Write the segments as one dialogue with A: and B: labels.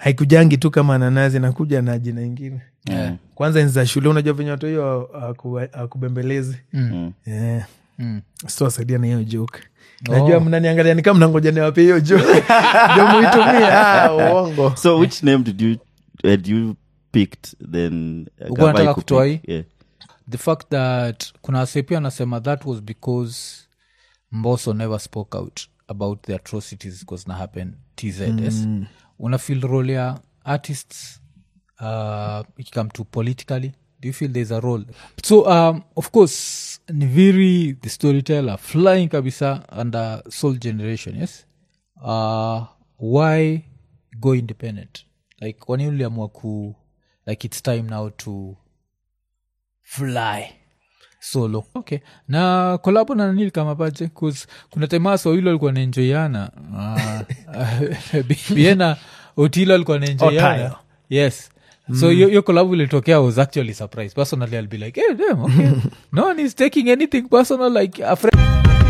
A: haikujangi tu kama nanasi nakuja na jina ingine
B: Yeah.
A: kwanza enzi za shule unajua venye watu hiyo akubembelezi
B: Mm.
A: yeah.
C: Mm.
A: sitowasaidia na hiyo joke najua mnaniangalia ni kama mnangoja niwape hiyo joke ndio muitumie ah, uongo
B: so which name did you had you picked then uh,
C: Ulikuwa
B: Gavai
C: unataka
B: kupick?
C: kutoa hii?
B: yeah.
C: the fact that kuna wase pia anasema that was because mboso never spoke out about the atrocities because na happen tzs mm. una feel role ya artists uh, ikikam to politically do you feel there's a role so um, of course ni very the storyteller flying kabisa under soul generation yes uh, why go independent like kwani uliamua ku like it's time now to fly solo okay na kolabo na nanili kama pache 'Cause kuna temasa wawili walikuwa naenjoiana uh, biena otilo alikuwa naenjoiana
A: Otayo.
C: yes so hiyo hiyo collab ilitokea I was actually surprised personally i'll be like hey, damn, okay. no one is taking anything personal like a friend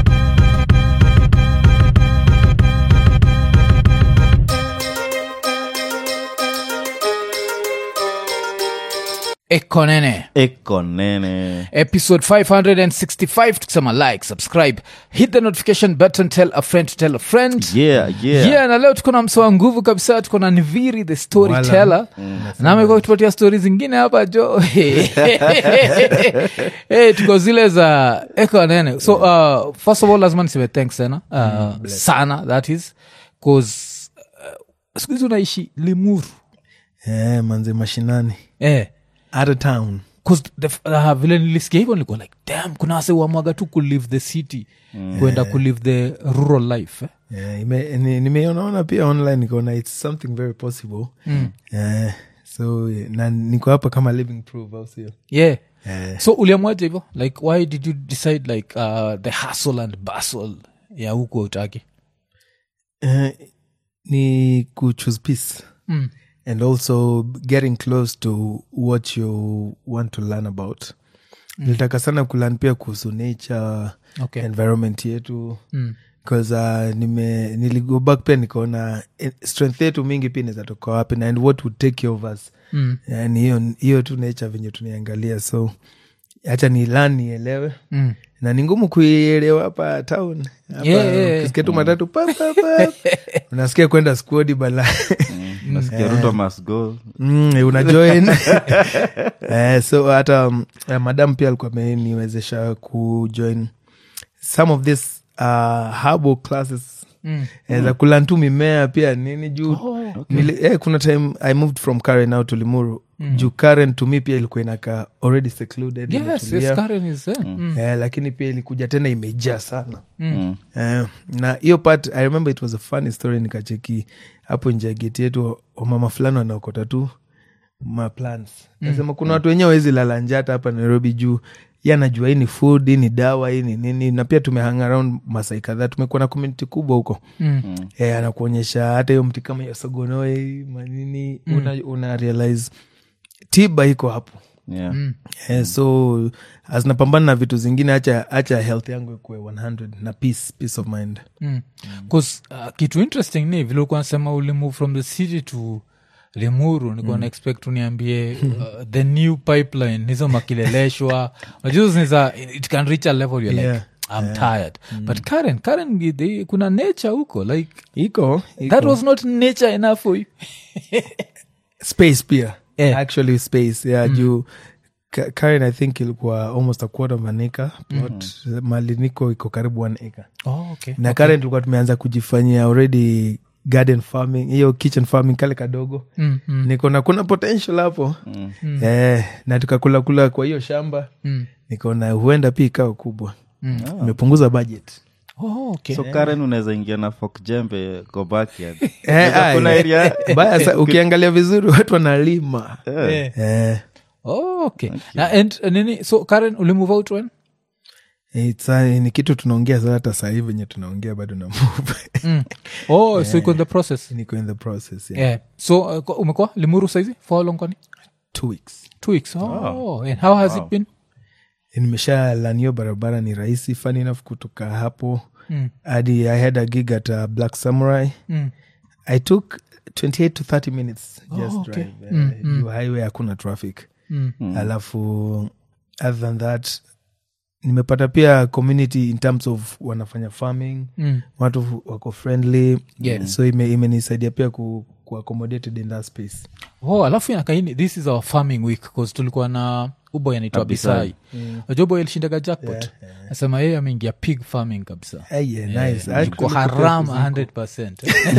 C: ekonene
B: eko nene
C: episode 565 tukisema like subscribe hit the notification button tell a friend to tell a friend
B: yeah yeah,
C: yeah na leo tuko na msoa nguvu kabisa tuko na niviri the storyteller na amekuwa kutupatia stori zingine hapa jo hey, tuko zile za eko nene so uh, first of all lazima niseme thanks sana uh, sana that is cause uh, siku hizi unaishi limuru
A: yeah, manze mashinani
C: eh,
A: out of town
C: 'Cause the f- uh, vile nilisikia hivyo nilikuwa like dam kuna wase wamwaga tu kulive the city kwenda kulive the rural life eh?
A: yeah, ime- ni- nimeonaona pia online nikaona its something very possible mm. yeah, so na niko hapa kama living proof au sio
C: yeah
A: Eh.
C: so uliamwaje hivyo like why did you decide like uh, the hustle and bustle ya huku utaki
A: Eh, ni kuchoose peace
C: mm.
A: and also getting close to what you want to learn about nilitaka sana kulan pia kuhusu nature
C: okay
A: environment yetu
C: mm.
A: bcause uh, nime niligo back pia nikaona eh, strength yetu mingi pia inawezatoka wapi na and what would take care of us
C: Mm.
A: yani hiyo hiyo tu nature venye tuniangalia so hacha ni lan nielewe
C: Mm.
A: na ni ngumu kuielewa hapa town Hapa
C: Yeah, yeah, yeah.
A: ukisikia tu matatu pa, pa, pa. unasikia kwenda skuodi bala
B: nasikia ruto must go
A: mm, unajoin eh, so hata um, uh, madam pia alikuwa ameniwezesha kujoin some of this uh, herbal classes
C: Mm.
A: Eh, za kulan tu mimea pia nini juu
C: Oh,
A: nili, eh, kuna time i moved from karen now to limuru juu karen to me pia ilikuwa inakaa already secluded
C: yes
A: imetulia.
C: yes Karen is there mm.
A: eh, lakini pia ilikuja tena imejaa sana
B: Mm.
A: Eh, na hiyo part i remember it was a funny story nikacheki hapo nje ya geti yetu wamama fulani wanaokota tu maplants nasema kuna watu wenyewe wezi lala njata hapa nairobi juu ye anajua hii ni food hii ni dawa hii ni nini na pia tumehang around masai kadhaa tumekuwa na community kubwa huko
C: Mm.
A: eh, anakuonyesha hata hiyo mti kama hiyo sogonoe manini una, una realize tiba iko hapo
B: yeah
C: Mm.
A: Eh, so azinapambana na vitu zingine acha acha health yangu ikuwe 100 na peace peace of mind
C: Mm. 'Cause, uh, kitu interesting ni vile ulikuwa nasema ulimove from the city to limuru nikuwa na expect uniambie uh, the new pipeline hizo makileleshwa najuza it can reach a level you're
A: Yeah.
C: like i'm tired but karen karen they, kuna nature huko like
A: iko, iko.
C: that was not nature enough for you
A: space pia
C: Eh.
A: actually space yeah juu Ka- karen i think ilikuwa almost a quarter of an acre plot mali niko iko karibu one acre
C: oh, okay.
A: na karen tulikuwa tumeanza kujifanyia already garden farming hiyo kitchen farming kale kadogo
C: mm, mm,
A: niko na kuna potential hapo eh, na tukakula kula kwa hiyo shamba
C: mm,
A: nikaona huenda pia ikawa kubwa
C: mm.
A: imepunguza budget
C: Oh, okay.
B: so karen unaweza ingia na fok jembe go backyard
A: Eh, ah,
B: kuna
A: eh.
B: area
A: Baya sa- ukiangalia vizuri watu wanalima
C: Eh.
A: eh,
C: Oh, okay. Na, and, uh, nini so karen ulimove out when
A: it's, uh, ni kitu tunaongea sasa hata sahii venye tunaongea bado na move
C: mm. oh so iko in the process
A: niko in the process yeah.
C: yeah. so uh, kwa- umekuwa limuru saizi for how long kwani
A: two weeks
C: two weeks oh, and how has it been
A: nimesha lanio barabara ni rahisi fun enough kutoka hapo
C: Mm.
A: hadi i had a gig at uh, black samurai
C: mm.
A: i took 28 to 30 minutes just
C: okay.
A: drive eh, juu highway hakuna traffic
C: Mm.
A: alafu other than that nimepata pia community in terms of wanafanya farming
C: Mm.
A: watu wako friendly
C: Yeah.
A: so ime- imenisaidia pia ku, ku accommodated in that space
C: oh alafu inakaini this is our farming week bcause tulikuwa na uboy anaitwa
B: Abisai.
C: bisai najua boy alishindaga jackpot nasema yeye ameingia pig farming kabisa
A: hey, yeah, nice.
C: Eh,
A: I
C: yuko
A: actually
C: haram
A: prepare
C: 100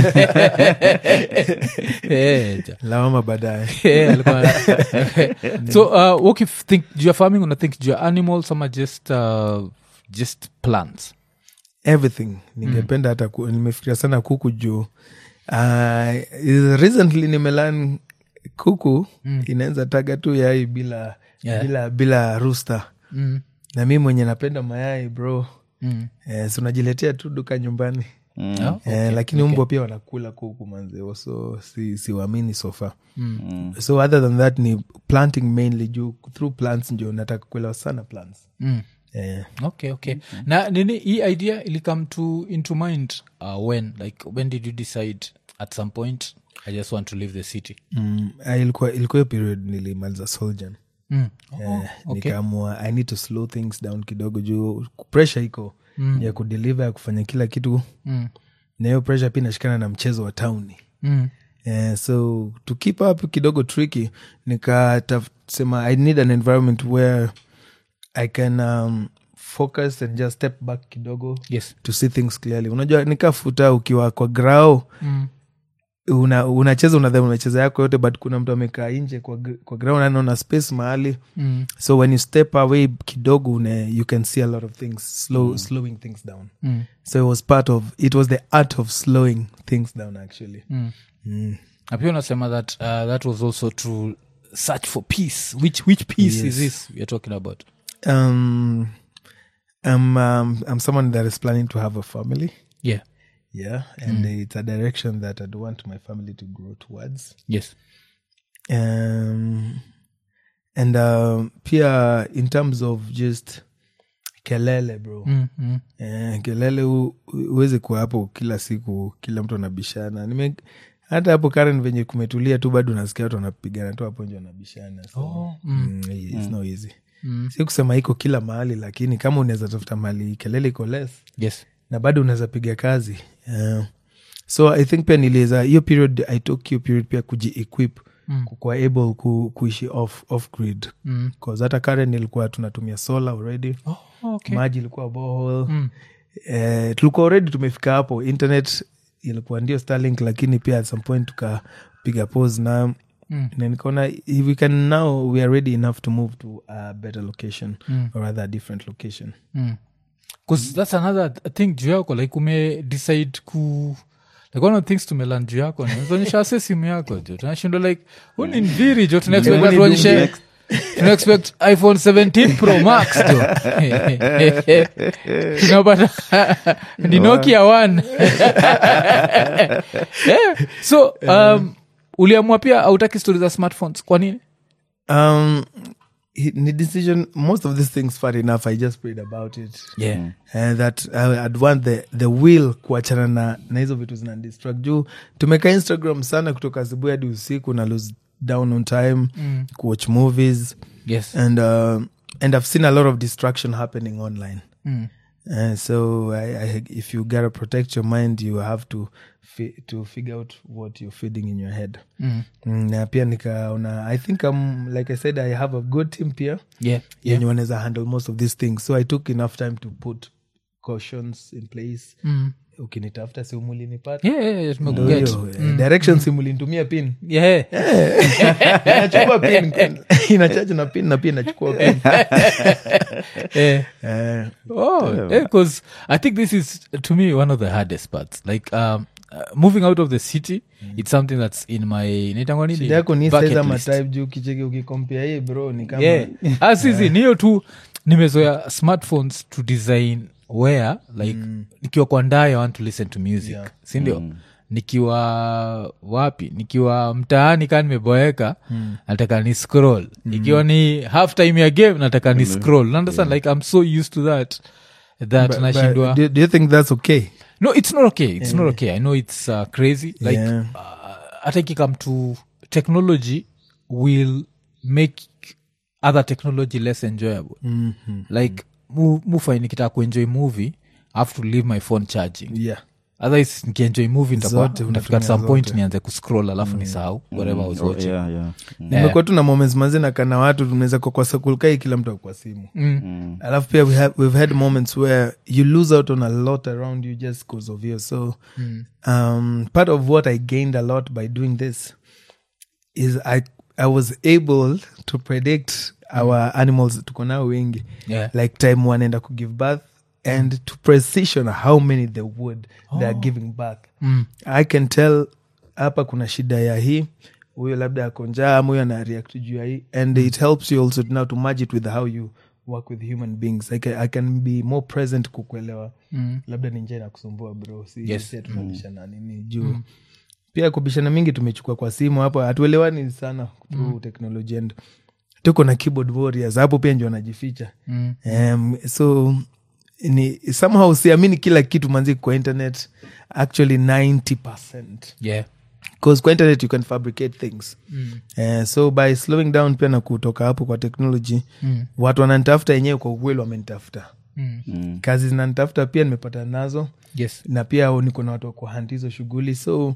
C: Eh, ja.
A: lawama baadaye
C: Eh, alikuwa- so uh, okay, f- think juu ya farming una think juu ya animals ama just uh, just plants
A: everything ningependa hata ku, nimefikiria sana kuku juu uh, recently nimelan kuku mm. inaweza taga tu yai bila
C: Yeah.
A: bila bila rusta
C: mm.
A: na mi mwenye napenda mayai bro
C: Mm.
A: eh, si unajiletea tu duka nyumbani
C: Oh,
A: eh, lakini umbwa pia wanakula kuku manzeo so si siwamini sofa
C: Mm.
A: so other than that ni planting mainly juu through plants ndio nataka kuelewa sana plants
C: Mm.
A: eh,
C: okay okay na nini hii idea ilikame to into mind uh, when like when did you decide at some point i just want to leave the city
A: mm, ah, ilikuwa ilikuwa hiyo period nilimaliza soljan
C: mm.
A: Eh, nikaamua i need to slow things down kidogo juu pressure iko mm. ya kudeliver ya kufanya kila kitu
C: Mm.
A: na hiyo pressure pia inashikana na mchezo wa tauni
C: Mm.
A: Eh, so to keep up kidogo tricky nikasema i need an environment where i can um, focus and just step back kidogo
C: yes
A: to see things clearly unajua nikafuta ukiwa kwa grao
C: mm.
A: una- unacheza unadhani unacheza yako yote but kuna mtu amekaa nje kwa, gr- kwa ground anaona space mahali
C: Mm.
A: so when you step away kidogo une, you can see a lot of things slow, slowing things down
C: Mm.
A: so it was part of it was the art of slowing things down actually
C: Mm.
A: mm.
C: na pia unasema that uh, that was also to search for peace which which peace is
A: Yes.
C: this weare talking about
A: um, I'm, um, I'm someone that is planning to have a family
C: yeah
A: yeah and it's a direction that i'd want my family to grow towards
C: yes
A: um, and um, pia in terms of just kelele bro
C: mm. Mm.
A: eh, kelele hu- huwezi kuwa hapo kila siku kila mtu anabishana Nime, hata hapo karen venye kumetulia tu bado nasikia watu wanapigana tu hapo nje wanabishana so,
C: Oh, mm.
A: mm, it's not easy
C: Mm.
A: si kusema iko kila mahali lakini kama unaweza tafuta mahali kelele iko less
C: yes
A: na bado unaweza piga kazi yeah. so i think pia niliweza hiyo period i took hiyo period pia kuji-equip
C: Mm.
A: kukuwa able ku, kuishi off, off grid
C: mm.
A: cause hata karen nilikuwa tunatumia solar already
C: oh, okay
A: maji ilikuwa bohol
C: mm.
A: eh, tulikuwa already tumefika hapo internet ilikuwa ndio starlink lakini pia at some point tukapiga pose na
C: Mm.
A: na nikaona if we can now we are ready enough to move to a better location
C: Mm.
A: or rather a different location
C: Mm. 'Cause that's another th- thing juu yako like ume decide ku like one of the things tumelan juu yako ni unaonyesha ase simu yako jo tunashindwa like huu ni mviri jo tunaexpect
A: Hebu
C: tuonyeshe
A: nidunge.
C: tunaexpect iphone 17 pro max jo tunapata ni nokia one yeah. so um, uliamua pia autaki stori za smartphones kwa nini
A: um hi- ni decision most of these things far enough i just prayed about it
C: yeah.
A: and that I- I'd want the, the will kuachana na, na hizo vitu zina distract juu tumeka instagram sana kutoka asubuhi hadi usiku na lose down on time
C: Mm.
A: kuwatch movies
C: yes
A: and uh, and i've seen a lot of distraction happening online
C: mm.
A: Uh, so I, I, if you gotta protect your mind you have to fi- to figure out what you're feeding in your head
C: Mm.
A: Mm, na pia nikaona i think um, like i said i have a good team pia
C: yeah yeah
A: yenye wanaweza handle most of these things so i took enough time to put cautions in place
C: mm.
A: ukinitafuta simulinipata
C: yeah, yeah, yeah, tumekuget.
A: direction simulinitumia pin
C: yeah.
A: inachukua pin inachache na pin na pia inachukua pin
C: yeah.
A: Eh,
C: Oh, because I think this is to me one of the hardest parts. Like um, uh, moving out of the city, it's something that's in my naitangwa nini?
A: shida yako ni
C: Bucket
A: size ama
C: list.
A: type juu kicheki ukikompea hii bro ni kama
C: Yeah. Ah, sisi ni hiyo tu nimezoea smartphones to design where like nikiwa kwa ndaa I want to listen to music
A: Yeah.
C: sindio nikiwa wapi nikiwa mtaani kaa nimeboeka nataka ni scroll ikiwa ni half time ya game nataka ni scroll Understand? like i'm so used to that that
A: But-
C: nashindwa
A: but do, do you think that's okay
C: no it's not okay it's not okay i know it's uh, crazy like
A: Yeah.
C: uh, hata ikikam to technology will make other technology less enjoyable
A: Mhm.
C: like mu, mufai nikitaka kuenjoy movie I have to leave my phone charging
A: yeah
C: otherwise nikienjoy movie nitakuwa-
A: Zote
C: nitafika at
A: unatumia
C: some point
A: zote.
C: nianze kuscroll alafu nisahau whatever I was
B: Oh,
C: watching
B: yeah, yeah. Mm.
A: nimekuwa tu na moments manzi na kana watu tunaweza kwa kwa sakulkai kila mtu akwa simu
B: Mm.
A: alafu pia we have, we've had moments where you lose out on a lot around you just because of you so um, part of what i gained a lot by doing this is i, I was able to predict our animals tuko nao wengi
C: Yeah.
A: like time wanaenda ku give birth and to precision how many they would they are giving birth
C: Mm.
A: i can tell hapa kuna shida ya hii huyo labda ako njaa ama huyo ana react juu ya hii and it helps you also now to merge it with how you work with human beings I can, I can be more present kukuelewa
C: Mm.
A: labda ni njaa inakusumbua bro si
C: Yes.
A: si tunabishana nini juu pia kubishana mingi tumechukua kwa simu hapo hatuelewani sana through technology and tuko na keyboard warriors hapo pia ndio wanajificha
C: Mm.
A: um, so ni somehow siamini kila kitu manzi kwa internet actually 90
C: yeah
A: because kwa internet you can fabricate things
C: Mm.
A: uh, so by slowing down pia na kutoka hapo kwa technology
C: Mm.
A: watu wananitafuta yenyewe kwa ukweli wamenitafuta
C: Mm.
B: Mm.
A: kazi zinanitafuta pia nimepata nazo
C: yes
A: na pia niko na watu wa kuhandi hizo shughuli so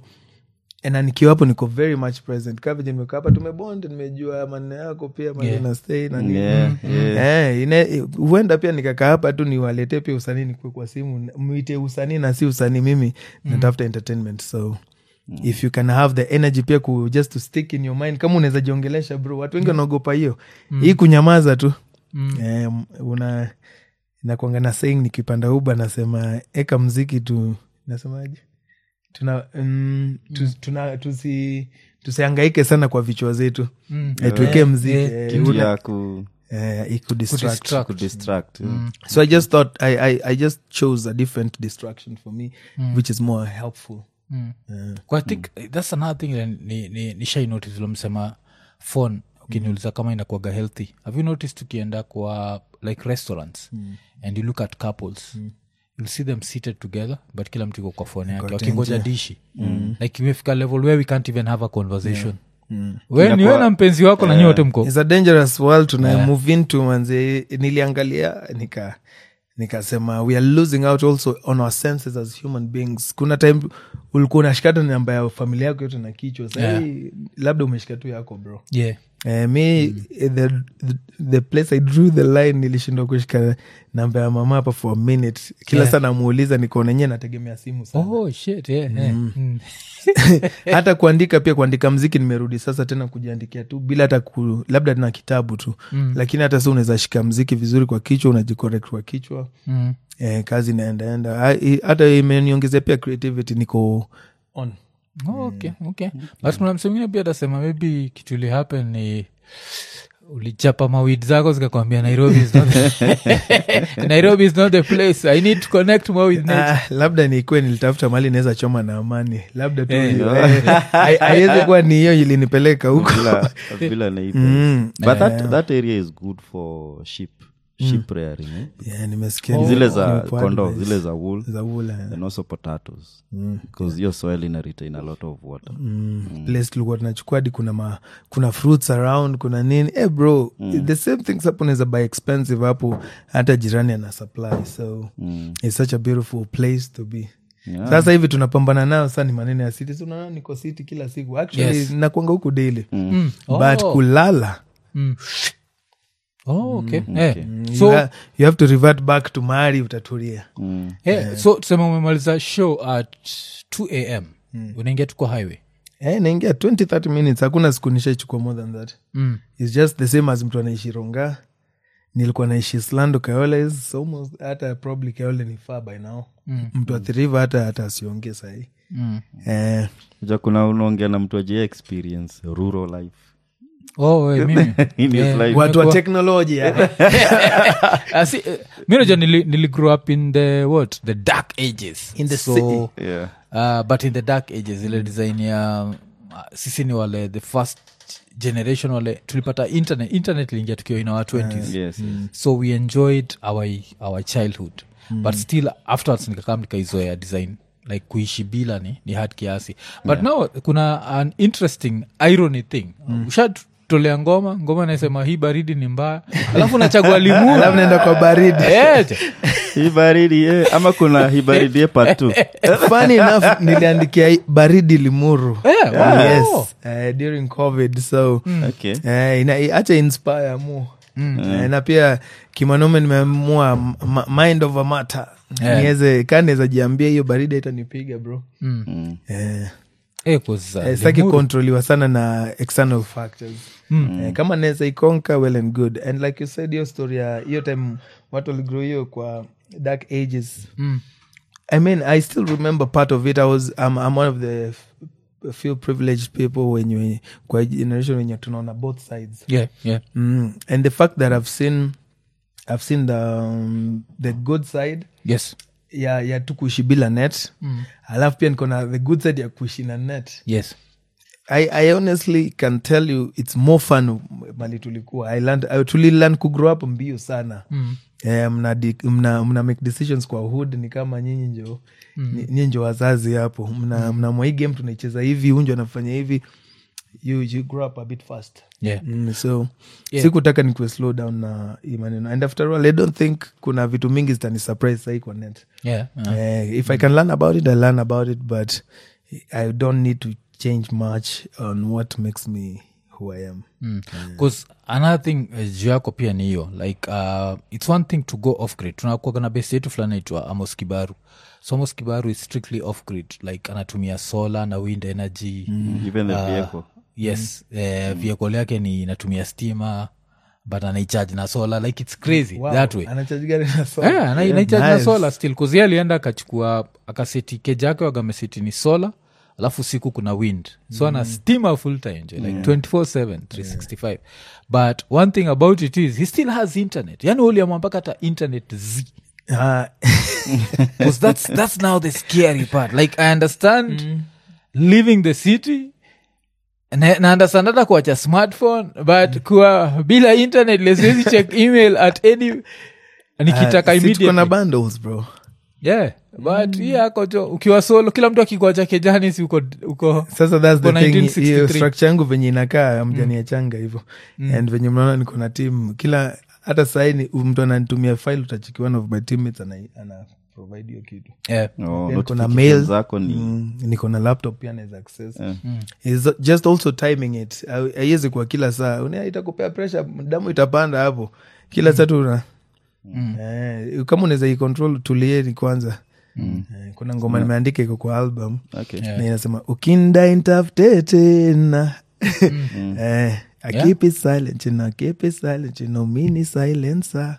A: na nikiwa hapo niko very much present kavije nimekaa hapa tumebond nimejua maneno yako pia maneno
C: Yeah.
A: na stay na nini
B: Yeah, yeah.
A: Eh, ine- huenda pia nikakaa hapa tu niwaletee pia usanii nikue kwa simu mwite usanii na si usanii mimi natafuta entertainment so if you can have the energy pia ku, just to stick in your mind kama unaweza jiongelesha bro watu wengi wanaogopa hiyo hii kunyamaza tu
C: Mm.
A: eh, una nakwanga na saying nikipanda uba nasema eka mziki tu nasemaje tuna, mm, tu, tuna tusi tusiangaike sana kwa vichwa zetu
C: Mm.
A: eh, tuwekee mziki
C: eh,
A: eh,
B: Kitu
A: una-
B: ya ku-
A: eh, ikudistract.
C: Kudistract.
B: kudistract, yeah.
A: so i just thought I, I, i just chose a different distraction for me which is more helpful
C: Mm.
A: Eh,
C: Kwa I think that's another thing that ni, ni, ni shai notice ulimsema phone ukiniuliza kama inakuaga healthy have you noticed ukienda kwa like restaurants and you look at couples you'll see them seated together but kila mtu iko kwa phone yake wakingoja dishi like imefika level where we can't even have a conversation we niwe na mpenzi wako na nyote mko
A: it's a dangerous world tuna move into manze niliangalia nika nikasema we are losing out also on our senses as human beings kuna time ulikuwa unashikata namba ya familia yako yote na kichwa sahii labda umeshika tu yako bro
C: yeah
A: Eh, mi eh, the, the, the place i drew the line nilishindwa kushika namba ya mama hapa for a minute kila
C: Yeah.
A: saa namuuliza nikaona enyewe nategemea simu sana
C: oh shit yeah, yeah. Mm.
A: hata kuandika pia kuandika mziki nimerudi sasa tena kujiandikia tu bila hata ku, labda na kitabu tu mm. lakini hata si unaweza shika mziki vizuri kwa kichwa unajicorrect kwa kichwa
C: Mm.
A: eh, kazi inaendaenda Ah, i- hata imeniongezea pia creativity niko on
C: Oh, okay, okay. but kuna mse mwingine pia atasema maybe kitu ili happen ni ulichapa mawid zako zikakwambia nairobi is not the, nairobi is not the place i need to connect more with nature
A: Ah, labda nikuwe nilitafuta mali naweza choma na amani labda tu
C: Eh.
A: hiyo. Eh, hai- haiwezi kuwa ni hiyo ilinipeleka huko
B: Villa- Villa Naipe.
A: Mm.
B: but that, that area is good for sheep sheep rearing eh?
A: Yeah, nimesikia
B: zile
A: ni-
B: za
A: ni
B: kondo
A: advice.
B: zile za wool
A: za ula
B: and also potatoes because your soil ina retain a lot of water
A: place tulikuwa tunachukua hadi kuna ma, kuna fruits around kuna nini eh bro the same things hapo naweza buy expensive hapo hata jirani ana supply so
B: Mm.
A: it's such a beautiful place to be
B: Yeah.
A: sasa hivi tunapambana nayo saa ni maneno ya city so unaona niko city kila siku actually
C: Yes.
A: nakwanga huku daily
C: Mm.
A: but
C: Oh.
A: kulala
C: Mm. Oh, okay. Eh,
A: you,
C: so,
A: ha, you have to revert back to mahali utatulia
B: Mm.
C: eh, so tuseme umemaliza show at 2 am unaingia tu kwa highway
A: eh, naingia 20 30 minutes hakuna siku nishaichukua more than that
C: mm.
A: It's just the same as mtu anaishi ronga nilikuwa naishi slando kaole is almost hata probably kaole ni far by now
C: Mm.
A: mtu athiriva hata hata asiongee sahii
C: Mm.
A: eh,
B: ja kuna unaongea na mtu ajia experience rural life
C: Oh, eh, mimi
B: In his
C: Eh,
B: life.
A: watu wa
C: nimekuwa-
A: teknolojia
C: Ah, si, eh, mi najua nili, nili grow up in the what the dark ages
A: In the
C: so,
A: city.
B: yeah.
C: uh, but in the dark ages ile design ya uh, sisi ni wale the first generation wale tulipata internet internet iliingia tukiwa in our 20s
B: yes, yes.
C: so we enjoyed our, our childhood but still afterwards nikakam nikaizoea design like kuishi bila ni, ni hard kiasi but now kuna an interesting irony thing ushatolea ngoma ngoma nasema hii baridi ni mbaya alafu nachagua limuru
A: alafu naenda kwa baridi
C: Eh, je.
B: hii baridi eh, ama kuna hii baridi eh, part two.
A: funny enough niliandikia hii baridi limuru
C: Eh, wow.
A: yes uh, during covid so
B: okay
A: Eh, ina- acha inspire mu Eh, na pia kimanome nimeamua m- m- mind of a matter
C: Yeah.
A: niweze kaa naweza jiambia hiyo baridi haitanipiga bro
B: Mm.
A: Eh,
C: Eh, 'cause, uh,
A: eh, sitaki
C: Limuru-
A: kontroliwa sana na external factors Eh, kama naweza ikonka well and good and like you said hiyo story ya hiyo time watu waligrow hiyo kwa dark ages
C: Mm.
A: I mean, I still remember part of it. I was, I'm, I'm one of the f- few privileged people when you, kwa hii generation when you're tunaona both sides.
C: Yeah, yeah.
A: Mm. And the fact that I've seen, I've seen the, um, the good side
C: yes
A: ya, ya tu kuishi bila net. Alafu pia nikona the good side ya kuishi na net.
C: yes
A: I, I honestly can tell you it's more fun mali tulikuwa I learned, I tulilearn kugrow up mbio sana mm. eh, mna, di- mna, mna make decisions kwa hood ni kama nyinyi njo mm. nyinyi njo wazazi hapo mna, mna mwa hii game tunaicheza hivi unjo anafanya hivi you, you grow up a bit fast
C: yeah
A: mm, so
C: Yeah.
A: sikutaka nikuwe slow down na hii maneno and after all i don't think kuna vitu mingi zitani surprise sahii kwa net
C: yeah uh,
A: Eh, if I can learn about it, I learn about it, but I don't need to change much on what makes me who I am.
C: bcause another thing uh, juu yako pia ni hiyo like uh, its one thing to go off grid tunakuaga na besi yetu fulani naitwa amos kibaru so amos kibaru is strictly off grid like anatumia solar na wind energy
B: even the vehicle
C: yes eh, vehicle yake ni inatumia stima but anaicharge na solar like its crazy that way
A: Anacharge gari na solar.
C: yeah, ana- inaicharge na
A: Nice.
C: solar still kuzi alienda akachukua akaseti keja yake wagameseti ni solar alafu siku kuna wind so ana stima full time jo, like 24/7 365 but one thing about it is he still has internet yani uliamwa mpaka hata internet z
A: Ah,
C: because that's, that's now the scary part like i understand living the city na na understand hata kuacha smartphone but kuwa bila internet lesiwezi check email at any nikitaka
A: ah, si tuko na
C: immediately
A: bundles, bro.
C: yeah but hii yako jo ukiwa solo kila mtu akikuacha kejani si uko, uko
A: sasa thats the
C: Uko
A: thing
C: 1963.
A: hiyo structure yangu venye inakaa mjaniachanga hivo and venye mnaona niko na team kila hata sahii mtu ananitumia file utachiki one of my teammates ana, ana provide hiyo kitu
C: yeah.
B: oh,
A: Then kuna
B: notifications
A: mail
B: zako ni
A: mm, niko na laptop pia naweza access
B: Eh.
A: It's just also timing it aiwezi kwa kila saa Una- itakupea pressure damu itapanda hapo kila saa tu una eh, kama unaweza icontrol tulieni kwanza eh, kuna ngoma nimeandika iko kwa album
B: okay
C: Yeah.
A: na inasema ukinda intafute tena eh, I
C: Yeah.
A: keep it silent you know, keep it silent you know, mini silencer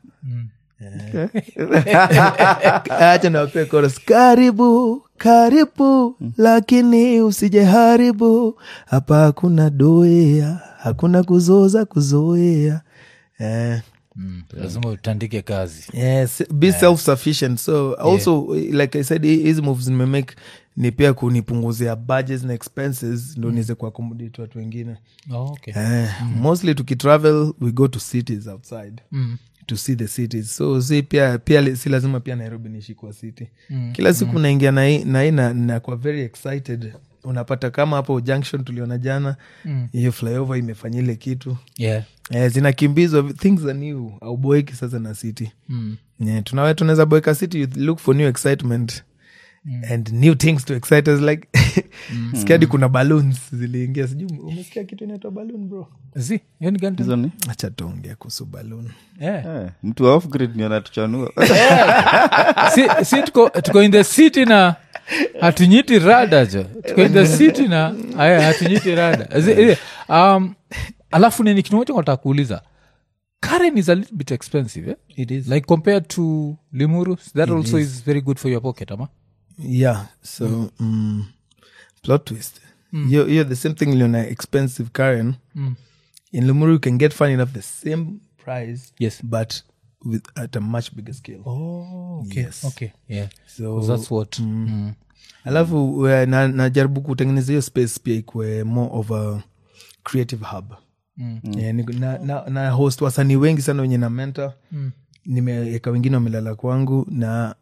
A: acha nawapea chorus. karibu karibu lakini usije haribu hapa hakuna doea hakuna kuzoza kuzoea eh,
C: mm. lazima utandike kazi
A: yes be self-sufficient so also like i said hi- hizi moves nimemake ni pia kunipunguzia budgets na expenses ndo niweze kuaccommodate watu wengine
C: oh, okay.
A: eh, mostly tukitravel we go to cities outside
C: mm.
A: to see the cities so si pia pia li- si lazima pia nairobi niishi kwa city mm. kila siku naingia na hii na hii na- nakuwa very excited unapata kama hapo junction tuliona jana hiyo flyover imefanya ile kitu
C: yeah.
A: eh, zinakimbizwa things are new auboeki sasa na city
C: mm.
A: yeah, tunawe tunaweza boeka city you look for new excitement and new things to excite us like skiadi kuna balloons ziliingia sijui umesikia kitu inaitwa balloon bro
C: zi hiyo ni gani tena?
B: hizo ni
A: acha tuongea kuhusu balloon
C: yeah.
B: eh, mtu wa off grid ni anatuchanua
C: si, si tuko, tuko in the city na hatunyiti rada jo tuko in the city na aya hatunyiti rada Zi- zi- um, alafu nini kimoja nataka kuuliza karen is a little bit expensive eh?
A: it is
C: like compared to limuru that also is. very good for your pocket ama
A: yeah so mm. plot twist you're, you're the same thing liona expensive karen
C: Mm.
A: in lumuru you can get fun enough the same price
C: yes
A: but with at a much bigger scale
C: oh, okay.
A: Yes.
C: okay yeah
A: so
C: that's what mm.
A: alafu uh, na- najaribu kutengeneza hiyo space pia ikwe more of a creative hub
C: Mm.
A: Yeah, ni- na, na, na host wasanii wengi sana wenye na mentor
C: Mm.
A: nimeweka wengine wamelala kwangu na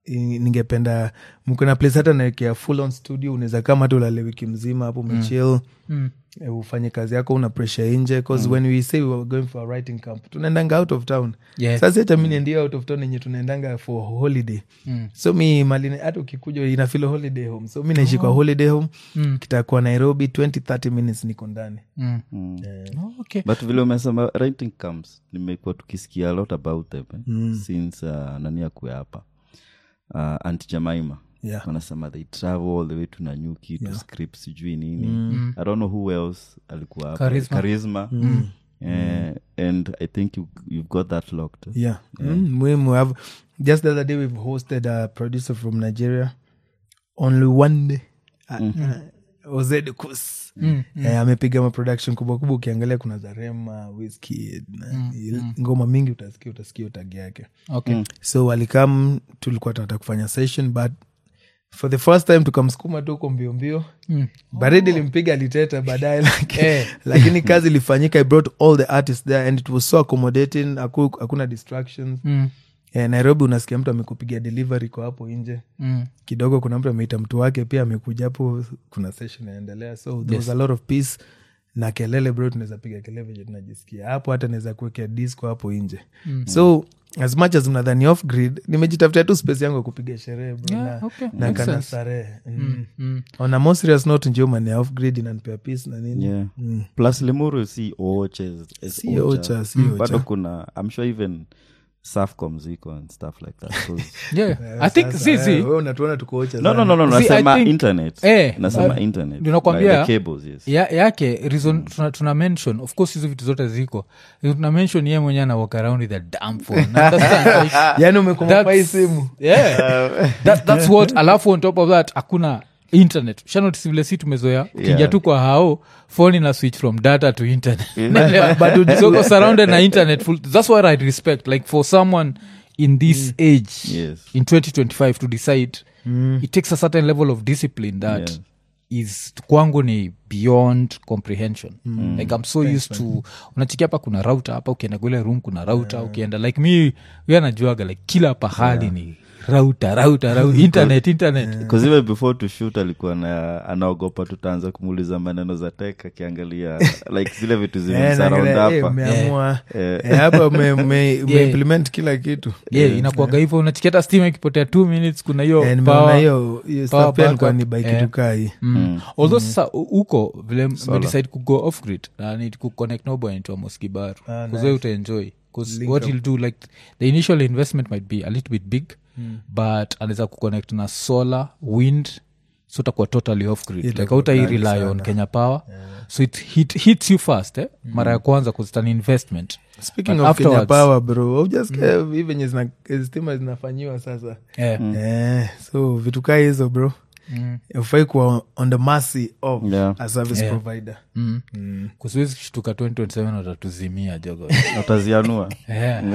A: i- ningependa mkona place hata naekea full on studio unaweza kama hata ulale wiki mzima hapo umechil
C: Mm.
A: eh, ufanye kazi yako una pressure nje bcause when we say we were going for a writing camp tunaendanga out of town
C: Yeah.
A: sasa hata mi niendia out of town yenye tunaendanga for holiday
C: Mm.
A: so mi malini hata ukikuja inafilo holiday home so mi naishi kwa holiday home
C: Mm.
A: kitakuwa nairobi 20 30 minutes niko ndani
C: Mm.
B: Mm.
C: Oh, okay.
B: but vile umesema writing camps nimekuwa tukisikia a lot about them eh? since uh, nani akue hapa uh, anti jamaima
A: Yeah.
B: wanasema they travel all the way to nanyuki to script sijui nini i don't know who else alikuwa hapa
C: Charisma.
B: charisma Eh, and i think you, you've got that locked
A: yeah, Mm, muhimu have just the other day we've hosted a producer from nigeria only one day uh, ozedekus Eh, amepiga maproduction kubwa kubwa ukiangalia kuna zarema whisky na ngoma mingi utasikia utasikia utagi yake
C: Okay.
A: so walikam tulikuwa tunataka kufanya session but for the first time tukamsukuma tu huko mbio mbio
C: Mm.
A: baridi limpiga aliteta baadaye laki-
C: Eh.
A: lakini kazi ilifanyika i brought all the artists there and it was so accommodating haku- hakuna distractions
C: Mm.
A: eh, nairobi unasikia mtu amekupigia delivery kwa hapo nje
C: Mm.
A: kidogo kuna mtu ameita mtu wake pia amekuja hapo kuna session inaendelea so there was a lot of peace na kelele bro tunaweza piga kelele venye tunajisikia hapo hata naweza kuwekea disco hapo nje so as much as mnadhani off grid nimejitafutia tu space yangu ya kupiga sherehe bro
C: Yeah,
A: na,
C: okay.
A: na
C: Makes
A: kana
C: sense.
A: starehe mm.
C: Mm.
A: on a more serious note njo mane off grid inanipea peace na nini
B: yeah plus limuru si oche
A: Si ocha, si
B: bado
A: ocha.
B: kuna i'm sure even safcom ziko and stuff like that 'Cause-
C: Yeah. I think
A: Sasa,
C: zizi
A: eh, wewe unatuona tukocha
B: no, no, no, no,
C: See, I
B: nasema
C: think-
B: internet
C: Eh,
B: nasema
C: uh,
B: internet
C: ninakwambia-
B: Like the cables yes
C: ya, yake reason tuna, tuna mention of course hizo vitu zote ziko tuna mention ye mwenyewe ana walk around with a damn phone Understand? Like,
A: yani umekomopa hii
C: that's-
A: simu
C: yeah. that, that's what alafu on top of that hakuna internet shanotisi vile si tumezoea ukiingia
B: Yeah.
C: tu kwa hao phone ina switch from data to internet so uko surrounded na internet full, that's what i respect like for someone in this age
B: yes
C: in 2025 to decide it takes a certain level of discipline that
B: Yeah.
C: is kwangu ni beyond comprehension like i'm so used to unachikia hapa kuna router hapa ukienda kule room kuna router ukienda like mi we anajuaga like kila pahali ni router router, router internet internet
B: Because even before to shoot alikuwa na anaogopa tutaanza kumuuliza maneno za tek akiangalia like zile vitu
A: Eh,
B: zimemsaraund
A: naangalia, eh,
B: hapa
A: umeamua
B: Eh.
A: eh, hapa ume- ume- umeimplement kila kitu
C: yeah, inakuaga hivyo unachikia hata stima ikipotea two minutes kuna hiyo
A: Eh, nimeona
C: power.
A: hiyo hiyo
C: power
A: stuff pia nilikuwa
C: backup.
A: ni
C: Eh.
A: baikitukai
C: Mm. although sasa hu- huko vile medecide kugo off grid na need kuconnect noboy into a moskibaru
A: Ah,
C: kuze utaenjoy bcause what he'll do like the initial investment might be a little bit big but anaweza kuconnect na solar wind so utakuwa totally off grid like
A: Itakuwa
C: autai
A: kali
C: rely on
A: sana.
C: kenya power so it hit, hits you fast eh? mara ya kwanza bcause it's an investment
A: speaking
C: But
A: of kenya
C: afterwards-
A: power bro ujasikia hii venye zina- stima zinafanyiwa sasa
C: yeah.
A: eh, so vitu kaa hizo bro
C: Mm.
A: ufai kuwa on the mercy of
B: Yeah.
A: a service
C: Yeah.
A: provider
C: Mm. kusiwezi kushtuka 2027 watatuzimia jogo
B: utazianua
C: yeah.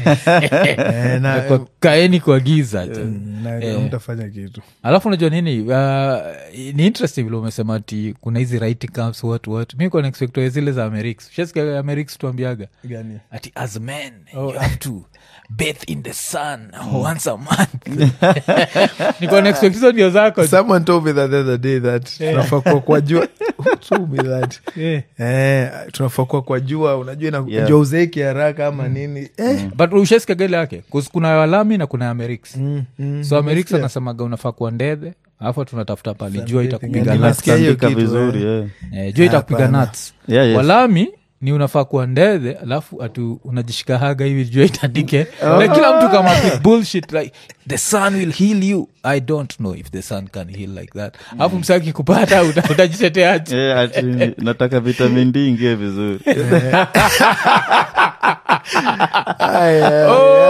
A: eh, na,
C: Kwa- kaeni kwa giza jo
A: na mtafanya kitu
C: alafu unajua nini uh, ni interesting vile umesema ati kuna hizi writing camps what what mi kwa naexpectoa zile za amerix shasikia amerix tuambiaga
A: gani
C: ati as men you have to bathe in the sun once a month nikuwa naexpect hizo ndio zako
A: someone told me that the other day that tunafaa kuwa kwa jua Who told me that
C: Yeah.
A: eh, tunafaa kuwa kwa jua unajua ina-
B: Yeah.
A: jua uzeeki haraka ama nini eh,
C: but ushasikia gele yake 'Cause kuna walami na kuna amerix
A: mm, mm,
C: so amerix
A: nimesikia.
C: anasemaga unafaa kuwa ndedhe alafu tunatafuta pali jua
A: Yeah,
C: itakupiga
A: nimesikia
C: nuts.
A: hiyo
B: Tandika
A: kitu,
B: vizuri
A: eh.
B: yeah.
C: Eh, jua itakupiga
A: Hapana.
C: nuts
B: Yeah, yes.
C: walami ni unafaa kuwa ndedhe alafu atu unajishika haga hivi jua itandike like kila mtu kama with bullshit like the sun will heal you i don't know if the sun can heal like that alafu msaki kupata uta- utajiteteaje
B: Yeah, ati nataka vitamin d ingie vizuri
A: Ay, ay,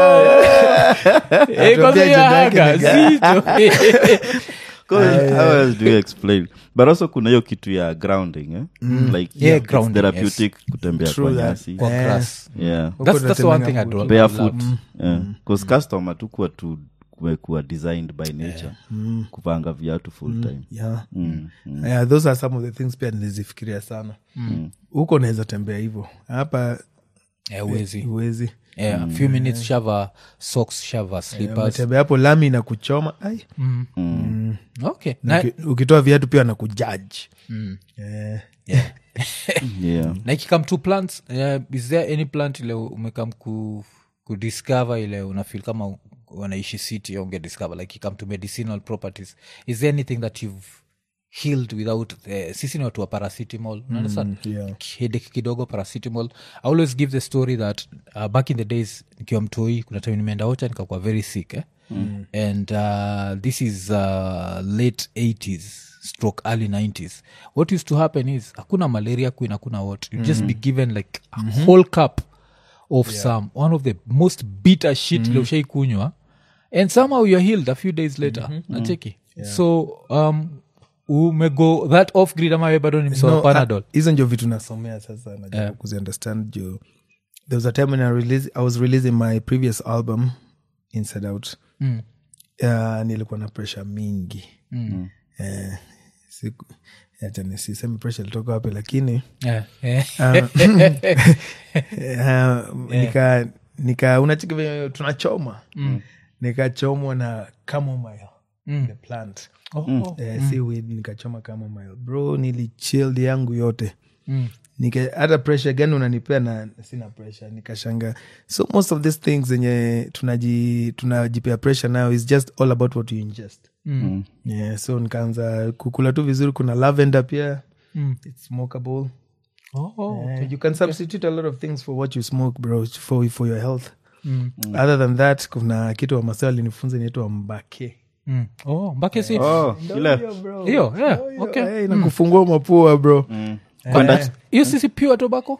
C: Eh, kwanza
A: Atuambia
C: hiyo
A: agenda yake
C: haga,
A: ni gani?
C: zito.
B: 'Cause how else do you explain but also kuna hiyo kitu ya grounding eh? like
C: Yeah,
B: it's
C: grounding,
B: therapeutic kutembea
A: True
B: kwa
A: that.
B: nyasi
C: Kwa
A: Eh.
C: grass.
B: yeah
A: Huko
C: That's- that's the one thing I
A: tunatembeanga
C: do-
B: barefoot
C: love.
B: yeah. cause custom hatukuwa tu kumekuwa designed by nature kuvanga viatu full time
A: yeah.
B: Mm, mm.
A: Yeah, those are some of the things pia nilizifikiria sana huko naweza tembea hivyo hapa
C: Eh, huwezi.
A: huwezi
C: yeah, a few minutes shava socks shava slippers
A: umetembea hapo lami na kuchoma ai
C: okay na,
A: Uki- ukitoa viatu pia nakujaji Eh,
B: yeah.
C: na ikikam to plants uh, is there any plant ile umekam ku, kudiscover ile unafil kama u- wanaishi city unge discover like ikam to medicinal properties is there anything that you've healed without uh, sisi ni watu wa paracetamol mm,
A: yeah.
C: headache kidogo paracetamol i always give the story that uh, back in the days nikiwa mtoi kuna time nimeenda ocha nikakuwa very sick eh? mm. and uh, this is uh, late 80s stroke early 90s what used to happen is hakuna malaria queen hakuna what you just be given like a whole cup of some one of the most bitter shit mm-hmm. ushaikunywa and somehow you're healed a few days later nacheki so um umego that off grid ama we bado ni msoa
A: No,
C: panadol
A: ah, hizo ndio vitu nasomea sasa najaribu
C: Yeah.
A: kuziunderstand juu there was a time when I, release, i was releasing my previous album inside out
C: Mm.
A: uh, nilikuwa na pressure mingi
C: Mm.
A: eh, siku acha nisiseme pressure ilitoka wapi lakini
C: Yeah, yeah.
A: uh, nika nika unachiki venye tunachoma nikachomwa na chamomile the plant
C: Oh,
A: eh, si weed nikachoma chamomile bro nilichild yangu yote
C: Mm.
A: Nika, hata pressure gani unanipea na sina pressure nikashanga so most of these things zenye tunaji tunajipea pressure nayo is just all about what you ingest
C: Mm.
A: yeah, so nikaanza kukula tu vizuri kuna lavender pia
C: Mm.
A: it's smokable
C: Oh, oh.
A: Eh, you can substitute a lot of things for what you smoke bro for, for your health
C: Mm.
A: other than that kuna kitu wamasao alinifunza inaitwa mbake
C: Mm. Oh, mpaka si
B: oh, ile
C: hiyo yeah, okay.
A: Eh, inakufungua mapua bro
B: kwenda
C: hiyo sisi pure tobacco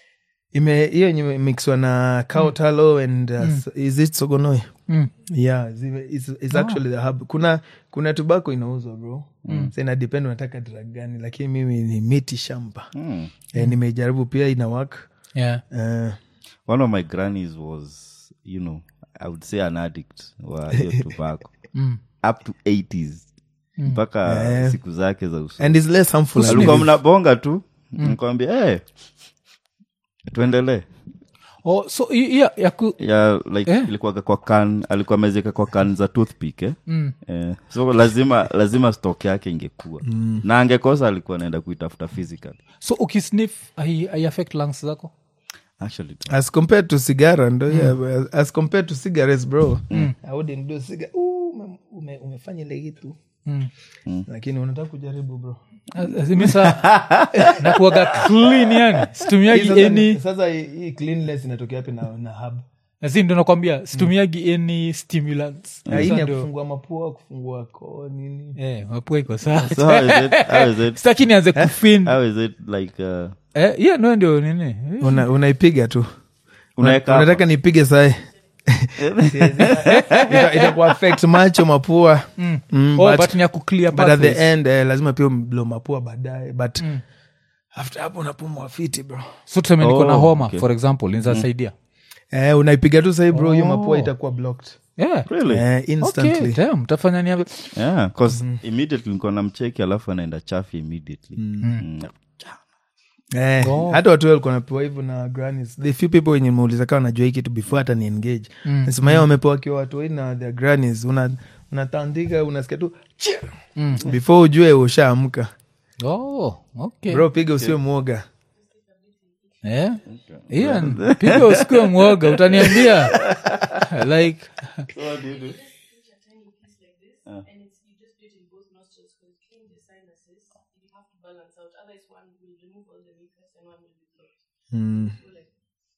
A: ime hiyo yenye mixwa na cow tallow and uh, s- is it sogonoi
C: mm.
A: yeah zime- it's, it's actually the hub kuna kuna tobacco inauzwa bro mm. sa inadepend unataka drug gani lakini mimi ni miti shamba
B: Mm.
A: eh, nimejaribu pia ina work
C: yeah.
A: eh,
B: one of my grannies was you know i would say an addict wa hiyo tobacco
C: Mm.
B: up to 80s mpaka siku zake za uso
A: and it's less harmful
B: alikuwa mnabonga tu nikwambia hey, tuendelee
C: oh, so hi- hiyo ya ku
B: ya like
C: Eh?
B: ilikuwaga kwa kan alikuwa amezeka kwa kan za toothpick eh?
C: Mm.
B: Eh, so lazima lazima stock yake ingekuwa na angekosa alikuwa anaenda kuitafuta physical
C: so ukisnif aiaffect lungs zako
B: actually
A: as compared to sigara ndo yeah, as compared to cigarettes bro i wouldn't do ciga Ooh, ume, ume, umefanya ile kitu
C: Mm.
A: lakini unataka kujaribu bro
C: azimisa nakuaga clean yani
A: Hii
C: situmiagi
A: sasa,
C: any
A: sasa hii hii cleanliness inatokea wapi na, na hub
C: asi ndo nakwambia situmiagi any stimulants
A: Na hii ni
C: Sasa
A: ya
C: ndo-
A: kufungua mapua kufungua koo nini
C: eh, mapua iko sawa
B: so how is it how is it
C: sitaki nianze kufin
B: how is it like uh,
C: eh, yeah, no ndio nini Eh,
A: Una- unaipiga tu
B: unaweka
A: unataka
B: hapa?
A: nipige sahi Ita- itakuwa affect macho mapua mm,
C: oh,
A: but,
C: but ni ya kuclear
A: but at the
C: pathways.
A: end eh, lazima pia mblo mapua baadaye but after hapo unapumua fiti bro
C: so tuseme niko na
B: Oh,
C: homa
B: okay.
C: for example inzasaidia
A: eh, unaipiga tu sahi bro hiyo mapua itakuwa blocked
C: yeah.
B: really
A: eh, instantly
C: okay, damn, mtafanya ni
B: yeah cause immediately nilikuwa namcheki alafu anaenda chafi immediately Mm.
A: Eh, hata watu walikuwa napewa hivyo na grannies the few people wenye meuliza kawa najua hii kitu before hata ni engage mm. nasema yeye wamepewa kiwa watu wengi na their grannies una unatandika unasikia tu "Chia!" before ujue ushaamka
C: oh, okay.
A: bro piga usiwe mwoga
C: Eh? Ian, piga usikue mwoga utaniambia like
D: and it's you just do it in both nostrils because it cleans the sinuses. You have to balance out. Otherwise, one will remove all the mucus and one will be blocked. So like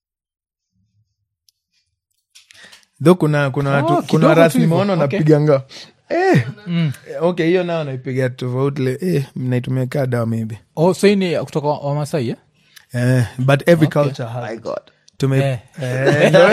A: tho kuna kuna watu
C: Oh,
A: kuna
C: kidogo
A: ras
C: tu hivyo.
A: nimeona
C: Okay.
A: napiganga eh. okay hiyo nao naipiga tofauti le eh, naitumia kaa dawa maybe
C: oh, so hii ni kutoka wamasai eh?
A: eh, but every culture has tume
C: Eh.
A: eh, ndio-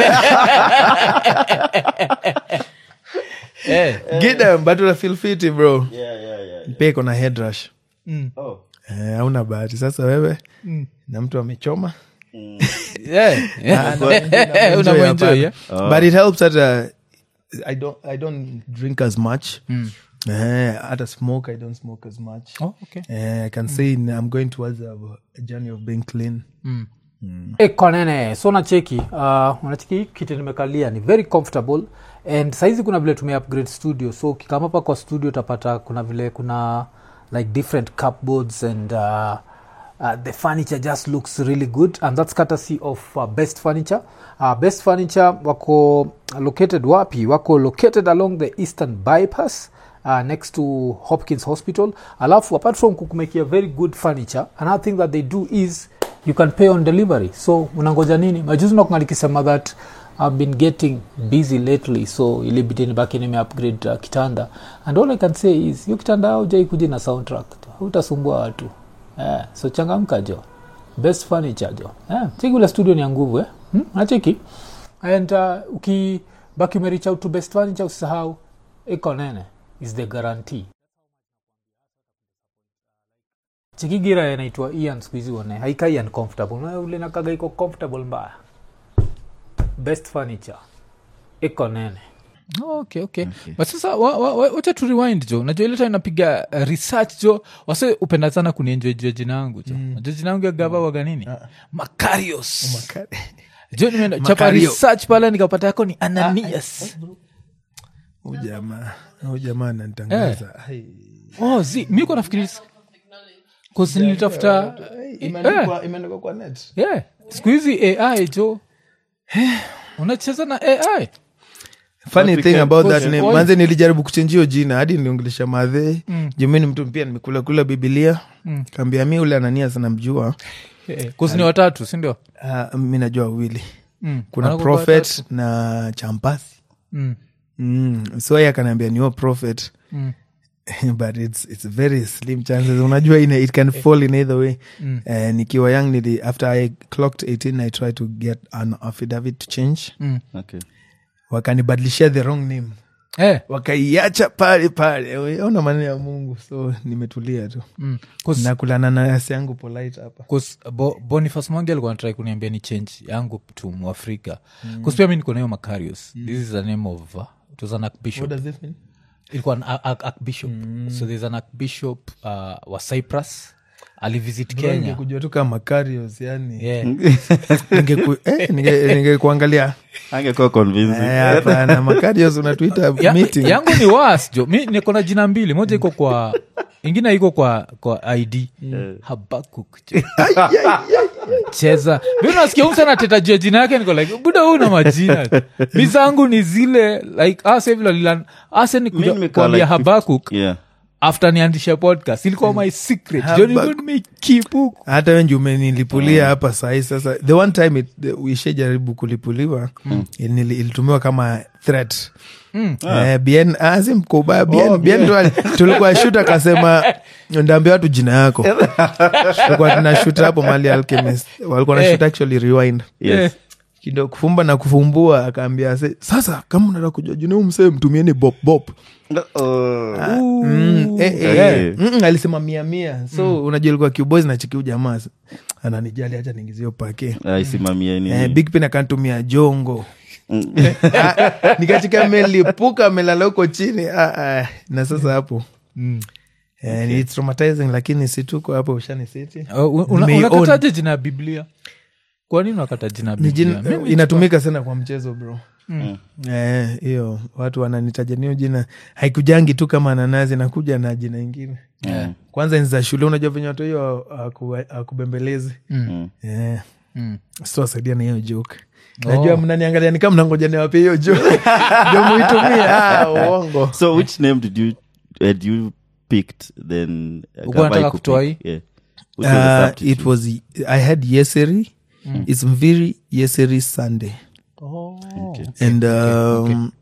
C: Eh.
A: get them but una feel fiti bro
B: yeah yeah yeah
A: pia iko na head rush
B: oh
A: Eh, hauna bahati sasa wewe na mtu amechoma
C: Yeah.
A: Enjoy
C: Unamwenjoy,
A: hapana.
C: eh?
A: but it helps that uh, I don't I don't drink as much Eh, hata smoke I don't smoke as much
C: Oh, okay.
A: Eh, I can say I'm going towards a, a journey of being clean
C: Mm. ekonene so nacheki uh, unacheki hii kiti nimekalia ni very comfortable and saizi kuna vile tume upgrade studio so ukikama hapa kwa studio utapata kuna vile kuna like different cupboards and uh, uh, the furniture just looks really good and that's courtesy of uh, best furniture uh, best furniture wako located wapi wako located along the eastern bypass uh, next to hopkins hospital alafu apart from kukumekia very good furniture another thing that they do is you can pay on delivery so unangoja nini majuzi nakunga likisema that i've been getting busy lately so ilibidi nibaki nime upgrade uh, kitanda and all i can say is hiyo kitanda aujaikuja na soundtrack utasumbua watu eh, so changamka jo best furniture jo eh, cheki ule studio ni ya nguvu eh? hmm? nacheki and uh, ukibaki umerich out to best furniture usisahau iko nene is the guarantee chikigira inaitwa ian skuhizi one haikai uncomfortable Na ule nakaga iko comfortable mbaya best furniture iko nene okay, okay. but sasa wa- wa- wa- wacha tu rewind jo najua ile time napiga uh, research jo wase upenda sana kunienjoy jua jina yangu jo mm. najua jina yangu ya gaba waga nini macarios jo nimeenda chapa
A: Macario.
C: research pale nikapata yako ni ananias
A: Huyu jamaa huyu jamaa ananitangaza Ai.
C: oh zi mi ko nafikiri kause nilitafuta
A: Imeandikwa- imeandikwa kwa net
C: yeah. siku hizi ai jo unacheza na ai
A: funny thing about that
C: Cause-
A: name
C: cause-
A: manze nilijaribu kuchenjio jina hadi niliongelesha madhe mm. jumini mtu pia nimekula kula bibilia mm. kaambia mi ule anania sanamjua
C: kusi ni watatu sindio
A: uh, mi najua wawili
C: Mm.
A: kuna
C: Wanakuwa
A: prophet na champasi
C: mm.
A: mm. so ye akanaambia niyo prophet
C: Mm.
A: but it's, it's very slim chances unajua ina, it can fall in either way
C: Mm.
A: uh, nikiwa young nili after i clocked 18 i tried to get an affidavit to change
C: Mm.
B: okay.
A: wakanibadilishia the wrong name
C: Eh,
A: wakaiacha pale pale ona maneno ya mungu so nimetulia tu
C: mm. 'Cause-
A: nakulana na yasi yangu polite hapa
C: 'cause Bo- boniface mwangi alikuwa natrai kuniambia ni change yangu tu mwafrika mm. pia mi niko nayo macarios this is the name of uh, it was an archbishop ilikuwa an ar- ar- archbishop so there's an archbishop uh, wa cyprus alivisit kenya
A: kujua tu kama Macarius, yani
C: yeah.
A: Ningeku- eh, ninge- ningekuangalia
B: angekuwa convincing
A: Eh, hapana Macarius unatuita
C: ya,
A: meeting
C: yangu ni was jo mi niko na jina mbili moja iko kwa ingine iko kwa kwa id habakuk jo cheza mi nasikia umsa nateta juu ya jina yake niko like buda huu na majina mi zangu ni zile like asevililan ase ni
B: Mi nimekaa
C: kuambia
B: like
C: habakuk
B: yeah.
C: after niandisha podcast ilikuwa my secret jo nilikuwa
A: Habakuk.
C: nimeikipu
A: hata wenji umenilipulia hapa sahii sasa the one time it- the- uishajaribu kulipuliwa nili- ilitumiwa kama threat Eh, bien asi mkubaya bien, bien tu ali- tulikuwa shut akasema ndaambia watu jina yako tulikuwa tunashut hapo mali alchemist walikuwa na shoot actually rewind
B: yes.
A: kidogo kufumba na kufumbua akaambia "Se- sasa kama unataka kujua jina huu msee mtumieni bop bop
B: Oh.
A: Mm, eh, eh,
B: Eh.
A: mm, alisema mia mia so unajua ilikuwa kiubozi na chikiu jamaa ananijali hacha ningizio pake
B: aisimamia nini
A: eh, big pin akantumia jongo
B: Mm.
A: Ah, nikachika melipuka amelala huko chini ah, ah, na sasa hapo eh, ni traumatizing lakini si tuko hapo ushani city Nimeiown.
C: unakataje jina ya biblia kwa nini unakata jina ya
A: Ni
C: biblia
A: jina-
C: Mimi-
A: inatumika sana kwa mchezo bro Eh, hiyo watu wananitaja niyo jina haikujangi tu kama nanasi nakuja na jina ingine
C: Yeah.
A: kwanza enzi za shule unajua venye watu hiyo akubembelezi
B: Mm.
A: yeah.
C: Mm.
A: sitawasaidia na hiyo joke najua mnaniangalia ni kama mnangoja niwape hiyo joke ndio muitumie ah, uongo
B: so which name did you had you picked then uh,
C: Ulikuwa
B: Gava
C: unataka
B: ikupick?
C: kutoa hii?
B: yeah. Which was the
A: uh,
B: substitute?
A: it was i had yeseri it's mviri yeseri sunday
B: Okay.
A: and um,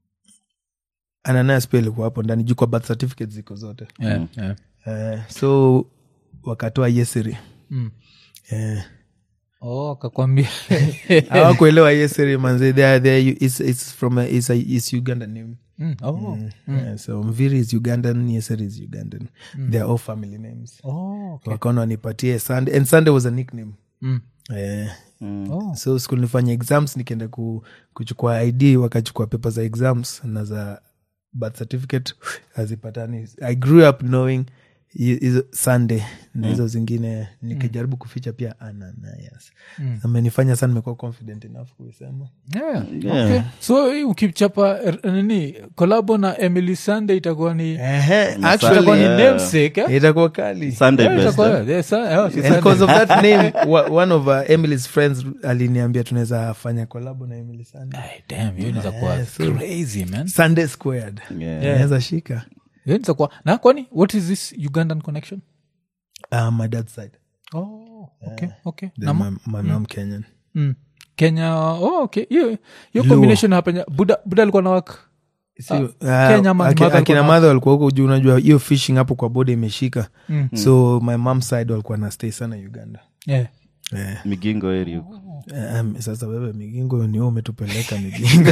A: ananias pia ilikuwa hapo ndani juu kwa birth certificate ziko zote
C: Yeah, yeah.
A: uh, so wakatoa yeseri
C: Mm.
A: Eh,
C: Oh, akakwambia
A: hawakuelewa yeseri manze they are, they are, it's, it's from a, it's a, it's uganda name
C: Mm, oh.
A: Yeah, so mviri is ugandan yeseri is ugandan they are all family names
C: Oh, okay.
A: wakaona wanipatie sunday and sunday was a nickname
C: Mm.
A: Eh,
C: Oh.
A: so school nifanya exams nikienda ku, kuchukua id wakachukua pepa za exams na za birth certificate hazipatani i grew up knowing hi- hizo sunday na hizo zingine nikijaribu kuficha pia ananias amenifanya sana nimekuwa confident enough kuisema
C: yeah.
B: Yeah.
C: Okay. so hii ukichapa er, nini kolabo na emily sunday itakuwa ni
A: Ehe,
C: itakuwa
A: actually
C: ni
B: Yeah.
C: namesake eh?
A: itakuwa kali
B: sunday
C: Yeah,
B: best
C: itakuwa-
B: eh?
C: yeah, sa- yeah, she's
A: And because
C: Sunday.
A: of that name wa- one of uh, emily's friends aliniambia tunaweza fanya kolabo na emily sunday
C: Ay, damn, hiyo inaweza kuwa crazy man
A: sunday squared
B: Yeah.
A: naweza shika
C: hiyo inaweza kuwa na kwani what is this ugandan connection
A: uh, my dad's side
C: oh, okay, okay.
A: Then
C: Na ma-
A: my, my mom kenyan
C: mm. kenya oh, okay hiyo hiyo combination hapenya buda buda alikuwa na wak
A: Si-
C: Ah,
A: uh,
C: Kenya ama
A: aki-
C: mother
A: akina
C: alikuwa na-
A: madha walikuwa huko juu unajua hiyo fishing hapo kwa boda imeshika
C: Mm.
A: so my mom side walikuwa na stay sana uganda
C: yeah.
A: Eh,
B: migingo area huko
A: um, sasa wewe migingo ni wewe umetupeleka migingo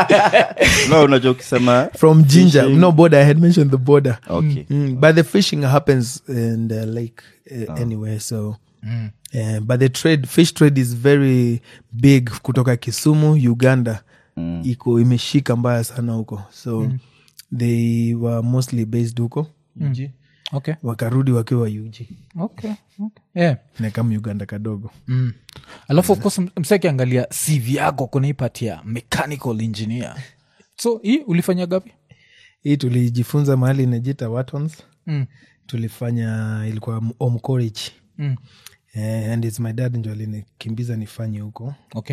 B: no unajua ukisema
A: from ginger
B: Fishing.
A: no border i had mentioned the border
B: okay
A: mm, but the fishing happens in the lake uh, anyway so
C: mm.
A: uh, but the trade fish trade is very big kutoka kisumu uganda
B: Mm.
A: iko imeshika mbaya sana huko so they were mostly based huko UG.
C: okay
A: wakarudi wakiwa ug
C: okay okay yeah
A: na kama uganda kadogo
C: mm. alafu of course mseki angalia cv yako kunaipatia mechanical engineer so hii ulifanya gapi
A: hii tulijifunza mahali inajita watons
C: mm.
A: tulifanya ilikuwa omcorich
C: Mm.
A: eh, and its my dad njo alinikimbiza nifanye huko
C: okay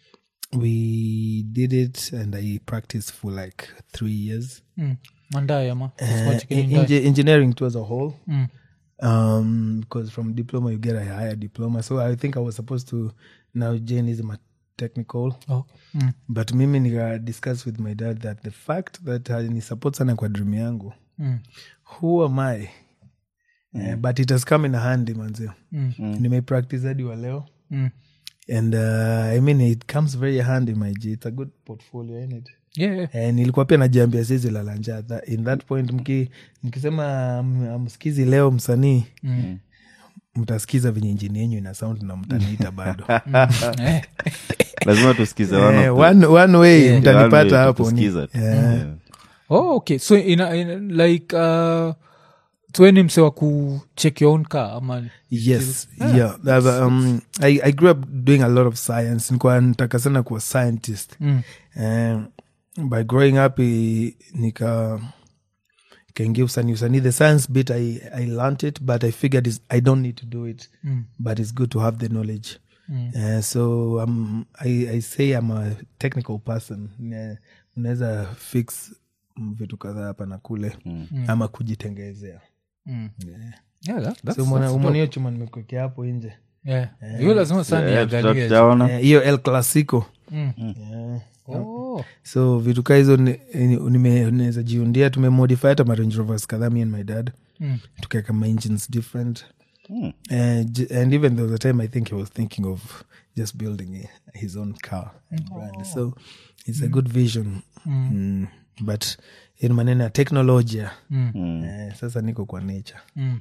A: we did it and i practiced for like three years
C: mm. mandai ama
A: uh,
C: Small chicken in Mandai.
A: engineering to as a whole
C: mm.
A: um because from diploma you get a higher diploma so i think i was supposed to now jane is my technical
C: oh. mm.
A: but mimi nika discuss with my dad that the fact that ni support sana kwa dream yangu
C: Mm.
A: who am i Eh, but it has come in handy manzio
C: Mm.
A: nimeipractice hadi wa leo
C: Mm.
A: and uh, i mean it comes very handy my g it's a good portfolio in it
C: yeah, yeah.
A: Eh, nilikuwa pia najiambia sizi lalanja in that point mki, mkisema m- amsikizi leo msanii
C: Mm.
A: mtasikiza venye injini yenyu ina sound na mtaniita bado
C: Eh.
B: lazima tusikize one
A: Eh,
B: of the-
A: one, one way
C: Yeah.
B: the one way
A: mtanipata hapo ni-
B: tukusikiza tu.
A: Yeah.
B: Yeah.
C: oh, okay so ina, ina, like uh, tweni mse wa kucheck your own car ama
A: yes yeah That, um, I, i grew up doing a lot of science nikuwa nataka sana kuwa scientist
C: mm.
A: um, by growing up i- nika kaingia usanii usanii the science bit I, i learnt it but i figured is, i don't need to do it
C: Mm.
A: but it's good to have the knowledge
C: Mm.
A: uh, so um, I, i say i'm a technical person Ne- unaweza fix mm, vitu kadhaa hapa na kule ama kujitengezea
C: Mm. Yeah, that, that's,
A: so umona-
C: that's
A: umona
C: dope.
A: hiyo chuma nimekuekea hapo nje
C: Yeah. hiyo lazima sana
B: Yeah, tuta-
C: niangalie.
B: tutaona.
A: Eh, hiyo el clasico
C: Mm.
A: yeah.
C: Oh.
A: so vitu kaa hizo ni- ni- nime- naweza jiundia tumemodify hata marange rovers kadhaa me and my dad
C: Mm.
A: tukaweka ma engines different
B: Mm.
A: and, j- and even there was a time i think he was thinking of just building a, his own car and brand so it's a good vision mm. but in maneno ya teknolojia
C: Mm.
A: eh, sasa niko kwa nature
C: Mm.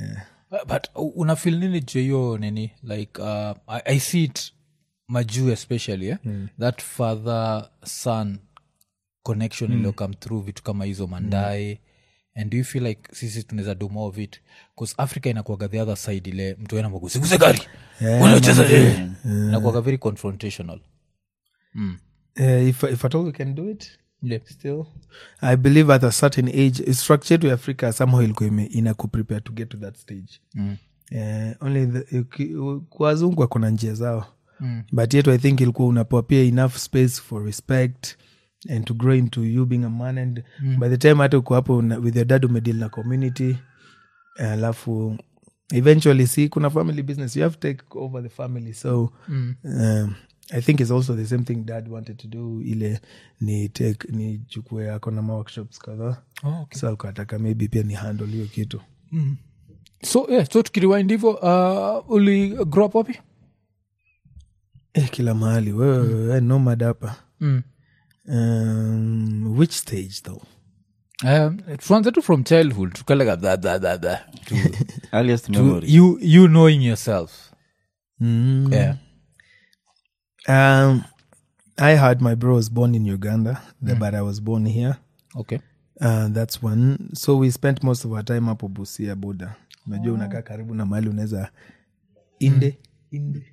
C: Uh, but uh, unafil nini juu ya hiyo nini like uh, I, i see it majuu especially eh? that father son connection mm. iliyokam through vitu kama hizo mandae and do you feel like sisi tunaweza do more of it bcause africa inakuaga the other side ile mtu ena magusiguze gari unacheza inakuaga very confrontational mm.
A: uh, if, if at all we can do it
C: yeah.
A: still i believe at a certain age structure to africa somehow ilikuwa ime- inakuprepare to get to that stage
C: Mm.
A: Eh, only the, uki- u- kwa wazungu wako na njia zao
C: Mm.
A: but yetu i think ilikuwa unapewa pia enough space for respect and to grow into you being a man and by the time hata uko hapo na- with your dad umedeal na community alafu eventually see kuna family business you have to take over the family so
C: Mm.
A: um, i think it's also the same thing dad wanted to do ile ni take ni chukue ako na maworkshops kadhaa
C: Oh, okay.
A: so alikuwa ataka maybe pia ni handle hiyo kitu
C: so yeah, so tukiriwind hivo uh, uli grow up wapi
A: eh, kila mahali wewe wewe nomad hapa
C: mm.
A: um, which stage though
C: um, tuanze tu from childhood tukalega da, da, da, da, to,
B: earliest
C: to
B: memory
C: you, you knowing yourself
A: mm.
C: yeah.
A: um, i had my bro was born in uganda the- but i was born here
C: okay
A: uh, that's one so we spent most of our time hapo busia boda unajua unakaa karibu na mahali unaweza inde inde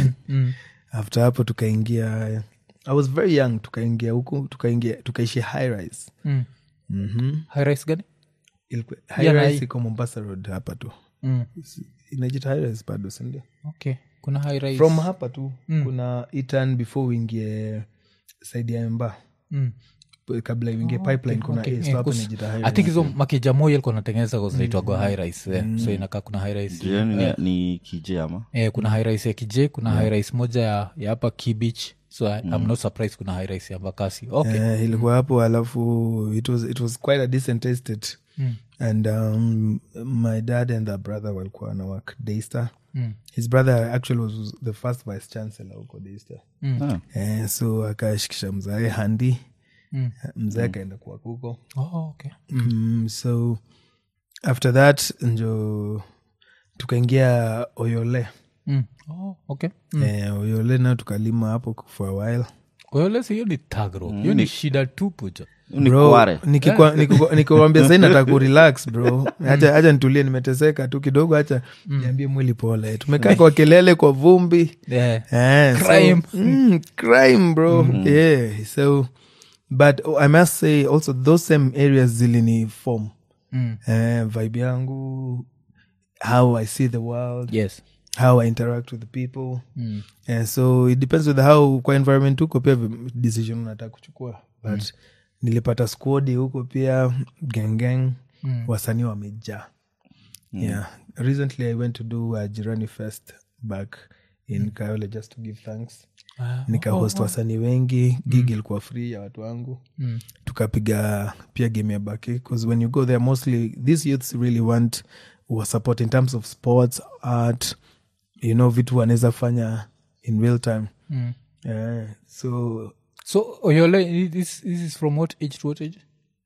A: after hapo tukaingia i was very young tukaingia huku tukaingia tukaishi high rise
C: mm.
A: mm-hmm.
C: high rise gani
A: Ilikuwa- high
C: Yeah, na
A: rise
C: hii-
A: iko mombasa road hapa tu
C: mm.
A: inajita high rise bado sindio
C: okay kuna high rise
A: from hapa tu kuna itan before uingie saidi ya mba
C: mm.
A: kabla uingie pipeline kuna
C: okay,
A: A, so
C: yeah,
A: hapo
C: 'cause
A: inajita high
C: i think
A: rise.
C: hizo makeja moja ilikuwa natengeneza zinaitwagwa high rise eh. so inakaa kuna high rise
B: jirani ni, ni kije ama
C: eh, kuna high rise ya kij kuna high rise moja ya, ya hapa kibich so I, i'm not surprised kuna high rise ya mbakasi okay
A: Eh, ilikuwa hapo alafu it was, it was quite a decent estate and um, my dad and the brother walikuwa na work daystar
C: Mm.
A: his brother actually was the first vice chancellor huko daystar
B: Ah,
A: eh, so akashikisha mzae handi
C: Mm.
A: mzae akaenda kuwa kuko
C: oh, okay
A: mm, so after that njo tukaingia oyole
C: mm. oh, okay
A: eh, oyole nao tukalima hapo for a while
C: oyolesi hiyo ni tagro hiyo ni shida tupu jo
B: ni
A: Bro,
B: kware
A: nikikwa- nikikwa- nikiwambia sai nataka kurelax bro hacha hacha nitulie nimeteseka tu kidogo hacha niambie mwili pole tumekaa kwa kelele kwa vumbi
C: yeah.
A: Eh, so-
C: Crime.
A: mm, crime bro yeah so but oh, i must say also those same areas zilini form
C: mm.
A: eh, vibe yangu how i see the world
C: yes
A: how i interact with the people
C: mm.
A: yeah, so it depends with how kwa environment huko pia vi- decision unataka kuchukua but nilipata squadi huko pia gengeng mm. wasanii wamejaa yeah recently i went to do a jirani fest back in kayole just to give thanks
C: Ah,
A: nikahost wasanii wengi gig ilikuwa free ya watu wangu
C: Mm.
A: tukapiga pia game ya baki because when you go there mostly these youths really want wa support in terms of sports art you know vitu wanaweza fanya in real time
C: Mm.
A: yeah. so
C: so oyole this, this is from what age to what age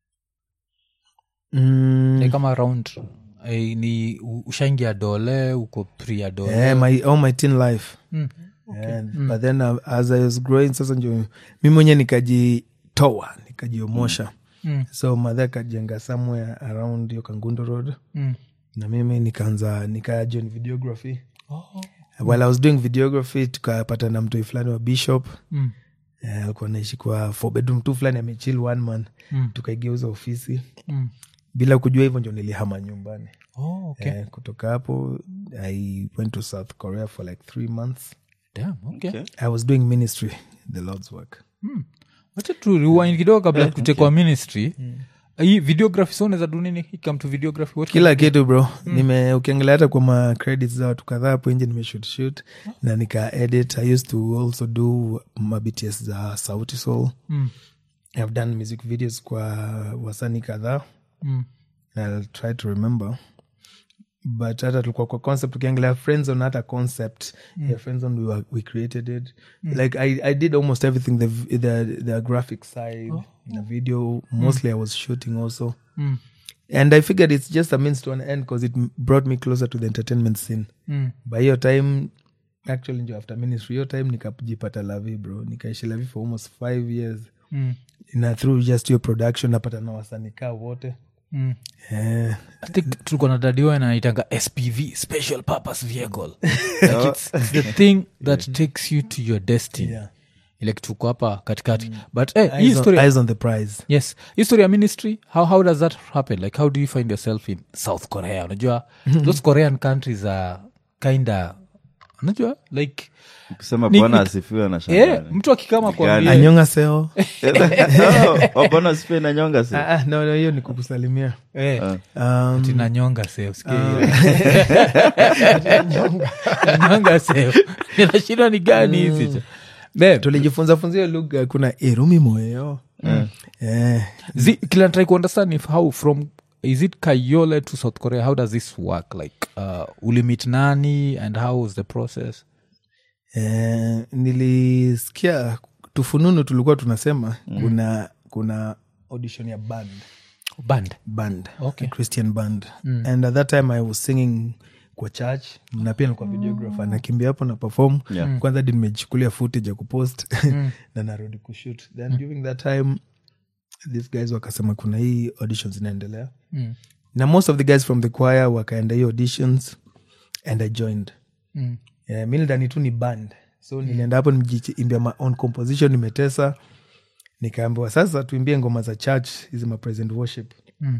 A: mm,
C: like kama around eh, ni u- ushaingia dole uko pria dole
A: yeah, my, all my teen life
C: mm.
A: yeah, but then uh, as i was growing sasa njo mi mwenye nikajitoa nikajiomosha
C: Mm.
A: so madhe akajenga somewhere around hiyo kangundo road
C: Mm.
A: na mimi nikaanza nikajoin videography
C: Oh.
A: while i was doing videography tukapata na mtoi fulani wa bishop
C: Mm.
A: Eh, alikuwa naishi kwa four bedroom tu fulani amechil one man
C: Mm.
A: tukaigeuza ofisi
C: Mm.
A: bila kujua hivyo ndio nilihama nyumbani
C: Oh, okay.
A: eh, kutoka hapo i went to south korea for like three months
C: Damn, okay.
B: Okay.
A: i was doing ministry the lord's work
C: wacha tu rewind kidogo kabla kutekwa ministry hii videography so unaweza do nini ikam to videography what
A: kila kitu bro nime ukiangalia hata kwa ma credits za watu kadhaa hapo nje nimeshoot shoot na nika edit i used to also do ma bts za sauti soul
C: Mm.
A: i've done music videos kwa wasanii kadhaa
C: Mm.
A: I'll try to remember but hata tulikuwa kwa concept ukiangalia friendzone hata concept mm. yeah, friendzone we, were, we created it like I, i did almost everything the, v- the, the graphic side the video mostly i was shooting also
C: Mm.
A: and i figured it's just a means to an end because it m- brought me closer to the entertainment scene
C: Mm.
A: by hiyo time actually ndio after ministry hiyo time nikajipata lavi bro nikaishi lavi for almost five years
C: Mm.
A: na through just your production napata na wasanikaa wote
C: Mm.
A: eh,
C: I think tulikuwa na dadiwa naitanga spv special purpose vehicle like it's, it's the thing that takes you to your destiny
A: Yeah.
C: ile kitu uko hapa katikati but eh, hii
A: eyes, on,
C: story
A: eyes on the prize
C: yes history ya ministry how, how does that happen like how do you find yourself in south korea unajua those korean countries are kinda unajua like
B: ukisema
C: Ni-
B: bwana
C: ni-
B: asifiwe na
C: yeah, mtu akikama kwambia
A: anyonga seo
B: bwana asifiwe na nyonga si
A: Ah, ah, no, no, hiyo ni kukusalimia
C: eh,
A: um,
C: tinanyonga seo nanyonga seo inashindwa ni gani hizi jo Babe,
A: tulijifunza funza hiyo lugha kuna irumi moyo eh,
C: zi- kila try kuunderstand if how from is it kayole to south korea how does this work like uh, ulimit nani and how was the process
A: eh, nilisikia tufununu tulikuwa tunasema kuna kuna audition ya band
C: band
A: band
C: Okay.
A: a christian band and at that time i was singing kwa church na pia nilikuwa videographer nakimbia hapo na perform
B: Yeah.
A: kwanza di nimechukulia footage ya kupost na narudi kushoot then during that time these guys wakasema kuna hii auditions inaendelea
C: Mm.
A: na most of the guys from the choir wakaenda hii auditions and i joined
C: Mm.
A: yeah, mi nilidhani tu ni band so nilienda hapo nijiimbia my own composition nimetesa nikaambiwa sasa tuimbie ngoma za church hizi ma present worship
C: Mm.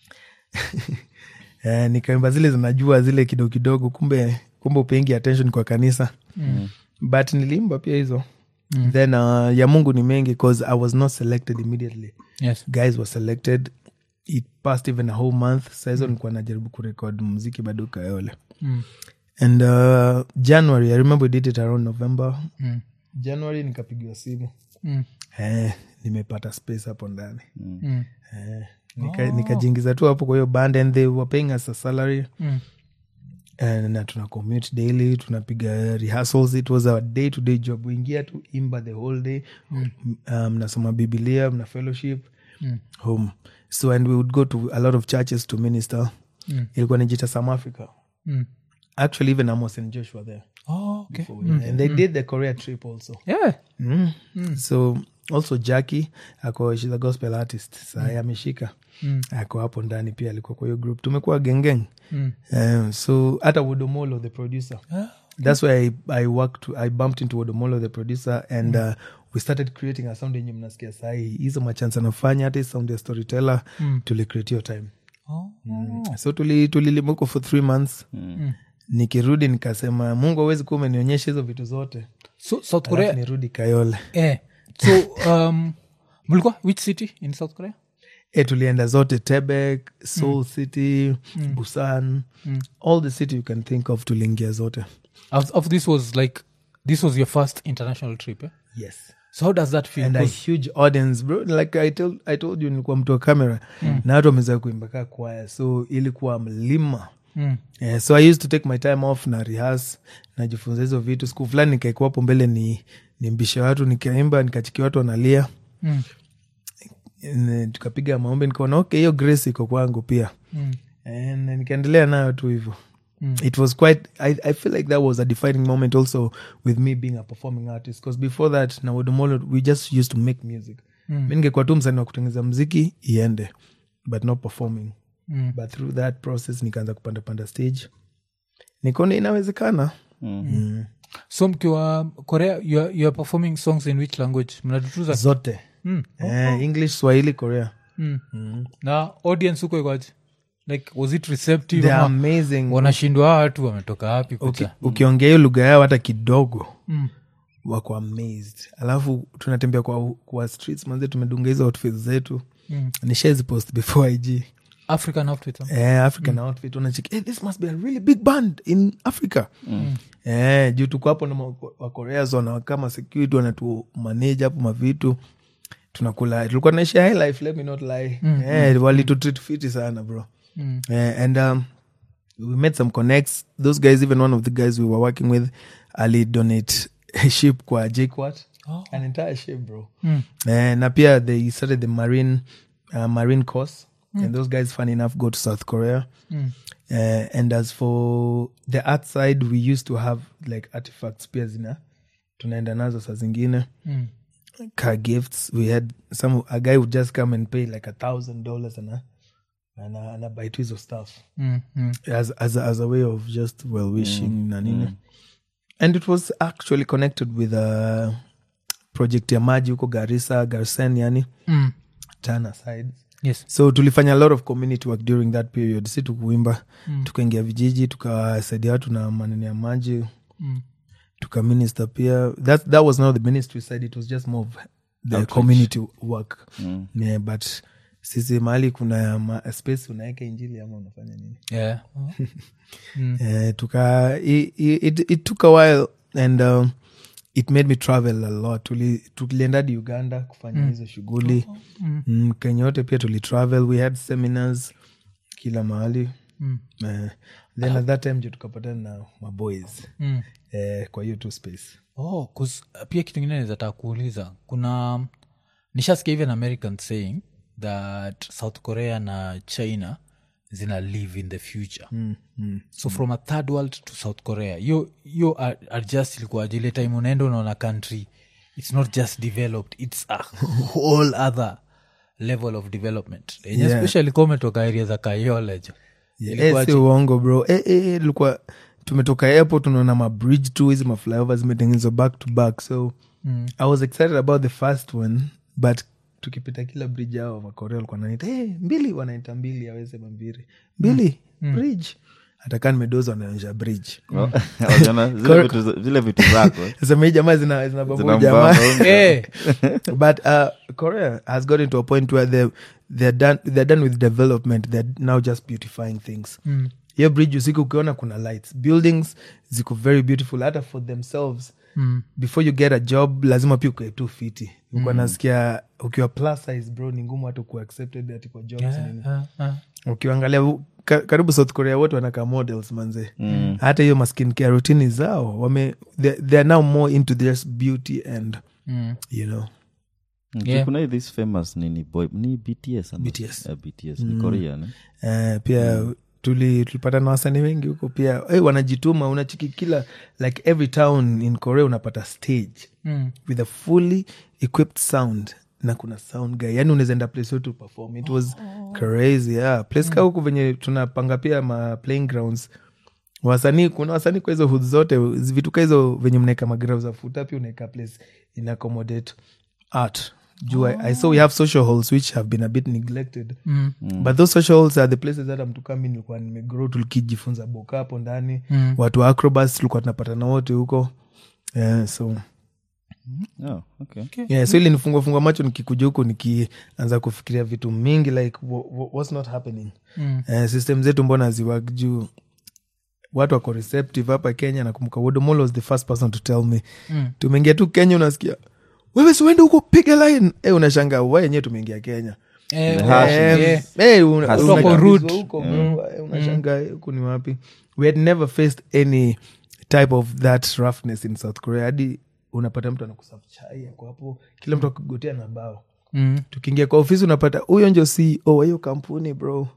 A: eh, nikaimba zile zinajua zile kidogo kidogo kumbe kumbe upengi attention kwa kanisa
C: Mm.
A: but niliimba pia hizo mm. then uh, ya mungu ni mengi cause i was not selected immediately
C: Yes.
A: guys were selected it passed even a whole month sahizo nilikuwa najaribu kurekod muziki bado kayole
C: Mm.
A: and uh, january i remember we did it around november
C: Mm.
A: january nikapigiwa simu
C: Mm.
A: eh, nimepata space hapo ndani
C: Mm.
A: eh, nika- nikajiingiza tu hapo kwa hiyo band and they were paying us a salary
C: Mm.
A: Eh, na tuna commute daily tunapiga rehearsals it was a day to day job uingia tu imba the whole day mm. um, nasoma bibilia mna fellowship
C: Mm.
A: home so and we would go to a lot of churches to minister
C: Mm.
A: ilikuwa nijita some africa
C: Mm.
A: actually even amos and joshua there
C: Oh, okay.
A: and they did the korea trip also
C: Yeah.
A: mm. so also jackie ako shes a gospel artist sahi ameshika
C: Mm.
A: ako hapo ndani pia alikuwa kwa hiyo group tumekuwa gengeng
C: Mm.
A: um, so hata wodomolo the producer
C: Ah,
A: that's why I, I worked i bumped into wodomolo the producer and uh, we started creating a sound yenye mnasikia sahi hizo machance anafanya hata hii sound ya storyteller
C: Mm.
A: tulicreate hiyo time
C: Oh.
A: so tuli- tulilimuko for three months
C: Mm.
A: nikirudi nikasema mungu awezi kuwa umenionyesha hizo vitu zote
C: So South
A: Alafu
C: Korea.
A: nirudi kayole
C: Eh. So um, mlikuwa which city in South Korea?
A: e tulienda zote tebek soul city busan all the city you can think of tuliingia zote
C: Of, of this was like this was your first international trip. Eh?
A: yes
C: So how does that feel?
A: and a
C: 'Cause-
A: huge audience bro like I told, I told you nilikuwa mtu wa kamera na watu wameweza kuimba kaa kwaya so ilikuwa mlima
C: Mm.
A: yeah, so i used to take my time off na rehearse najifunza hizo vitu siku fulani nikaikuwa hapo mbele ni nimbishe watu nikaimba nikachikia watu wanalia
C: Mm.
A: N- tukapiga maombi nikaona okay hiyo grace iko kwangu pia
C: Mm.
A: and nikaendelea nayo tu hivyo it was quite I, i feel like that was a defining moment also with me being a performing artist because before that na wodomolo we just used to make music
C: Mm.
A: mi ningekuwa tu msanii wa kutengeza mziki iende but not performing
C: Mm.
A: but through that process nikaanza kupanda panda stage nikaona inawezekana mm.
C: So mkiwa Korea you are, you are performing songs in which language? Mnatutuza?
A: zote
C: Mm.
A: eh, english swahili korea
C: Mm. Na audience huko ikoje? Like was it receptive?
A: they are
C: ama
A: amazing
C: wanashindwa hawa watu wametoka wapi
A: Uki-
C: kuja?
A: ukiongea hiyo lugha yao hata kidogo
C: Mm.
A: wako amazed alafu tunatembea kwa, kwa streets manze tumedunga hizo outfits zetu
C: Mm.
A: nishazi post before ig
C: African outfit. huh?
A: eh, african outfit unachiki hey, this must be a really big band in africa eh, juu tuko hapo na ma- wakorea zona kama security wanatu manage hapo mavitu tunakula tulikuwa naishi high life let me not lie eh, walitutreat fiti sana bro
C: Mm.
A: Eh, and um, we made some connects those guys even one of the guys we were working with ali donate a ship kwa jquat
C: Oh.
A: an entire ship bro
C: Mm.
A: Eh, na pia they started the marine uh, marine course and those guys fun enough go to south korea
C: Mm.
A: uh, and as for the art side we used to have like artifacts pia zina tunaenda nazo saa zingine
C: Mm.
A: car gifts we had some a guy would just come and pay like a thousand dollars and and anabuy tu hizo stuff
C: Mm. Mm.
A: as, as, a, as a way of just well wishing na nini and it was actually connected with a project ya maji huko garissa garsen yani
C: Mm.
A: tana side
C: Yes.
A: so tulifanya a lot of community work during that period si tukuimba mm. tukaingia vijiji tukawasaidia watu na maneno ya maji
C: Mm.
A: tukaminister pia that, that was not the ministry side it was just more of the community work
B: Mm.
A: yeah, but sisi mahali kuna ma, space unaweka injili ama unafanya nini
C: Yeah.
A: Eh, tuka it, it, it took a while and um, it made me travel a lot Tuli- tulienda hadi uganda kufanya hizo shughuli mm. kenya yote pia tulitravel we had seminars kila mahali
C: Mm.
A: eh, then at that time jo tukapatana na maboys
C: Mm.
A: eh, kwa hiyo tu space
C: oh, 'cause, uh, pia kitu ingine nazataka kuuliza kuna nishasikia even american saying that south korea na china zina live in the future
A: mm, mm.
C: so from a third world to south korea yo yo adjust ilikuwa ile time unaenda unaona country it's not just developed it's a whole other level of development yenye
A: Yeah.
C: especially kuwa umetoka area za kayolejo
A: Eh, si uongo bro Eh, eh, eh, ilikuwa tumetoka airport tunaona mabridge tu hizi maflyovers zimetengenezwa back to back so
C: Mm.
A: i was excited about the first one but tukipita kila bridge ao wakorea walikuwa wanaita hey, mbili wanaita mbili awesema mbili mbili bridge hatakaa nimedoza wanaonyesha bridge
B: Wajana, zile vitu za- zile vitu zako
A: sema hii jamaa zina, zina babu
B: zinambamba
A: jamaa
B: unga.
C: Eh,
A: but uh, Korea has gotten to a point where they they're done they're done with development. They're now just beautifying things.
C: Mm.
A: Hiyo bridge usiku ukiona kuna lights, buildings ziko very beautiful hata for themselves.
C: Mm.
A: Before you get a job lazima pia ukae tu fiti. Uko nasikia ukiwa plus size bro ni ngumu hata kuwa accepted ati kwa jobs
C: yeah,
A: nini.
C: ah, ah.
A: Ukiangalia u- ka, karibu South Korea wote wanakaa models manze. Hata hiyo maskin care routine zao wame they, they are now more into this beauty and
C: Mm.
A: you know
B: Okay,
C: Yeah.
B: kuna hii this famous nini boy ni bts ama?
A: BTS.
B: Eh, bts ni korea ne?
A: Eh, pia tuli tulipata na wasanii wengi huko pia hey, wanajituma unachiki kila like every town in korea unapata stage
C: Mm.
A: with a fully equipped sound na kuna sound guy yani unaweza enda place yote perform it was crazy yeah. place ka huku venye tunapanga pia ma playing grounds wasanii kuna wasanii kwa hizo hood zote vitu ka hizo venye mnaeka magrau za futa pia unaeka place in accommodate art juu I, i saw we have social halls which have been a bit neglected
C: Mm.
A: but those social halls are the places hata mtu kama mi nilikuwa nimegrow tulikijifunza boka hapo ndani
C: Mm.
A: watu wa acrobats tulikuwa tunapatana wote huko yeah, so
B: Oh, okay.
A: yeah, so ili nifungua fungua macho nikikuja huku nikianza kufikiria vitu mingi like wha- wha- what's not happening
C: Mm.
A: Eh, system zetu mbona ziwak juu watu wako receptive hapa kenya nakumbuka wodomolo was the first person to tell me
C: Mm.
A: tumeingia tu kenya unasikia wewe siuende huko piga line eh, unashanga wa yenyewe tumeingia kenya
C: Eh,
B: Hash.
C: eh,
A: Eh,
C: eh.
A: eh, una-
B: Has
A: unakimbizwa
C: been. rude.
A: huko, bro. Eh, unashanga huku ni wapi we had never faced any type of that roughness in south korea hadi unapata mtu anakusafu chai ako hapo kila mtu akigotea na bao
C: Mm.
A: tukiingia kwa ofisi unapata huyo njo ceo wa hiyo kampuni bro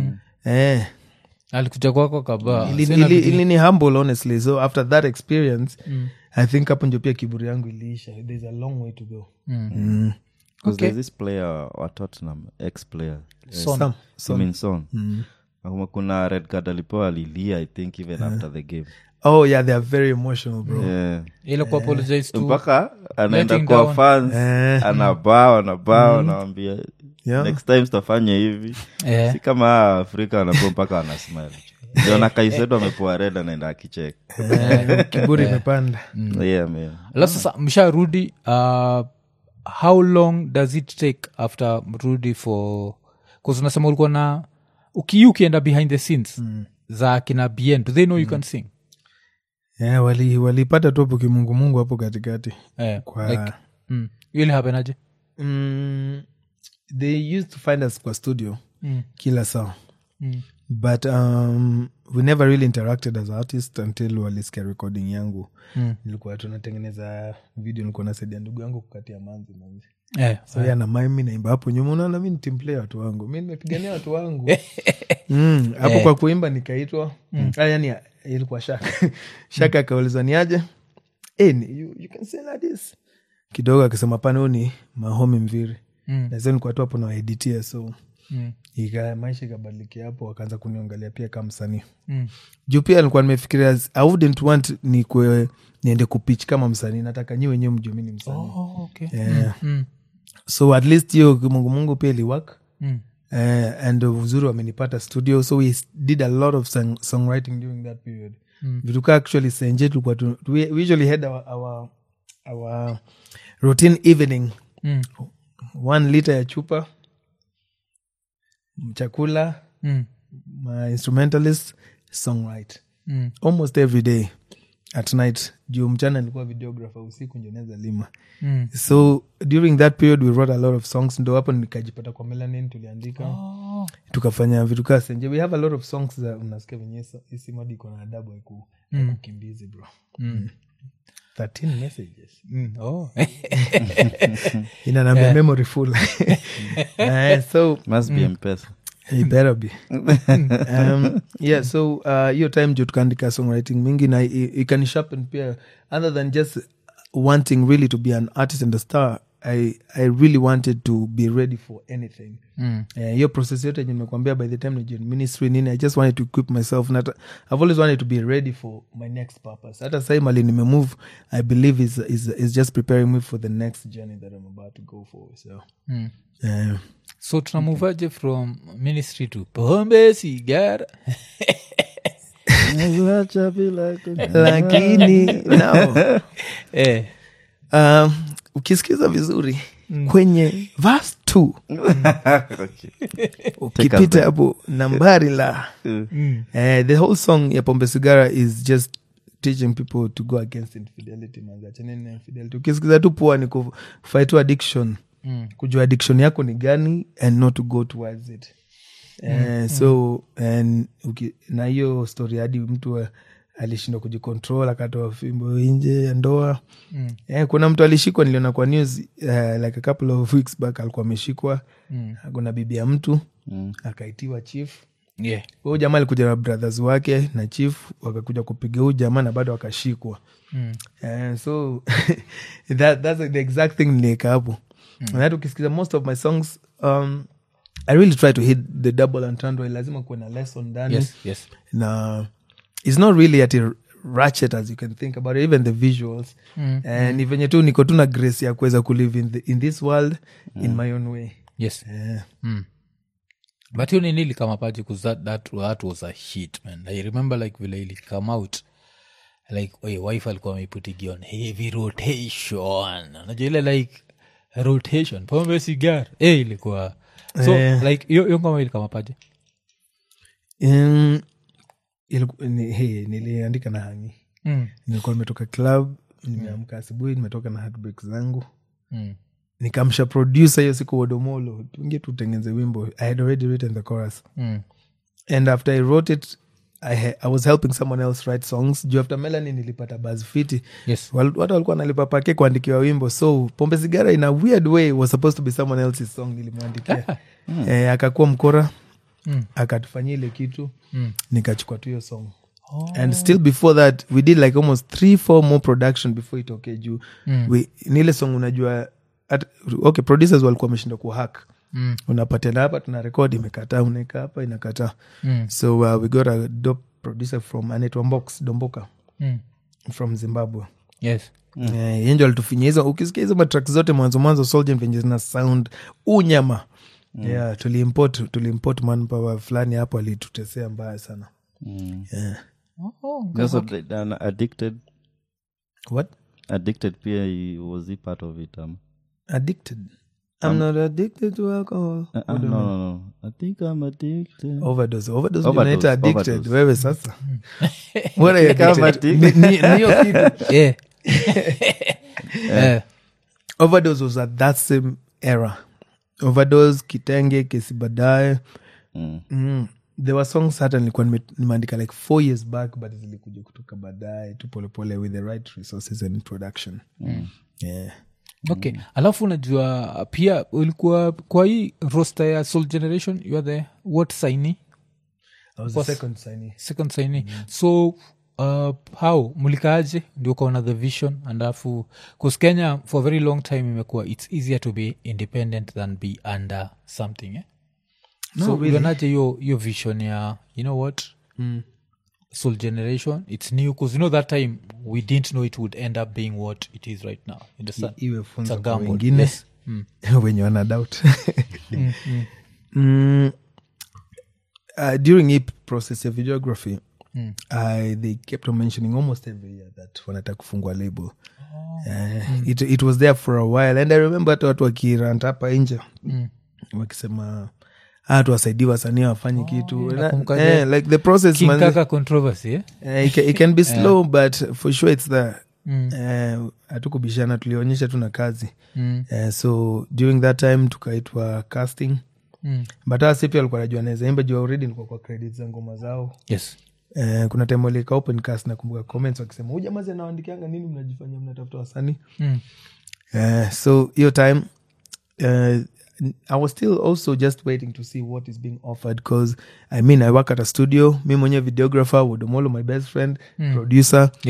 A: eh,
C: alikuja kwako kabaa
A: ili,
C: Sina
A: ili,
C: bidii.
A: ili ni humble honestly so after that experience i think hapo njo pia kiburi yangu iliisha there's a long way to go
C: Mm.
A: mm.
B: 'Cause
C: Okay.
B: there's this player wa tottenham ex player
C: Son.
A: Some- some-
B: Heung-min Son. Akuma kuna red card alipewa alilia i think even after the game
A: oh yeah they are very emotional bro
B: yeah.
C: ile ku apologize to
B: mpaka anaenda
C: letting
B: kwa
C: down.
B: fans
A: Eh.
B: anabao anabao anawambia
A: Yeah.
B: next time tutafanya hivi
C: Eh.
B: si kama hawa afrika wanapo mpaka wanasmile jona kaisedo amepoa red anaenda akichek
A: Eh, kiburi imepanda
B: yeah, man.
C: alafu sasa msharudi uh, how long does it take after mrudi for bcause unasema ulikuwa na ukiu ukienda behind the scenes za kina bien do they know you can sing
A: yeah, wali walipata tu hapo kimungumungu hapo katikati
C: eh,
A: Kwa-
C: like, mm, ile hapenaje
A: mm, they used to find us kwa studio
C: Mm.
A: kila saa
C: Mm.
A: but um, we never really interacted as artist until walisikia recording yangu
C: Mm.
A: nilikuwa tunatengeneza video nilikuwa nasaidia ndugu yangu kukatia manzi manzi
C: eh,
A: so yeah. na mimi naimba hapo nyuma unaona mi nitimplay watu wangu mi nimepigania watu wangu Mm, hapo kwa kuimba nikaitwa Ah, yani ilikuwa shaka shaka akaulizwa ni aje Eh, ni- you, you can say like this kidogo akisema pana huu ni mahomi mviri
C: Mm.
A: na sasa nilikuwa tu hapo nawaeditia so
C: Mm.
A: ika maisha ikabadilikia hapo wakaanza kuniongalia pia kama msanii
C: Mm.
A: juu pia nilikuwa nimefikiria i wouldn't want ni kwe, niende kupich kama msanii nataka nyi wenyewe mjue mi ni msanii
C: Oh, okay.
A: Yeah.
C: Mm.
A: so at least hiyo mungumungu pia iliwak
C: Mm.
A: uh, and uzuri wamenipata studio so we s- did a lot of song, songwriting during that period
C: Mm.
A: vituka actually senje tulikuwa tu, we, we usually had our, our, our routine evening
C: Mm.
A: one liter ya chupa chakula
C: Mm.
A: my instrumentalist songwrite
C: Mm.
A: almost every day at night juu mchana nilikuwa videographer usiku ndio naweza lima
C: Mm.
A: so during that period we wrote a lot of songs ndo hapo nikajipata kwa melanin tuliandika
C: Oh.
A: tukafanya vitu kaa senje we have a lot of songs za unasikia venye isimadi iko na adabu aiku kukimbizi bro
C: Mm.
A: 13 messages
C: Mm. Oh.
A: inanambia memory full Eh, so
B: must be mpesa
A: it better be um, yeah so uh, hiyo time juu tukaandika songwriting mingi na i- ikanishapen pia other than just wanting really to be an artist and a star I, i really wanted to be ready for anything
C: Mm.
A: Eh, hiyo process yote yenye nimekwambia by the time najoin ministry nini i just wanted to equip myself Not, i've always wanted to be ready for my next purpose hata sai mali nimemove i believe is, is, is just preparing me for the next journey that i'm about to go for so
C: Mm.
A: eh,
C: so tunamuvaje from ministry to pombe sigara
B: Acha bila ku-
A: lakini no.
C: eh.
A: um, ukisikiza vizuri kwenye vas t ukipita hapo nambari la eh, the whole song ya pombe sigara is just teaching people to go against infidelity manze. Achaneni na infidelity ukisikiza tu poa ni kufight tu addiction
C: Mm.
A: kujua addiction yako ni gani and not to go towards it Eh, so and, uki, na hiyo story hadi mtu a- alishindwa kujicontrol akatoa fimbo nje ya ndoa
C: Mm.
A: eh, kuna mtu alishikwa niliona kwa news uh, like a couple of weeks back alikuwa ameshikwa
C: Mm.
A: kuna bibi ya mtu
B: Mm.
A: akaitiwa chief
C: yeah.
A: huyu jamaa alikuja na brothers wake na chief wakakuja kupiga huyu jamaa na bado akashikwa
C: Mm.
A: Eh, so that, that's the exact thing nilieka hapo mm. hata ukisikiza most of my songs um, i really try to hit the double entendre lazima kuwe na lesson ndani
C: yes yes
A: na it's not really at a ratchet as you can think about it, even the visuals
C: Mm.
A: and ni venye tu niko tu na grace ya kuweza kulive in, the, in this world in my own way
C: yes
A: yeah.
C: mm. but hiyo nini ilikama paji bcause that, that, that was a hit man i remember like vile ilikame out like oye, wife alikuwa ameiputigi on heavy rotation najua ile like rotation pombe sigar eh ilikuwa so
A: Eh.
C: like hiyo hiyo ngoma ilikama paje
A: Um, iliku- ni- hey, niliandika na hangi
C: mm.
A: nilikuwa nimetoka club nimeamka asubuhi nimetoka na heartbreak zangu
C: mm.
A: nikamsha producer hiyo siku wodomolo tuingie tutengeneze wimbo i had already written the chorus
C: mm.
A: and after i wrote it I, ha- I was helping someone else write songs juu after melani nilipata buzz fiti
C: yes
A: Wal- watu walikuwa nalipa pake kuandikiwa wimbo so pombe sigara in a weird way was supposed to be someone else's song nilimwandikia eh, akakuwa mkora
C: Mm.
A: akatufanyia ile kitu
C: Mm.
A: nikachukua tu hiyo song and still before that we did like almost three four more production before itoke juu
C: Mm.
A: we, ni ile song unajua at, okay producers walikuwa wameshinda kuhack
C: Mm.
A: unapatena hapa tuna rekod imekataa unaeka hapa inakataa
C: Mm.
A: so uh, we got a dope producer from anaitwa Mbox domboka
C: Mm.
A: from zimbabwe
C: yes
A: mm. uh, yenjo alitufinyia hizo ukisikia hizo matrak zote mwanzo mwanzo soldier venye zina sound unyama mm. yeah tuliimport tuliimport manpower fulani hapo alitutesea mbaya sana
B: Mm.
A: yeah.
C: oh,
B: Also, the- an addicted
A: what
B: addicted pia i- was he part of it um?
A: addicted i'm not addicted to alcohol
B: Uh, uh, no, no, no. I think I'm addicted.
A: overdose overdose
B: Overdose,
A: unaita addicted
B: overdose.
A: wewe sasa what are you
B: Kama
A: addicted? Ni- ni- ni hiyo kitu
C: yeah. Eh.
A: overdose was at that same era overdose kitenge kesi baadaye
B: Mm.
A: mm. there were songs hata nilikuwa nime- nimeandika like four years back but zilikuja kutoka baadaye tu polepole with the right resources and production mm. yeah.
C: okay alafu unajua pia ulikuwa kwa hii roster ya soul generation you are the what saini
A: I was the second signee.
C: second saini so uh, how mlikaaje ndio ukaona the vision alafu bcause kenya for a very long time imekuwa its easier to be independent than be under something eh?
A: No,
C: so
A: really.
C: ulionaje hiyo hiyo vision ya you know what
A: Mm.
C: soul generation it's new because you know that time we didn't know it would end up being what it is right now you understand?
A: iwe
C: It's
A: funzo
C: a
A: kwa
C: gamble.
A: wengine
C: Yes. Mm.
A: wenye wana doubt mm. uh, during hii process ya videography
C: Mm.
A: I, they kept on mentioning almost every year that wanataka kufungua label uh, it, it was there for a while and i remember hata watu wakirant hapa nje
C: Mm.
A: wakisema "Ah, tuwasaidie wasanii wafanye kitu Na-
C: nakumbuka
A: eh, like the process
C: king
A: man,
C: kaka controversy eh?
A: eh, it, can, it can be slow but for sure it's there
C: Mm.
A: Eh, hatukubishana tulionyesha tuna kazi
C: Mm.
A: Eh, so during that time tukaitwa casting
C: Mm.
A: but hasa si pia alikuwa najua naweza imba juu already nilikuwa kwa credit za ngoma zao
C: yes
A: eh, kuna time walika open cast nakumbuka comments wakisema huyu jamaa anawaandikianga nini mnajifanya mnatafuta wasanii
C: mm.
A: Eh, so hiyo time uh, i was still also just waiting to see what is being offered because i mean i work at a studio mi mwenyewe videographer wodomolo my best friend producer
C: yes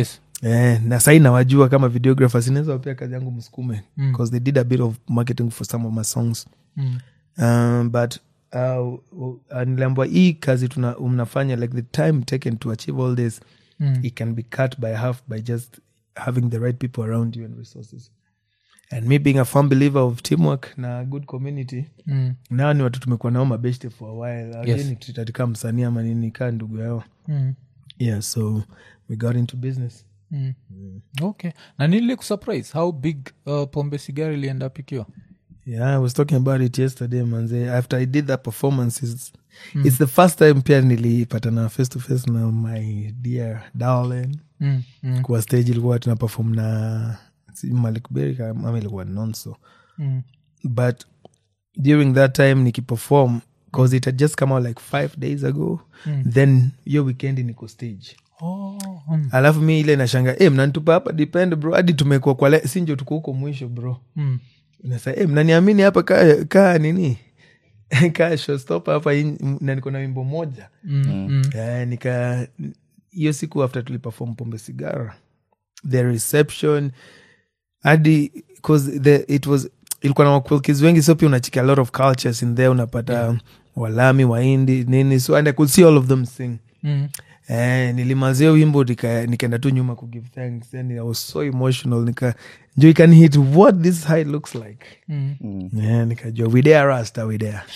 A: eh, na sahii nawajua kama videographers inaweza wapea kazi yangu msukume because they did a bit of marketing for some of my songs
C: Mm.
A: um, but uh, uh, niliambwa hii kazi tuna, mnafanya like the time taken to achieve all this
C: Mm.
A: it can be cut by half by just having the right people around you and resources and me being a firm believer of teamwork na good community
C: Mm.
A: nao ni watu tumekuwa nao mabeshte for a while
C: Yes.
A: yes. tutatika msanii ama nini kaa ndugu yao
C: Mm.
A: yeah so we got into business
C: Mm. okay na nili kusurprise how big uh, pombe sigari ilienda pikiwa
A: yeah i was talking about it yesterday manze after i did that performance it's, it's the first time pia nilipatana face to face na my dear darling
C: mm. mm.
A: kwa stage ilikuwa tuna perform na si Malik Berry ama ilikuwa nonso
C: Mm.
A: but during that time nikiperform cause it had just come out like five days ago then hiyo weekend niko stage
C: Oh, mm.
A: alafu mi ile nashanga e, mnanitupa hapa depend bro hadi tumekuwa kwa le- si njo tuko huko mwisho bro
C: Mm.
A: nasa e, mnaniamini hapa kaa ka nini kaa showstopper hapa in- na niko na wimbo moja
C: Mm. Mm.
A: Eh, nika hiyo siku after tuliperform pombe sigara the reception hadi cause the, it was ilikuwa na wakulkis wengi so pia unachika a lot of cultures in there unapata walami waindi nini so and i could see all of them sing
C: Mm.
A: Eh, nilimazia wimbo nika- nikaenda tu nyuma kugive thanks and i was so emotional nika njo can hit what this high looks like
C: Mm.
A: yeah, nikajua we there rasta we there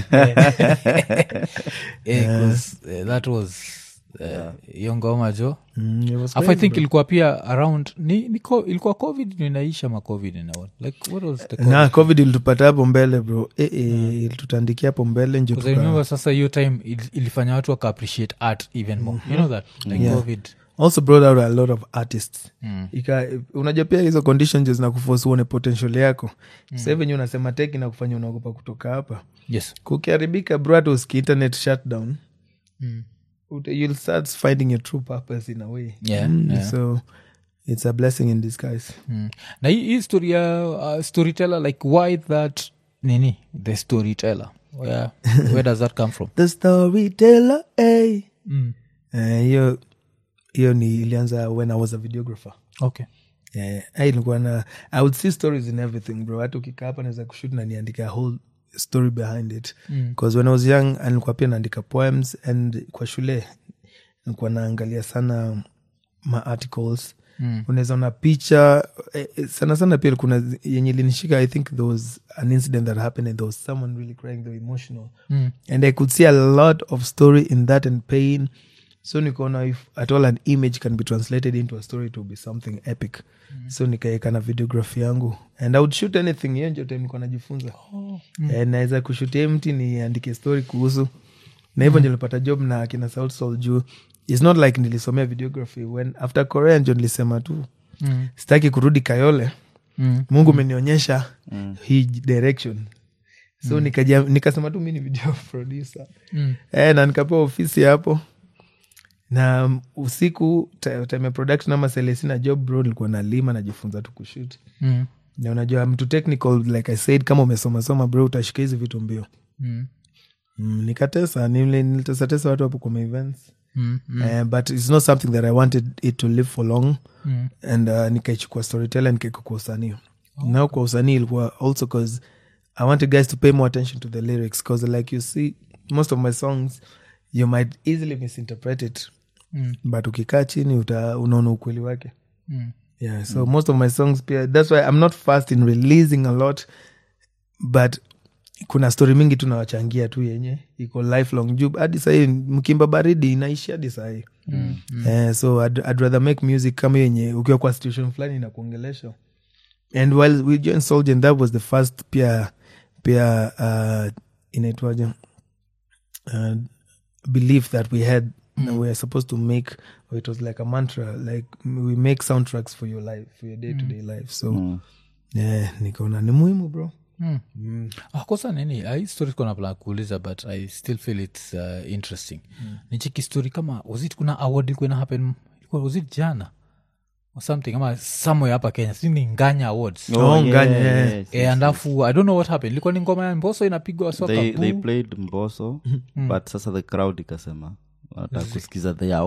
C: Yeah, 'cause, eh, that was eh, hiyo ngoma jo
A: mm, it was
C: afu i
A: crazy,
C: think
A: bro.
C: ilikuwa pia around ni, ni co- ilikuwa covid ninaisha ma covid na what like what was the
A: na covid ilitupata hapo mbele bro e, e, ilitutandikia hapo mbele njo
C: Because I
A: tuka-
C: remember sasa hiyo time il- ilifanya watu waka appreciate art even more you know that like
A: Yeah.
C: covid
A: also brought out a lot of artists
C: Mm.
A: Ika, unajua pia hizo conditions zina kuforce uone potential yako mm. sa venye unasema teki na kufanya unaogopa kutoka hapa
C: yes
A: kukiharibika bro hata uski internet shutdown
C: Mm.
A: ut- you'll start finding your true purpose in a way
C: Yeah,
A: Mm,
C: yeah.
A: so it's a blessing in disguise
C: Mm. na hii hii story ya uh, storyteller like why that nini the storyteller where, where does that come from
A: the storyteller hey.
C: mm.
A: Eh, hiyo hiyo ni ilianza when i was a videographer
C: okay
A: yeah, I ilikuwa na i would see stories in everything bro hata ukikaa hapa naweza kushut na niandika a whole story behind it bcause when i was young ah, nilikuwa pia naandika poems and kwa shule nilikuwa naangalia sana ma articles
C: Mm.
A: unaweza ona picha eh, eh, sana sana pia kuna zi- yenye ilinishika i think there was an incident that happened and there was someone really crying they were emotional
C: Mm.
A: and i could see a lot of story in that and pain so nikaona if at all an image can be translated into a story to be something epic mm. so nikaeka na videography yangu and i would shoot anything hiyo njo time nikuwa najifunza oh. mm. naweza kushutia mti niandike story kuhusu na hivyo mm. nilipata job na akina South Soul juu its not like nilisomea videography when after korea njo nilisema tu
C: Mm.
A: sitaki kurudi kayole
C: Mm.
A: mungu umenionyesha hii direction so nikaja nikasema tu mi ni video producer
C: Mm.
A: eh, na nikapewa ofisi hapo na um, usiku ta- time ya production ama selesina job bro nilikuwa nalima najifunza tu kushut
C: Mm.
A: na unajua mtu technical like i said kama umesomasoma bro utashika hizi vitu mbio
C: Mm.
A: mm, nikatesa nile- nilitesatesa watu hapo kwa my events
C: Mm. Mm.
A: Eh, but it's not something that i wanted it to live for long
C: Mm.
A: and uh, nikaichukua storyteller nikaeka kwa usanii now kwa usanii ilikuwa also cause i wanted guys to pay more attention to the lyrics because like you see most of my songs you might easily misinterpret it
C: Mm.
A: but ukikaa chini uta unaona ukweli wake
C: Mm.
A: yeah so most of my songs pia that's why i'm not fast in releasing a lot but kuna story mingi tunawachangia tu yenye iko lifelong juu hadi sahii mkimba baridi inaishi hadi sahii mm, Eh, so I'd, I'd rather make music kama yenye ukiwa kwa situation fulani na kuongelesha and while we joined soldier that was the first pia pia uh, inaitwaje uh, belief that we had mm. we were supposed to make or it was like a mantra like we make soundtracks for your life for your day-to-day life so
B: Mm.
A: yeah, nikaona ni muhimu bro
C: Mm.
A: mm.
C: Ah, kosa nini Ah, hii story kona plan kuuliza but i still feel its uh, interesting mm. nichiki story kama was it kuna award ilikuwa ina happen ilikuwa was it jana or something ama somewhere hapa kenya si ni nganya awards
A: Oh, Nganya, yeah.
B: yes,
C: Eh, and alafu i don't know what happened ilikuwa ni ngoma ya mboso inapigwa soka
B: they, they
C: boo.
B: played mboso but sasa the crowd ikasema wanataka kusikiza their own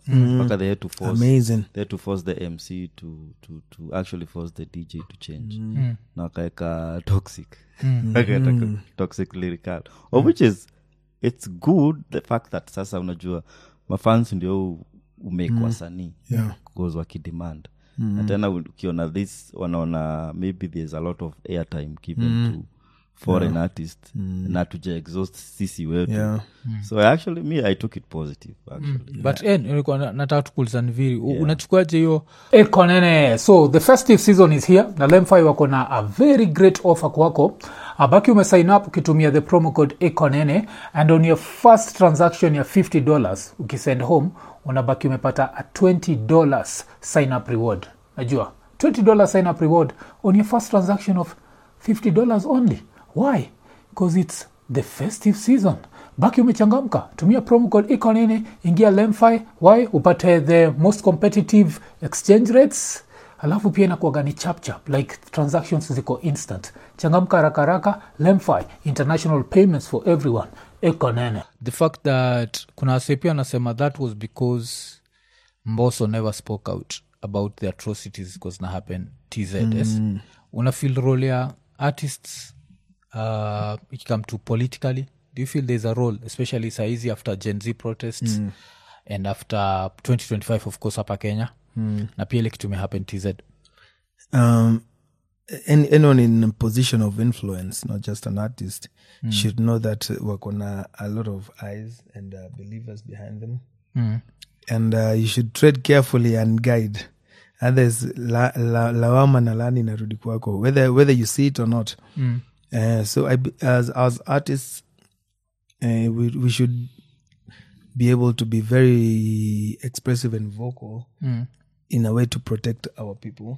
B: mpaka they had to force
A: amazing
B: they had to force the mc to, to, to actually force the dj to change na wakaeka toxic wakaeka toxic lyrical of which is it's good the fact that sasa unajua mafans ndio umake wasanii
A: Yeah.
B: cause wakidemand na tena ukiona this wanaona maybe there's a lot of airtime given to foreign artists na tuja exhaust sisi wetu
A: Yeah.
B: so actually me i took it positive actually
C: but eh, nilikuwa na- nataka tukuuliza ni viri U- unachukuaje hiyo ekonene so the festive season is here na lemfi wako na a very great offer kwako abaki umesign up ukitumia the promo code ekonene and on your first transaction ya 50 dollars ukisend home unabaki umepata a 20 dollars sign up reward najua 20 dollars sign up reward on your first transaction of 50 dollars only why because it's the festive season baki umechangamka tumia promo code ikonini ingia lemfi y upate the most competitive exchange rates alafu pia inakuaga ni chapchap like transactions ziko instant changamka haraka haraka lemfi international payments for everyone ikonene the fact that kuna wase pia anasema that was because mboso never spoke out about the atrocities because na happen tzs mm. una feel role ya artists uh, ikikam to politically do you feel there's a role especially saizi after gen z protests mm. and after 2025 of course hapa kenya mm. na pia ile kitu imehappen tz
A: um, any, anyone in a position of influence, not just an artist, should know that wakona a lot of eyes and uh, believers behind them.
C: mm.
A: And uh, you should tread carefully and guide. Others, la, la, lawama na lani inarudi kwako, whether, whether you see it or not.
C: Mm.
A: Uh, so I, be- as, as artists, uh, we, we should be able to be very expressive and vocal
C: Mm.
A: in a way to protect our people.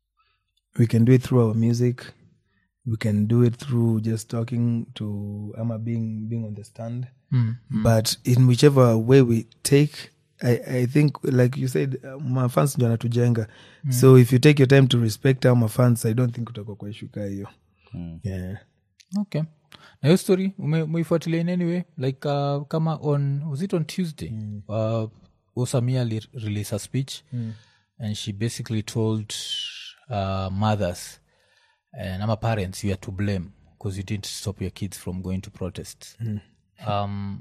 A: We can do it through our music. We can do it through just talking to Ama being being on the stand.
C: Mm.
A: But in whichever way we take, I, I think like you said, uh, mafans ndio anatujenga. So if you take your time to respect our mafans, I don't think utakuwa kwa issue kaa hiyo. Yeah.
C: okay na hiyo story ume- umeifuatilia in any way like uh, kama on was it on tuesday mm. uh, osamia li- release a speech mm. and she basically told uh, mothers and ama parents you are to blame because you didn't stop your kids from going to protests mm. um,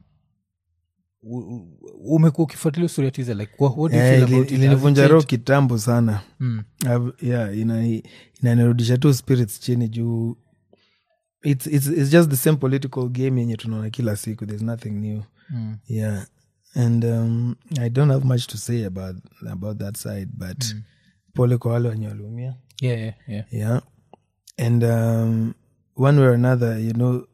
C: u- u- umekuwa ukifuatilia story ya tiza like what, what do you
A: Eh,
C: feel
A: ili-
C: about it? Has it
A: ilinivunja roho
C: changed?
A: kitambo sana
C: Mm.
A: I've- yeah ina- inanirudisha tu spirits chini juu it's, it's, it's just the same political game yenye tunaona kila siku there's nothing new
C: Mm.
A: yeah and um, i don't have much to say about, about that side but pole kwa wale wenye waliumia
C: yeah, yeah, yeah.
A: yeah and um, one way or another you know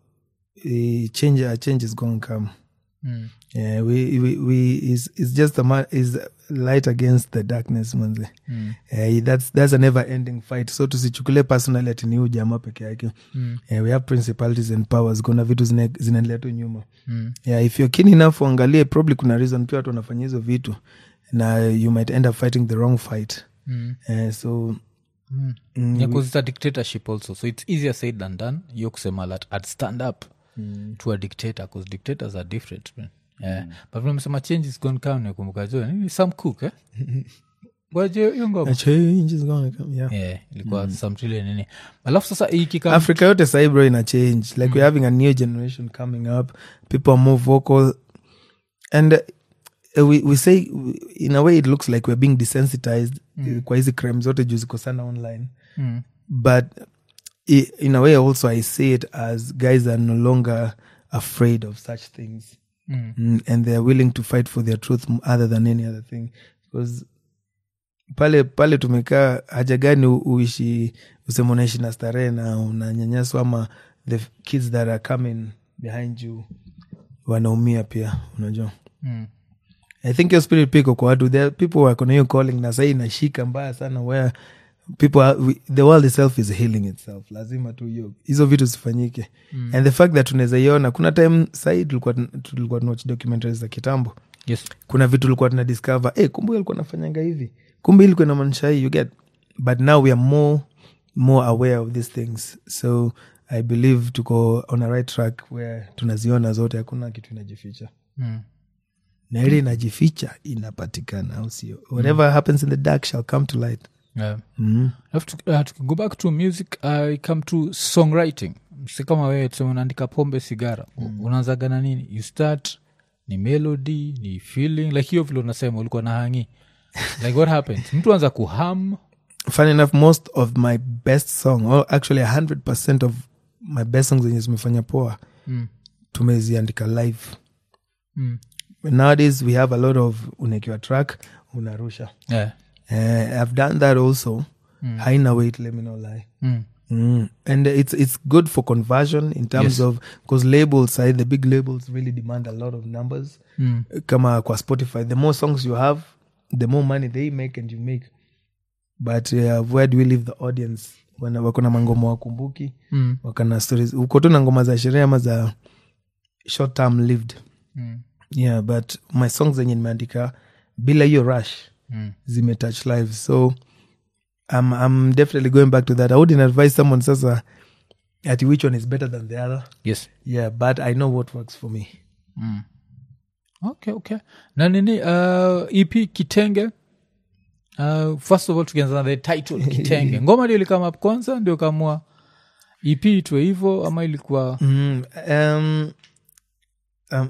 A: a change a change is going to come
C: Mm.
A: yeah we we, we is it's just a ma- is light against the darkness manze
C: Mm.
A: Eh, that's that's a never ending fight so tusichukulie personally ati ni huyu jamaa peke yake
C: Mm.
A: Eh, we have principalities and powers kuna vitu zina- zinaendelea tu nyuma
C: Mm.
A: yeah, if you're keen enough uangalie probably kuna reason pia watu wanafanya hizo vitu na you might end up fighting the wrong fight
C: Mm.
A: Eh, so
C: Mm.
A: mm,
C: yeah, 'cause it's a dictatorship also so it's easier said than done hiyo kusema that i'd stand up to a dictator because dictators are different man. yeah. but vile change is gone come nakumbuka jo nini some cook eh? Waje hiyo
A: a
C: ngoma
A: change is gonna come yeah.
C: yeah, ilikuwa some trile nini alafu sasa ikika
A: africa yote sahi bro ina change like we're having a new generation coming up people are more vocal and uh, we, we say in a way it looks like we're being desensitized mm. kwa hizi crime zote juu ziko sana online
C: mm.
A: but i- in a way also i see it as guys are no longer afraid of such things
C: Mm.
A: mm, and they're willing to fight for their truth m- other than any other thing because pale pale tumekaa haja gani u- uishi useme unaishi na starehe na unanyanyaswa ama the f- kids that are coming behind you wanaumia pia unajua
C: Mm.
A: i think your spirit piko kwa watu there are people wako na hiyo calling na sahii inashika mbaya sana where people are, we, the world itself is healing itself lazima tu hiyo hizo vitu zifanyike mm. and the fact that tunaweza iona kuna time sahii tulikuwa tun- tulikuwa tunawatch documentaries za kitambo
C: yes
A: kuna vitu tulikuwa tuna discover hey, kumbe alikuwa nafanyanga hivi kumbe ilikuwa inamaanisha hii you get but now we are more more aware of these things so i believe tuko on a right track where tunaziona zote hakuna kitu inajificha
C: mm.
A: na ile inajificha inapatikana au sio whatever happens in the dark shall come to light
C: yeah.
A: mm.
C: Alafu tuki- uh, tukigo back to music i come to songwriting si kama wewe tuseme unaandika pombe sigara mm. unaanzaga na nini you start ni melody ni feeling like hiyo vile unasema ulikuwa na hangi like what happens mtu anza kuham
A: fun enough most of my best song or actually 100 of my best songs zenye zimefanya poa
C: mm.
A: tumeziandika live
C: Mm.
A: nowadays we have a lot of unaekiwa track unarusha
C: Yeah.
A: uh, i've done that also haina weight let me not lie
C: Mm.
A: Mm. And it's it's good for conversion in terms
C: Yes.
A: of because labels, uh, the big labels really demand a lot of numbers.
C: Mm.
A: Kama kwa Spotify, the more songs you have, the more money they make and you make. But uh, where do we leave the audience? Wana wako na mangoma wakumbuki,
C: Mm.
A: wakana stories. Uko tu na ngoma za sherehe ama za short term lived.
C: Mm.
A: Yeah, but my songs zenye nimeandika bila hiyo rush
C: Mm.
A: zimetouch live so I'm, i'm definitely going back to that i wouldn't advise someone sasa at which one is better than the other
C: yes
A: yeah but i know what works for me
C: mm. okay okay na nini uh, ep kitenge uh, first of all tukianza na the title kitenge ngoma ndio ilikama up kwanza ndio kamua ep itwe hivo ama ilikuwa
A: mm, um, um,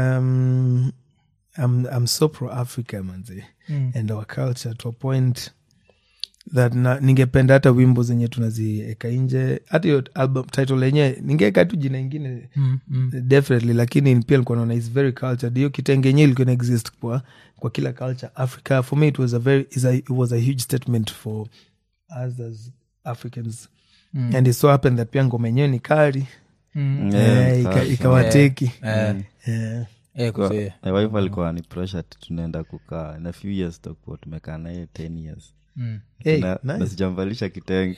A: um, I'm, I'm so pro africa manze
C: Mm.
A: and our culture to a point that na, ningependa hata wimbo zenye tunazieka nje hata hiyo album title yenyewe ningeweka tu jina ingine
C: mm, mm.
A: definitely lakini pia nilikuwa naona is very cultured hiyo kitenge yenyewe ilikuwa ina exist kwa, kwa kila culture africa for me it was a very is a, it was a huge statement for us as africans mm. and it so happened that pia ngoma yenyewe ni kari
C: Mm.
B: Yeah,
A: eh, ika-
B: sasa.
A: ikawateki
C: Eh,
A: Eh.
C: eh,
B: Kwa-
C: kuzee.
B: my wife alikuwa ni pressure ati tunaenda kukaa in a few years tutakuwa tumekaa naye 10 years
C: Mm.
A: Hey,
B: na,
A: nice.
B: na sijamvalisha kitenge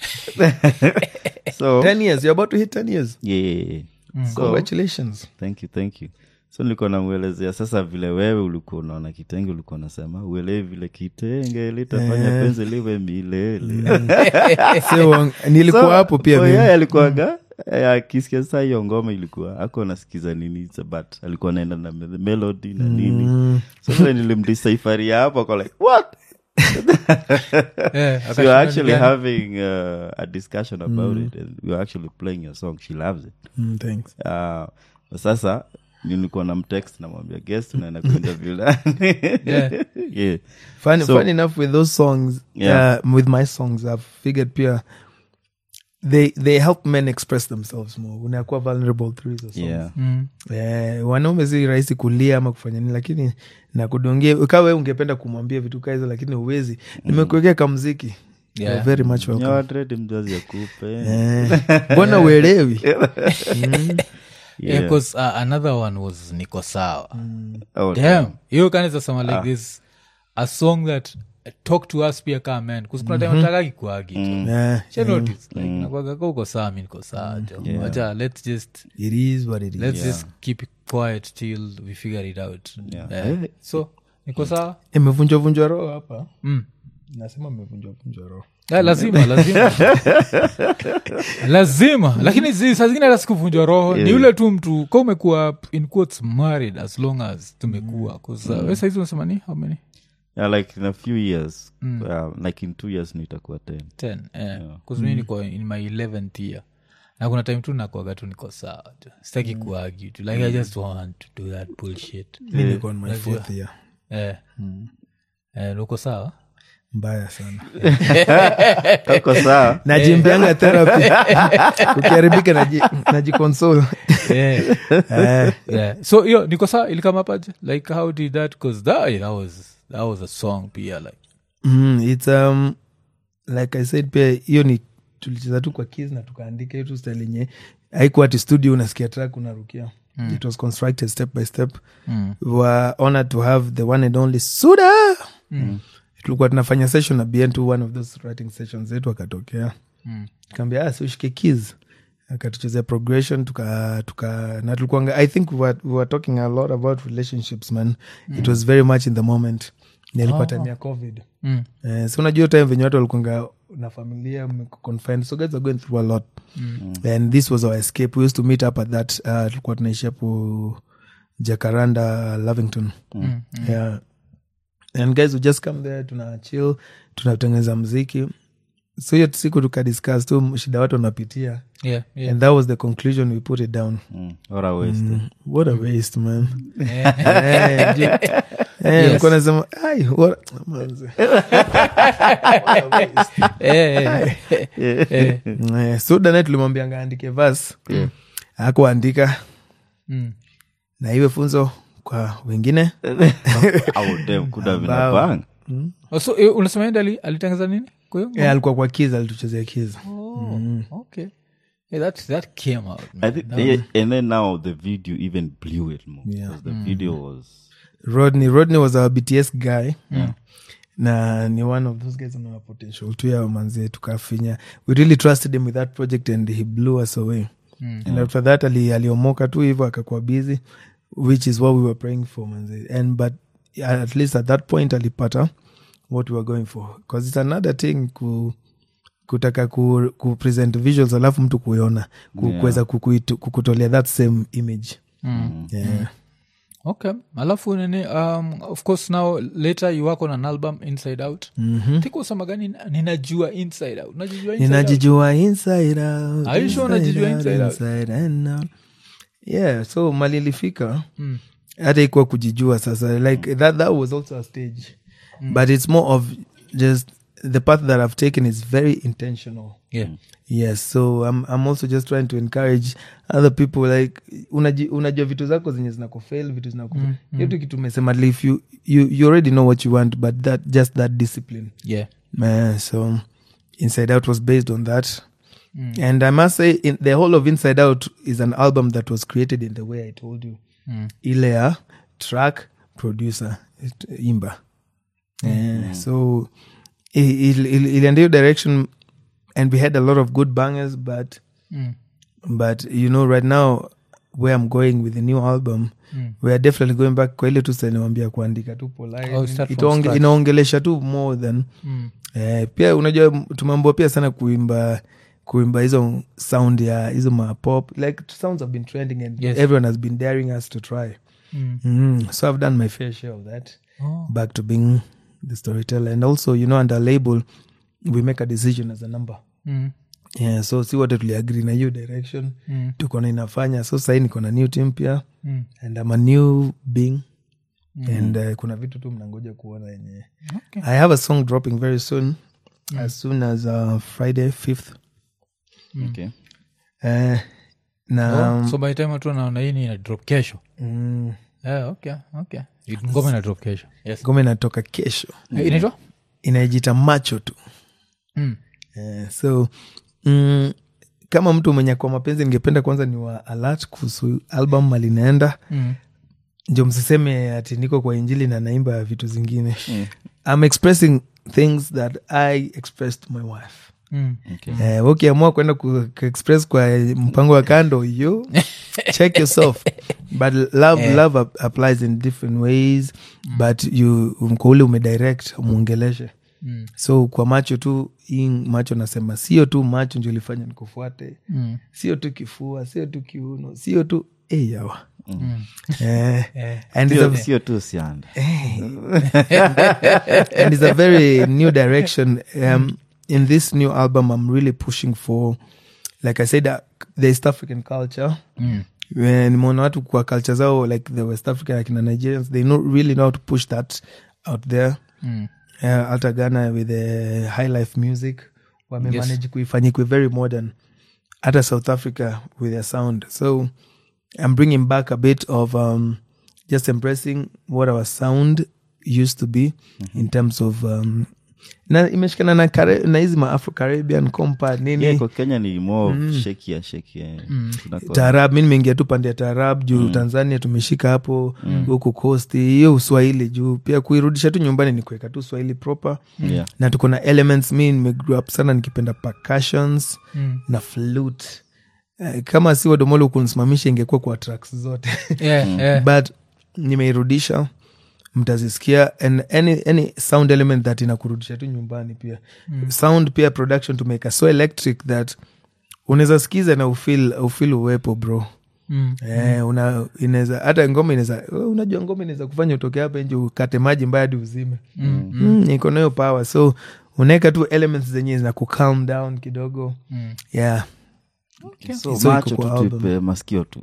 B: so
A: 10 years you're about to hit 10 years
B: yeah, yeah, yeah. so
A: congratulations
B: thank you thank you so nilikuwa namwelezea sasa vile wewe ulikuwa unaona kitenge ulikuwa unasema uelewi vile kitenge litafanya penzi liwe milele
A: so nilikuwa
B: So,
A: hapo pia
B: so
A: mimi.
B: yeye alikuwaga eh, akisikia saa hiyo ngoma ilikuwa ako anasikiza nini so, but alikuwa naenda na me- melody na nini
A: Mm.
B: so vile nilimdisaifaria hapo ako like what
C: Eh,
B: so
C: akashinda
B: you're actually
C: gani?
B: having uh, a discussion about it and we're actually playing your song she loves it
A: Mm, thanks
B: uh, sasa nilikuwa na mtext namwambia guest unaenda kuinterview nani?"
C: Yeah.
B: yeah.
A: funny,
B: So-
A: funny enough with those songs
B: Yeah.
A: uh, with my songs i've figured pia they they help men express themselves more unakuwa vulnerable through hizo songs
B: Yeah.
C: Mm.
A: eh, wanaume si rahisi kulia ama kufanya nini lakini nakudongia ukawe ungependa kumwambia vitu kaa hizo lakini uwezi nimekuwekea kamziki
C: Yeah.
A: You're very much welcome
B: nyawadredi mzazi akupe
A: Eh, mbona uelewi
C: Yeah, 'cause, uh, another one was niko sawa
B: Oh,
C: damn hiyo kanaweza sema like this a song that uh, talk to us pia kaa men kusikuna time atakaki kuagi
A: Eh,
C: nakwagaka uko sawa mi niko sawa jo
B: Yeah.
C: wacha let's just
A: it is what it is
C: let's just keep it quiet till we figure it out
B: Yeah.
C: Eh, so niko sawa
A: imevunjwa vunjwa roho hapa
C: mm.
A: nasema imevunjwa vunjwa roho
C: Eh, lazima lazima lazima lakini zi- saa zingine hata sikuvunjwa roho ni ule tu mtu ka umekuwa in quotes married as long as tumekuwa mm. saizi unasema ni how many
B: yeah, like in a few years uh, like in two years nitakuwa ten
C: ten eh. kuzumi niko in my 11th year na kuna time tu nakwaga tu niko sawa tu sitaki kuagi tu like i just want to do that bullshit
A: mi niko on my fourth year
C: eh. eh, uko sawa
A: mbaya sana
B: kako saa
A: najimbianga therapy ukiharibika naji- najiconsole
C: eh.
A: Eh,
C: yeah. so hiyo niko sawa ilikamapaje like how did that because that, that was that was a song pia like
A: mm, it's um, like i said pia hiyo ni tulicheza tu kwa kis na tukaandika hiyo tu style yenye haikuwa ati studio unasikia track unarukia it was constructed step by step
C: Mm.
A: we were honored to have the one and only suda tulikuwa tunafanya session na bn to one of those writing sessions zetu akatokea
C: Mm.
A: kaambia ah, si ushike keys akatuchezea progression tuka, tuka na tulikuanga i think we were, we were talking a lot about relationships man it was very much in the moment nilikuwa time ya covid
C: Mm.
A: Eh, si unajua time venye watu walikuanga na familia mko confined so guys are going through a lot and this was our escape we used to meet up at that uh, tulikuwa tunaishi hapo jacaranda lavington yeah and guys we just come there tuna chill tunatengeneza mziki so hiyo siku tukadiscuss tu shida watu wanapitia
C: yeah, yeah.
A: and that was the conclusion we put it down
B: Mm. What a waste.
A: what a waste man
C: Yeah.
A: Eh, ju- eh, nilikuwa nasema, "Ai, what- manze."
C: Eh, eh, eh.
A: Eh, so danae tulimwambianga aandike vas akuandika
C: Mm.
A: na iwe funzo kwa wengine
B: Oh, damn, could have been a
A: Ambao-
B: bang.
C: Oh, so eh, unasema yeye ali- alitengeza nini kwa hiyo
A: Eh, alikuwa kwa kiza alituchezea kiza
C: Oh, okay. Yeah, that, that came out.
B: I think, yeah, and then now the video even blew it more.
A: Yeah.
B: 'cause The video was
A: rodney rodney was our bts guy na ni one of those guys ana potential tu ya manzie tukafinya we really trusted him with that project and he blew us away and after that ali, aliomoka tu hivo akakuwa busy which is what we were praying for manze and but at least at that point alipata what we were going for because it's another thing ku kutaka ku, ku present visuals alafu mtu kuiona ku-
B: Yeah.
A: kuweza kukuitu- kukutolea that same image
C: Mm.
A: yeah.
C: okay alafu nini um, of course now later you work on an album inside out mm-hmm. tikusema gani ninajua inside out unajijua inside out?
A: ninajijua inside out,
C: Are you sure
A: inside
C: unajijua
A: out,
C: inside out?
A: inside and out. yeah so mali ilifika hata ikuwa kujijua sasa like that, that was also a stage but it's more of just the path that i've taken is very intentional
C: yeah.
A: yes so I'm, i'm also just trying to encourage other people like unaji, unajua vitu zako zenye zinakufail vitu zinakufail mm, hiyo tu kitu umesema like, if you, you, you already know what you want but that just that discipline
C: yeah.
A: Man, so Inside Out was based on that. And I must say, in, the whole of Inside Out is an album that was created in the way I told you. Ile ya track, producer, it- imba. Eh, so i- il- il- ilienda hiyo direction and we had a lot of good bangers, but but you know right now where i'm going with the new album we are definitely going back kwa ile tu saniwambia kuandika tu polite.
C: Oh, start from
A: Itaonge-
C: scratch.
A: inaongelesha tu more than eh, pia unajua tumeambua pia sana kuimba kuimba hizo sound ya hizo mapop like sounds have been trending and
C: Yes.
A: everyone has been daring us to try mm. so i've done my fair share of that
C: Oh.
A: back to being the storyteller and also you know under label we make a decision as a number
C: Mm.
A: yeah, so si wote tuliagri na hiyo direction mm. tuko na inafanya so sahii niko na new team pia
C: Mm.
A: and I'm a new being and uh, kuna vitu tu mnangoja kuona yenye
C: Okay.
A: i have a song dropping very soon as soon as uh, friday 5th
B: Okay.
A: uh, na
C: Oh, so by the time watu wanaona hii ni ina drop kesho
A: mm,
C: yeah, okay, okay. ngoma ina drop kesho yes.
A: ngoma inatoka kesho
C: Eh, inaitwa
A: inaijita macho tu
C: Mm.
A: Eh, so mm, kama mtu mwenye kwa mapenzi ningependa kwanza ni wa alert kuhusu album malinaenda
C: Mm.
A: ndio msiseme ati niko kwa injili na naimba vitu zingine i'm expressing things that i expressed to my wife
C: Mm.
B: Okay.
A: eh, ukiamua kwenda ku- kuexpress kwa mpango wa kando you check yourself but love, love ap- applies in different ways but you mko ule umedirect umwongeleshe
C: Mm.
A: so kwa macho tu hii macho nasema sio tu macho ndio ilifanya nikufuate
C: Mm.
A: sio tu kifua sio tu kiuno sio tu eh, yawa
C: Mm.
A: eh,
C: Eh.
A: and it's a
B: Sio- sio tu sianda
A: and it's a very new direction. Um, in this new album, I'm really pushing for, like I said, uh, the East African culture.
C: Mm.
A: When nimeona watu kwa culture zao like the West African like na Nigerians, they know, really know how to push that out there.
C: Mm.
A: Uh, hata Ghana with the high life music wamemanage kuifanya ikuwe very modern. Hata South Africa with their sound. So I'm bringing back a bit of um, just embracing what our sound used to be in terms of um, na imeshikana na, Kare- na hizi ma Afro Caribbean compa nini
B: yeah, kwa kenya ni more shakia shakia
A: taarab mi nimeingia tu pande ya taarab juu tanzania tumeshika hapo huku costi hiyo uswahili juu pia kuirudisha tu nyumbani ni kuweka tu swahili proper
B: Yeah.
A: na tuko na elements mi nimegrow up sana nikipenda percussions
C: Mm.
A: na flute Eh, kama si wadomolo kunisimamisha ingekuwa kwa tracks zote
C: Yeah, yeah.
A: but nimeirudisha mtazisikia and any, any sound element that inakurudisha tu nyumbani pia mm. sound pia production tumeka so electric that unaweza sikiza na ufil ufil uwepo bro
C: Mm.
A: Eh, una inaweza hata ngoma inaweza wewe unajua ngoma inaweza kufanya utoke hapa nje ukate maji mbaya hadi uzime
C: Mm.
A: mm, iko nayo power so unaweka tu elements zenye zina ku calm down kidogo
C: Mm.
A: yeah
B: so
A: So
B: macho
A: iko kwa
B: tu
A: album.
B: tuipe masikio tu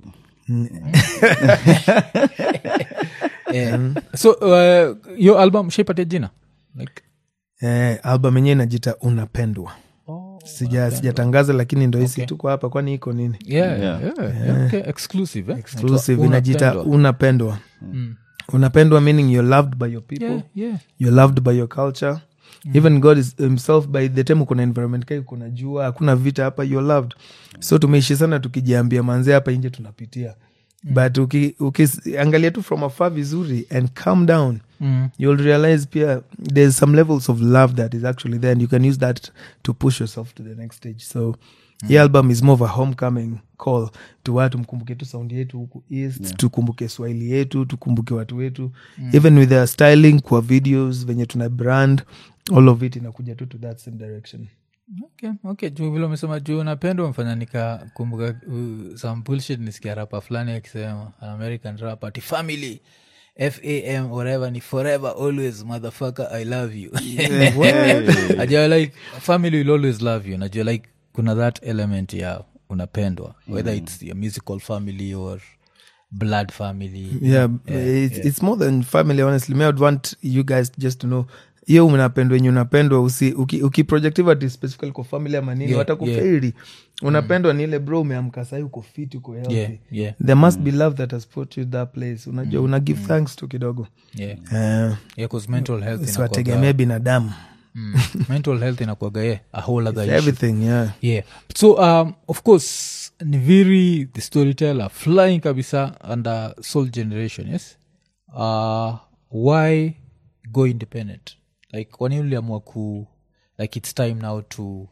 C: Eh, so uh, yo album shaipatia jina like
A: eh, album yenyewe inajita unapendwa sija sijatangaza lakini ndo hisi
C: Okay.
A: tuko hapa kwani iko nini
C: yeah,
B: Yeah.
C: yeah, yeah, okay. exclusive eh?
A: exclusive
C: Inaitwa
A: inajita
C: Unapendwa.
A: unapendwa
C: Mm.
A: unapendwa meaning you're loved by your people
C: yeah, yeah.
A: you're loved by your culture even god is himself by the time kuna environment kai kuna jua hakuna vita hapa you're loved so tumeishi sana tukijiambia manzee hapa nje tunapitia but uki- ukiangalia tu from afar vizuri and calm down
C: Mm.
A: you'll realize pia there's some levels of love that is actually there and you can use that to push yourself to the next stage so hii album is more of a homecoming call to watu mkumbuke tu saundi yetu huku east tukumbuke swahili yetu tukumbuke watu wetu even with the styling kwa videos venye tuna brand all of it inakuja tu to that same direction
C: okay, okay. juu vile umesema juu napenda umefanya nikakumbuka uh, some bullshit nisikia rapa fulani akisema an american rap ati family fam whatever ni forever always motherfucker i love you ajua like family will always love you najua like kuna that element ya unapendwa whether it's your musical family or blood family
A: yeah, it's, it's more than family honestly me I would want you guys just to know hiyo unapendwa enye unapendwa usi uki- ukiprojective ati specifically kwa family ama nini
C: Yeah,
A: watakufeiri unapendwa ni ile bro umeamka sahi uko fit uko healthy
C: yeah yeah
A: there must be love that has put you that place unajua una give thanks tu kidogo
C: yeah
A: Eh,
C: yeah cause mental health inakuwaga-
A: siwategemee binadamu
C: mm, mental health inakuaga yeah, a whole other issue
A: everything yeah
C: yeah so um, of course ni very the storyteller flying kabisa under soul generation yes uh, why go independent like kwani uliamua ku like it's time now to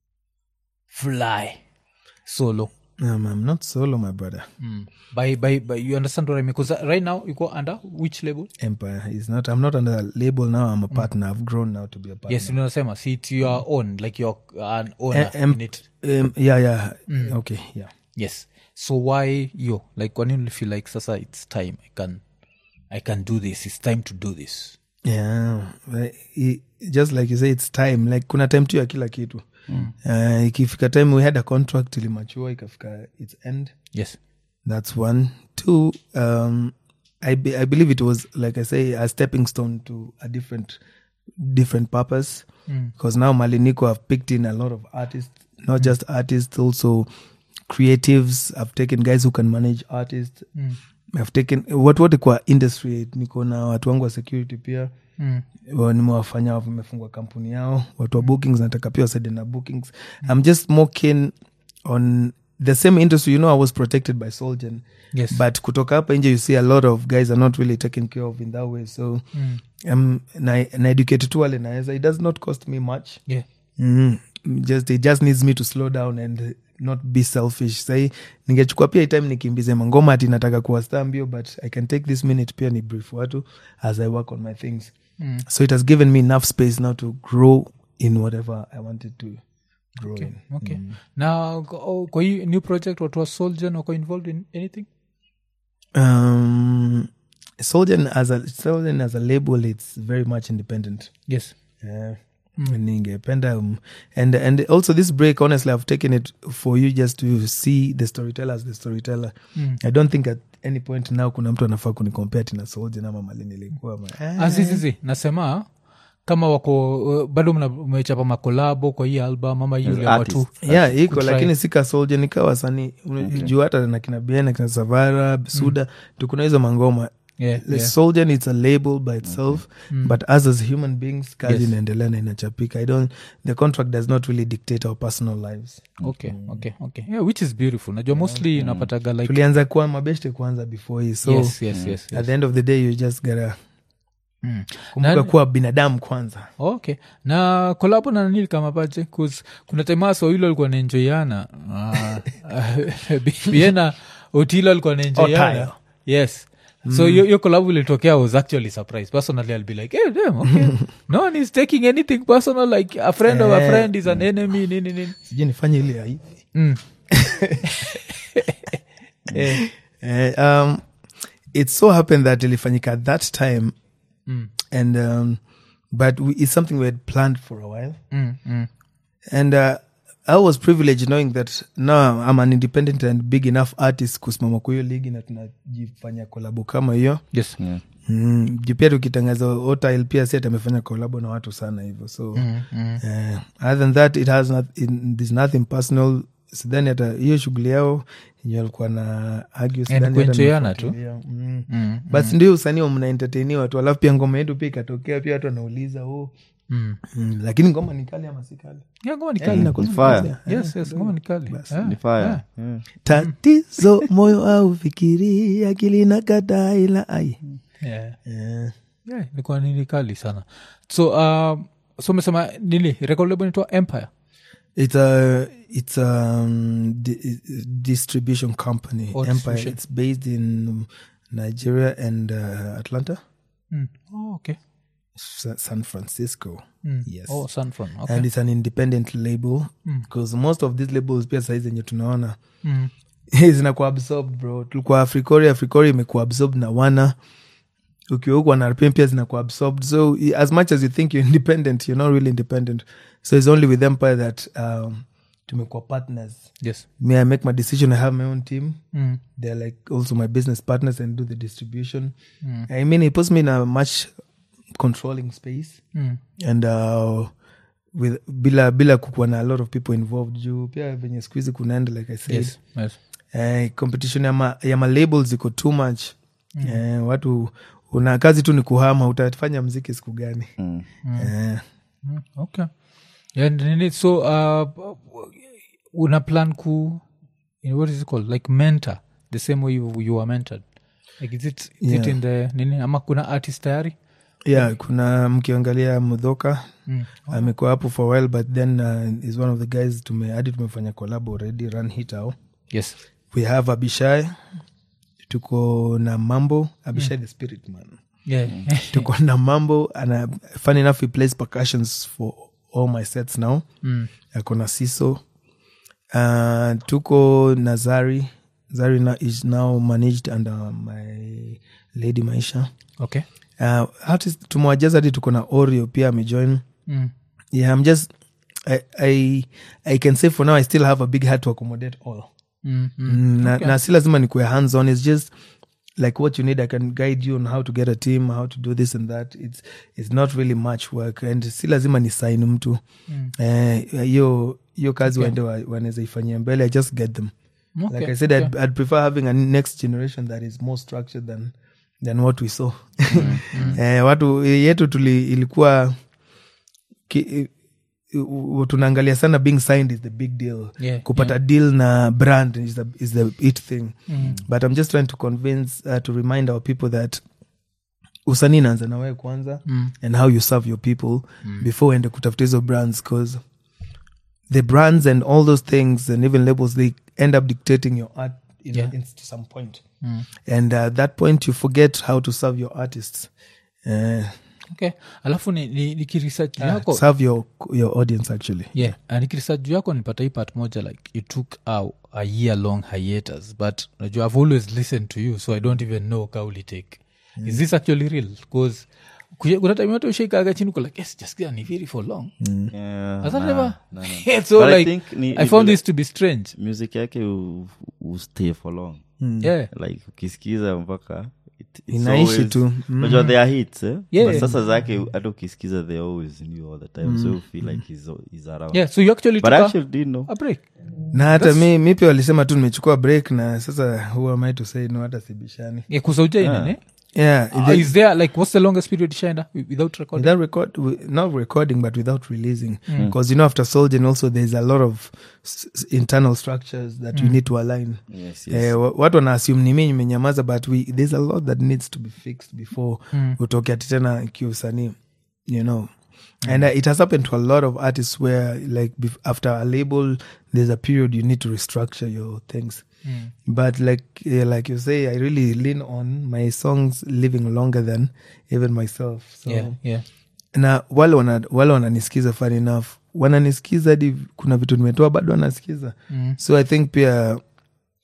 C: fly solo
A: um, i'm not solo my brother
C: mm. by, by, by you understand what i mean because right now you go under which label
A: empire is not i'm not under a label now i'm a partner i've grown now to be a partner
C: yes unasema see it's your own like you're an owner
A: Eh, em-
C: in it
A: um, yeah yeah okay yeah
C: yes so why yo like when you feel like sasa it's time i can i can do this it's time to do this
A: yeah but i- just like you say it's time like kuna time tu ya kila kitu mm. uh, ikifika time we had a contract ilimachua ikafika its end
C: yes
A: that's one two um, I, be, i believe it was like i say a stepping stone to a different different purpose because now maliniko have picked in a lot of artists not just artists also creatives i've taken guys who can manage artists i've taken what what kwa industry niko na watu wangu wa security pia
C: mm.
A: wa- nimewafanya wamefungua kampuni yao watu wa bookings nataka pia wasaide na bookings i'm just more keen on the same industry you know i was protected by solgen
C: yes
A: but kutoka hapa nje you see a lot of guys are not really taken care of in that way so
C: mm.
A: um, na, na educate tu wale naweza it does not cost me much
C: yeah
A: mm, just it just needs me to slow down and not be selfish sai ningechukua pia hii time nikimbize mangoma ati nataka kuwa star mbio but i can take this minute pia ni brief watu as i work on my things
C: Mm.
A: so it has given me enough space now to grow in whatever i wanted to grow in
C: okay now oh, kwa hii new project watu wa soldier wako involved in anything
A: um soldier as a soldier as a label it's very much independent
C: yes
A: yeah ningependa um, and and also this break honestly i've taken it for you just to see the storyteller as the storyteller
C: Mm.
A: i don't think at any point now kuna mtu anafaa kunikompea tina soldier na mama nilikuwa ma- ah,
C: azizizi nasema kama wako uh, bado mna- mmechapa makolabo kwa hii album ama hii uliamua tu
B: artists.
A: yeah iko
C: kutry.
A: lakini sika soldier nika wasanii juu hata na kina biena kina savara suda tukuna hizo mangoma
C: yeah,
A: The
C: yeah.
A: soldier it's a label by itself but us as human beings kazi
C: Yes.
A: inaendelea na inachapika i don't the contract does not really dictate our personal lives
C: okay okay okay yeah, which is beautiful najua mostly napataga like
A: tulianza kuwa mabeshte kwanza before hii so
C: yes yes yes,
A: at
C: yes.
A: the end of the day you just gotta
C: Mm.
A: kumbuka
C: Na-
A: kuwa binadamu kwanza
C: okay na kolabo na nanili kama pache 'Cause kuna temaso hilo alikuwa naenjoiana biena otilo alikuwa naenjoiana
A: Otayo.
C: yes so hiyo hiyo collab ilitokea I was actually surprised personally i'll be like hey, damn, okay. no one is taking anything personal like a friend of a
A: Eh.
C: friend is an enemy nini nini
A: sijui nifanye ile ya hivi
C: mm. Eh,
A: Eh, um, it so happened that ilifanyika at that time
C: mm,
A: and um, but we, it's something we had planned for a while
C: mm, mm.
A: and uh, i was privileged knowing that now i'm an independent and big enough artist kusimama kwa hiyo ligi na tunajifanya kolabo kama hiyo
C: yes
B: Yeah.
A: mm, juu pia tukitangaza otil pia si amefanya kolabo na watu sana hivyo so
C: Mm, mm.
A: eh, other than that it has not, it, there's nothing personal sidhani hata hiyo shughuli yao yenye walikuwa na argue, sidhani hata
C: kuenjoyana tu.
A: nimefuatilia. mm.
C: Mm,
A: but ndio usanii wa mnaentertainiwa tu alafu pia ngoma yetu pia ikatokea pia watu wanauliza oh.
C: mm.
A: mm. lakini ngoma ni kali ama si kali
C: Yeah, ngoma ni
A: Eh,
C: kali.
A: inakuwa
B: Ni fire.
A: kali.
C: yes yes ngoma ni kali Yeah,
B: Ni fire.
C: yeah.
B: Yeah.
A: tatizo moyo au fikiri akili na kataa ila ai
C: Yeah.
A: Eh,
C: Yeah, ilikuwa nini kali sana so uh, so umesema nini record label inaitwa empire
A: it's a it's a um, di- distribution company
C: Oh,
A: empire
C: distribution.
A: it's based in nigeria and uh, atlanta
C: mm. oh, okay
A: Sa- san francisco
C: mm.
A: yes
C: oh, Sunfront. okay.
A: and it's an independent label because most of these labels pia saizi zenye tunaona
C: mm.
A: zinakuwa absorbed bro tulikuwa africori africori imekuwa absorbed na wana ukiwa huku wana rpm pia zinakuwa absorbed so i- as much as you think you're independent you're not really independent so it's only with empire that um, tumekuwa partners
C: yes
A: me i make my decision i have my own team
C: mm.
A: they're like also my business partners and do the distribution
C: Mm.
A: i mean it puts me in a much controlling space
C: Mm.
A: and uh, with bila bila kukuwa na a lot of people involved juu pia venye siku hizi kunaenda like i said
C: yes yes
A: eh, competition ya ma, ya ma labels iko too much mm. eh, watu una kazi tu ni kuhama utafanya mziki siku gani
B: Mm.
A: eh,
C: Mm, okay and nini so uh, una plan ku what is it called like mentor the same way you, you are mentored like is it, is it
A: Yeah.
C: in the nini ama kuna artist tayari
A: yeah kuna mkiangalia mudhoka
C: mm.
A: amekuwa hapo for a while but then uh, is one of the guys tume hadi tumefanya collab already run hitao
C: yes
A: we have abishai tuko na mambo abishai the spirit man
C: yeah
A: tuko na mambo ana fun enough he plays percussions for all my sets now
C: mm.
A: ako na siso uh, tuko na zari zari na, is now managed under my lady maisha
C: okay
A: uh, artist tumewajaza hadi tuko na oreo pia amejoin
C: mm.
A: yeah i'm just I, I, i can say for now i still have a big heart to accommodate all
C: Mm. Mm.
A: mm. na, na si lazima nikuwe hands on it's just like what you need i can guide you on how to get a team how to do this and that it's, it's not really much work and si lazima ni sign mtu
C: Mm.
A: Eh, hiyo hiyo kazi waende wa- wanaweza ifanyia mbele i just get them
C: Okay,
A: like i said
C: okay.
A: I'd, I'd prefer having a next generation that is more structured than than what we saw eh, watu yetu tuli ilikuwa ki, u- u- tunaangalia sana being signed is the big deal
C: Yeah,
A: kupata deal na brand is the, is the it thing but i'm just trying to convince uh, to remind our people that usanii inaanza na wewe kwanza
C: Mm.
A: and how you serve your people before ende kutafuta hizo brands because the brands and all those things and even labels they end up dictating your art in,
C: Yeah.
A: in to some point
C: Mm.
A: and uh, at that point you forget how to serve your artists uh,
C: okay alafu ni, ni, nikiresearch yako
A: serve your your audience actually
C: yeah uh, nikiresearch juu yako nipata hii part moja like you took a, a year long hiatus but najua i've always listened to you so i don't even know ka ulitake is this actually real bcause kuna time yote ushaikaga chini uko like yes just ni very for long
B: Yeah,
C: Has that
B: nah,
C: never-
B: nah, nah.
C: so
B: But I
C: like
B: think ni-
C: i
B: ni
C: found
B: vile-
C: this to be strange
B: music yake u- u stay for long
C: yeah
B: like ukisikiza mpaka it- it's
A: Inaishi
B: always-
A: tu.
B: unajua they are hits eh?
C: Yeah.
B: But sasa zake hata ukisikiza they always new all the time so you feel like he's, he's around
C: yeah so you actually
B: but
C: took a,
B: actually didn't know
C: a break
A: na hata mi, mi pia walisema tu nimechukua break na sasa who am I to say no hata sibishani
C: yeah kusauja inene
A: yeah
C: uh, is there like what's the longest period shaenda without recording
A: without record wi- not recording but without releasing because you know after soldier also there's a lot of s- s- internal structures that we need to align
B: yes, yes.
A: Eh, wa- watu wana assume ni mi nimenyamaza but we, there's a lot that needs to be fixed before utoke ati tena kiusanii you know and uh, it has happened to a lot of artists where like bef- after a label there's a period you need to restructure your things but like uh, like you say i really lean on my songs living longer than even myself so
C: yeah yeah
A: na wale wana, wale wananisikiza fun enough wananisikiza hadi kuna vitu nimetoa bado wanasikiza
C: Mm.
A: so i think pia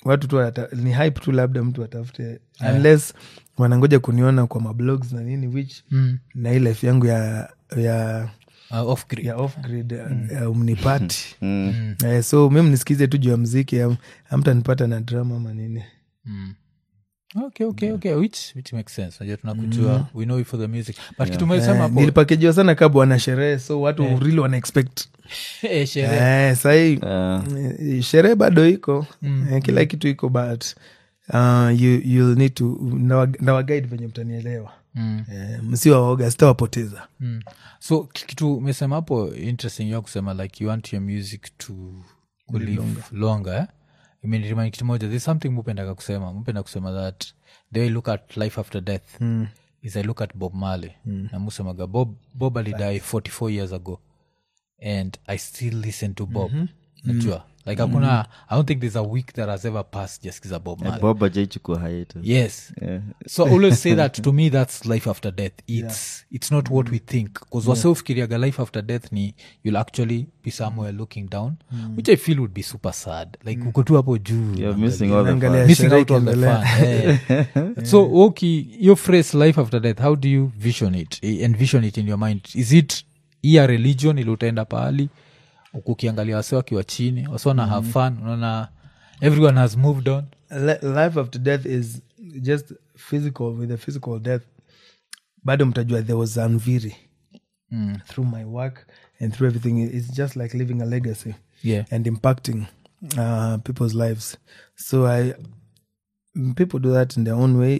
A: watu tu wata, ni hype tu labda mtu atafute unless wanangoja kuniona kwa mablogs na nini which
C: Mm.
A: na hii life yangu ya ya
C: Uh, off grid.
A: ya off grid mm. umnipati
B: Mm.
A: eh, so mi mnisikize tu juu ya mziki am- amtanipata na drama ama nini
C: Mm. okay okay okay which, which makes sense najua tunakujua we know you for the music but kitu umesema
A: eh,
C: hapo
A: nilipakejiwa sana ka bwana sherehe so watu really wana expect
C: eh, sherehe
A: eh, sahii
B: Ah,
A: eh, sherehe bado iko eh, kila kitu iko but uh, you, you'll need to nawaguide venye mtanielewa
C: Mm.
A: eh, msiwaoga sitawapoteza
C: Mm. so ki- kitu umesema hapo interesting ya kusema like you want your music to kulive longer eh? imenirimind kitu moja there's something mupendaka kusema mupenda kusema that the way I look at life after death mm. is i look at bob marley mm. na musemaga bob, bob alidie 44 years ago and i still listen to bob mm-hmm. najua like hakuna i don't think there's a week that has ever passed just kiza bob marley
B: bob ajaichukua hiatus
C: yes
B: Yeah.
C: so I always say that to me that's life after death it's it's not what we think because yeah. wasefikiriaga life after death ni you'll actually be somewhere looking down which i feel would be super sad like uko tu hapo juu
B: You're missing all the
A: Unaangalia
B: fun.
C: missing
A: sherehe
C: out on the
A: ikiendelea.
C: fun eh. so okay your phrase life after death how do you vision it eh, envision it in your mind is it iya religion ili utaenda pahali huku ukiangalia wase wakiwa chini wase wana have fun unaona everyone has moved on
A: Li- life after death is just physical with a physical death bado mtajua there was anviri
C: mm.
A: through my work and through everything it's just like living a legacy
C: yeah
A: and impacting uh, people's lives so i mm, people do that in their own way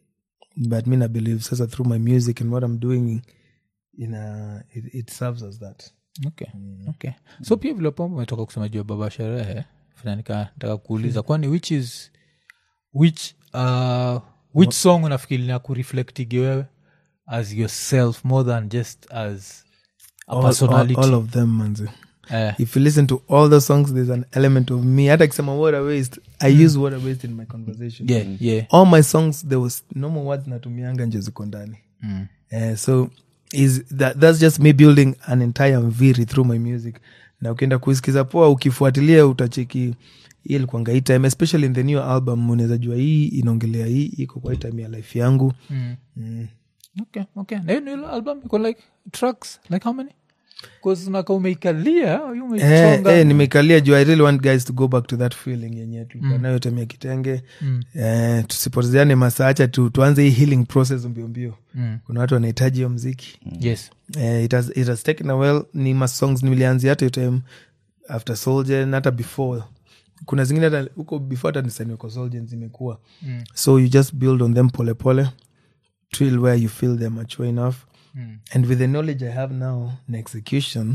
A: but me i believe sasa through my music and what i'm doing in a, it, it serves as that
C: okay okay so pia vile pombe umetoka kusema juu ya baba sherehe nataka kuuliza kwani which is which uh, which song unafikiri na kureflectigi wewe as yourself more than just as a
A: all, all,
C: personality
A: all of them manzi
C: Eh,
A: if you listen to all the songs there's an element of me hata kisema what a waste i use what a waste in my conversation
C: yeah yeah
A: all my songs there was normal words natumianga nje ziko ndani
C: mm.
A: Eh, so is that, that's just me building an entire mviri through my music na ukienda kuisikiza poa ukifuatilia utacheki hii ilikuanga hii time especially in the new album unaweza jua hii inaongelea hii iko kwa hii time ya life yangu
C: Mm.
A: mm.
C: okay okay na hiyo new album iko like tracks like how many bcause naka umeikalia you
A: Eh,
C: umeichonga
A: eh, nimeikalia juu i really want guys to go back to that feeling yenye tulikuwa nayo time ya kitenge
C: Mm.
A: eh, tusipotezeane masaacha tu, tuanze hii healing process mbio mbio
C: Mm.
A: kuna watu wanahitaji hiyo mziki
C: yes
A: eh, it, has, it has taken a well ni masongs nilianzia hata hiyo time after soldier na hata before kuna zingine hata huko before hata nisaniwe kwa soldier zimekuwa
C: Mm.
A: so you just build on them pole pole till where you feel they're mature enough
C: Mm.
A: and with the knowledge i have now na execution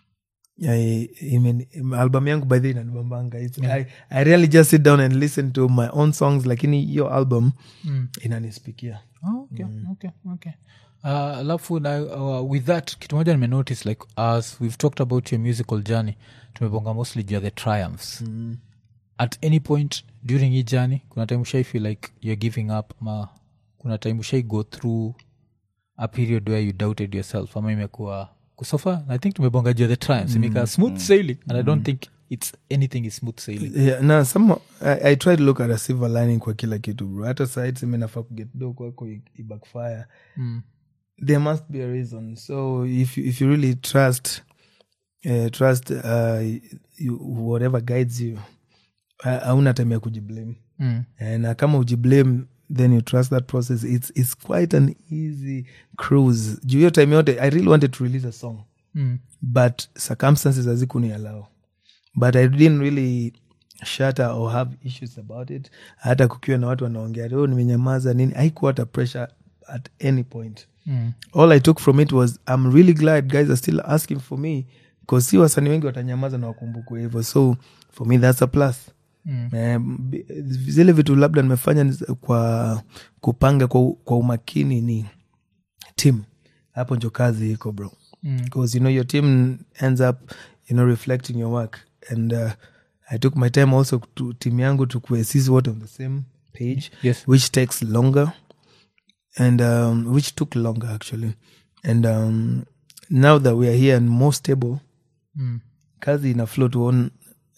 A: I, imen, album yangu by the way inanibambanga It's- I, i really just sit down and listen to my own songs lakini hiyo album
C: Mm.
A: inanispikia
C: Oh, okay, okay, okay. Uh, alafu na uh, with that kitu moja nimenotice like as we've talked about your musical journey tumebonga mostly juu ya the triumphs at any point during hii journey kuna time ushai feel like you're giving up ma kuna time ushai go through a period where you doubted yourself ama imekuwa kusofa i think tumebonga juu ya the triumphs imeka smooth sailing and i don't think it's anything is smooth sailing
A: yeah, na some I, i try to look at a silver lining kwa kila kitu bro hata side semenafaa kuget do kwako i- ibackfire
C: mm.
A: there must be a reason so if you, if you really trust uh, trust uh, you, whatever guides you ha- hauna time ya kujiblame
C: Mm.
A: Eh, na kama ujiblame then you trust that process it's, it's quite an easy cruise juu hiyo time yote i really wanted to release a song
C: Mm.
A: but circumstances hazikuniallow but i didn't really shatter or have issues about it hata kukiwa na watu wanaongea oh, nimenyamaza nini haikuwa hata pressure at any point
C: Mm.
A: all i took from it was i'm really glad guys are still asking for me bcause si wasanii wengi watanyamaza na wakumbukwe hivyo so for me that's a plus
C: Mm.
A: Eh, b- zile vitu labda nimefanya ni za- kwa kupanga kwa, u- kwa umakini ni team hapo njo kazi iko bro
C: Mm.
A: because you know your team ends up you know reflecting your work and uh, i took my time also to team yangu to sisi wote on the same page
C: yes
A: which takes longer and um, which took longer actually and um, now that we are here and more stable
C: mm.
A: kazi ina flow to on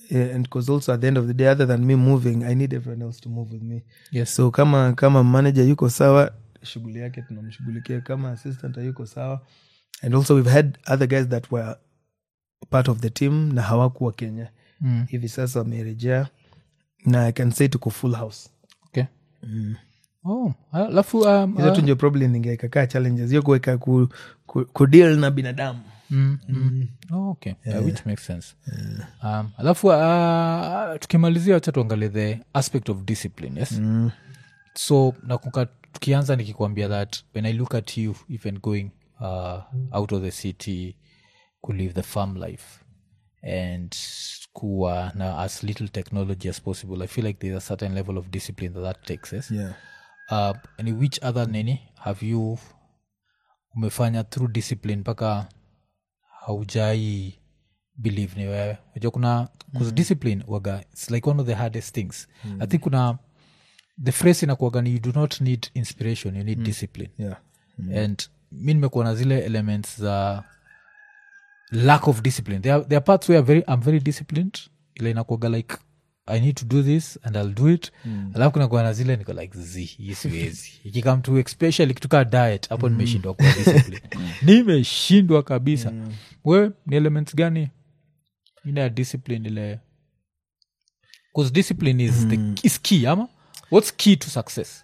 A: uh, and because also at the end of the day other than me moving i need everyone else to move with me
C: yes
A: so kama kama manager yuko sawa shughuli yake tunamshughulikia kama assistant yuko sawa and also we've had other guys that were part of the team na hawakuwa kenya
C: Mm.
A: hivi sasa wamerejea na i can say tuko full house
C: okay oh alafu um,
A: hizo
C: uh,
A: tu ndio problem ningeekakaa challenges hiyo kuweka ku, ku, kudeal na binadamu
C: mm, mm. Oh, okay yeah, which makes sense um, alafu uh, tukimalizia wacha tuangalie the aspect of discipline yes
A: mm.
C: so nakuka tukianza nikikwambia that when i look at you even going uh, out of the city ku live the farm life and kuwa na as little technology as possible i feel like there's a certain level of discipline that that takes yes?
A: yeah.
C: uh, and which other nini have you umefanya through discipline mpaka haujai believe ni wewe unajua kuna mm. discipline waga its like one of the hardest things mm. i think kuna the phrase inakuaga ni you do not need inspiration you need mm. discipline
A: Yeah.
C: and mi nimekuwa na zile elements za lack of discipline there are, there are parts where very, i'm very disciplined ile inakuaga like i need to do this and i'll do it mm. alafu kunakuwa na zile niko like z hii siwezi ikikam to especially kituka diet hapo nimeshindwa kuwa discipline nimeshindwa kabisa we ni elements gani ina ya discipline ile bcause discipline is, the, is key ama what's key to success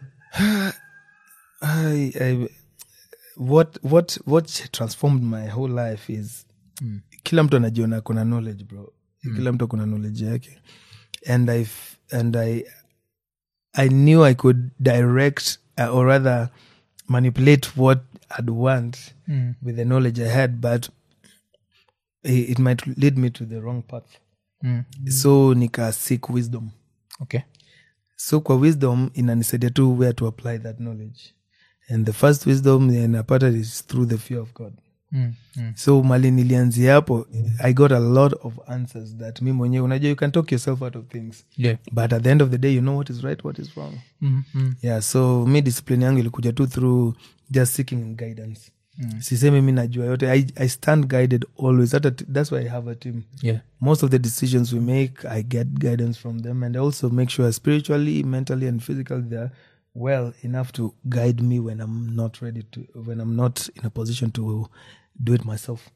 A: I, I, what what what transformed my whole life is
C: Mm.
A: kila mtu anajiona kuna knowledge bro kila mtu akona knowledge yake and i f- and i i knew i could direct uh, or rather manipulate what i'd want
C: Mm.
A: with the knowledge i had but it, it might lead me to the wrong path
C: mm.
A: so nika seek wisdom
C: okay
A: so kwa wisdom inanisaidia tu where to apply that knowledge and the first wisdom napata is through the fear of god
C: mm. Mm.
A: so mali nilianzia hapo i got a lot of answers that mi mwenyewe unajua you can talk yourself out of things
C: yeah
A: but at the end of the day you know what is right what is wrong
C: mm. Mm.
A: yeah so mi discipline yangu ilikuja tu through just seeking guidance
C: Mm.
A: sisemi mi najua yote I, i stand guided always Hata t- that's why i have a team
C: yeah
A: most of the decisions we make i get guidance from them and i also make sure spiritually mentally and physically they're well enough to guide me when i'm not ready to when i'm not in a position to do it myself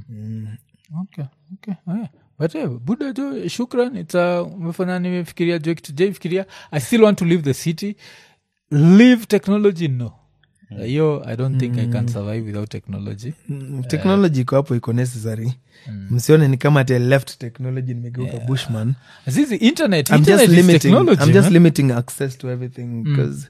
C: okay okay yeah. but eh, buda jo shukran its uh, umefanya nimefikiria jo kitu jaifikiria i still want to leave the city leave technology no hiyo i don't think i can survive without technology
A: Mm, technology iko hapo iko necessary msione ni kama ati left technology nimegeuka bushman
C: zizi internet
A: i'm
C: internet
A: just
C: is
A: limiting
C: technology
A: i'm just
C: man.
A: limiting access to everything because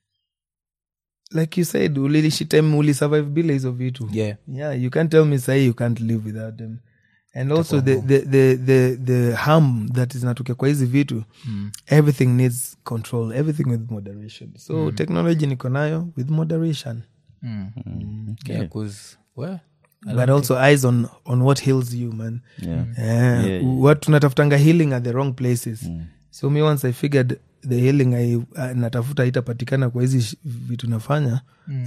A: like you said ulilishi time ulisurvive bila hizo vitu
C: yeah
A: yeah you can't tell me say you can't live without them and also the, the, the, the, the harm that is natukia kwa hizi vitu
C: Mm.
A: everything needs control everything with moderation so technology niko nayo with moderation
C: Mm. yeah cause well
A: but also eyes on, on what heals you man
B: yeah.
A: yeah.
B: Yeah,
A: what tunatafutanga healing at the wrong places so me once i figured the healing I, uh, natafuta itapatikana kwa hizi sh- vitu nafanya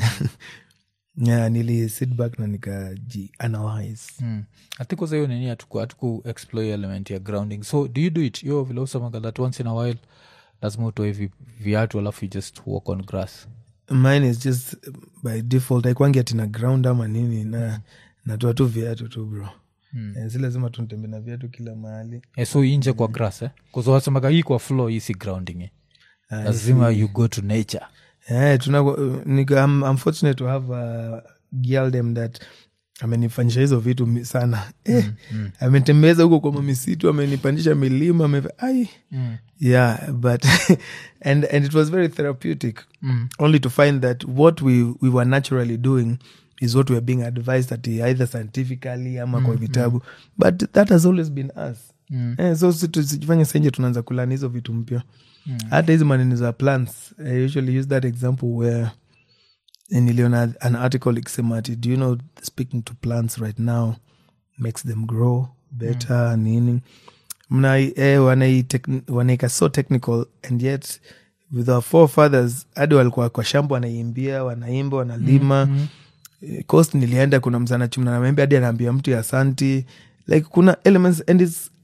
A: yeah, nili sit back na nikaji analyze
C: Mm. atikosa hiyo nini atuku, atuku explore hiyo element ya grounding so do you do it yo vile usemaga that once in a while lazima utoe vi, viatu alafu you just walk on grass
A: mine is just by default aikwangi atina ground ama nini na natoa tu viatu tu bro mm. si lazima tuntembe na viatu kila mahali
C: eh, so inje kwa grass eh? kuzawasemaga hii kwa floor hii si grounding eh? lazima you go to nature
A: yeah, tuna, nika, I'm, I'm fortunate to have a girl them that amenifanyisha hizo vitu mi- sana eh, amenitembeza huko kwa mamisitu amenipandisha milima ame, ai
C: mm.
A: yeah but and and it was very therapeutic
C: Mm.
A: only to find that what we we were naturally doing is what we are being advised at either scientifically ama kwa vitabu but that has always been us
C: Mm.
A: eh, so si tusijifanye senje tunaanza kulani hizo vitu mpya hata hizi maneno za plants i usually use that example where eh, niliona an article ikisema ati do you know speaking to plants right now makes them grow better nini mna eh, wanai tek- wanaika so technical and yet with our forefathers hadi walikuwa kwa shamba wanaimbia wanaimba wanalima Eh, coast nilienda kuna msana chumna na maembe hadi anaambia mtu ya asanti like kuna elements and its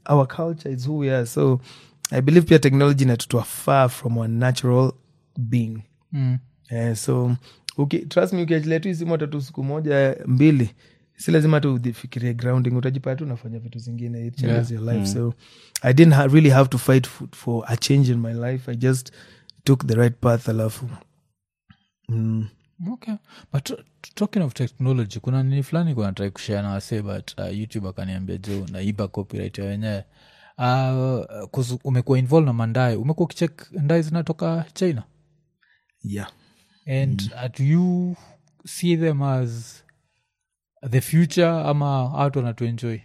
A: our culture is who we are so i believe pia technology inatutoa far from our natural being
C: Mm.
A: Eh, so uki, trust me ukiachilia tu isimu hata tu siku moja mbili si lazima tu ufikirie grounding utajipata tu unafanya vitu zingine it changes your life so i didn't ha really have to fight for, for a change in my life i just took the right path alafu mm.
C: okay but t- talking of technology kuna nini fulani kunatrai kushare na wase but uh, youtube akaniambia jo naiba copyright ya wenyewe uh, 'cause umekuwa involved na mandae umekuwa ukichek ndae zinatoka china
A: yeah
C: and uh, do you see them as the future ama watu wanatuenjoy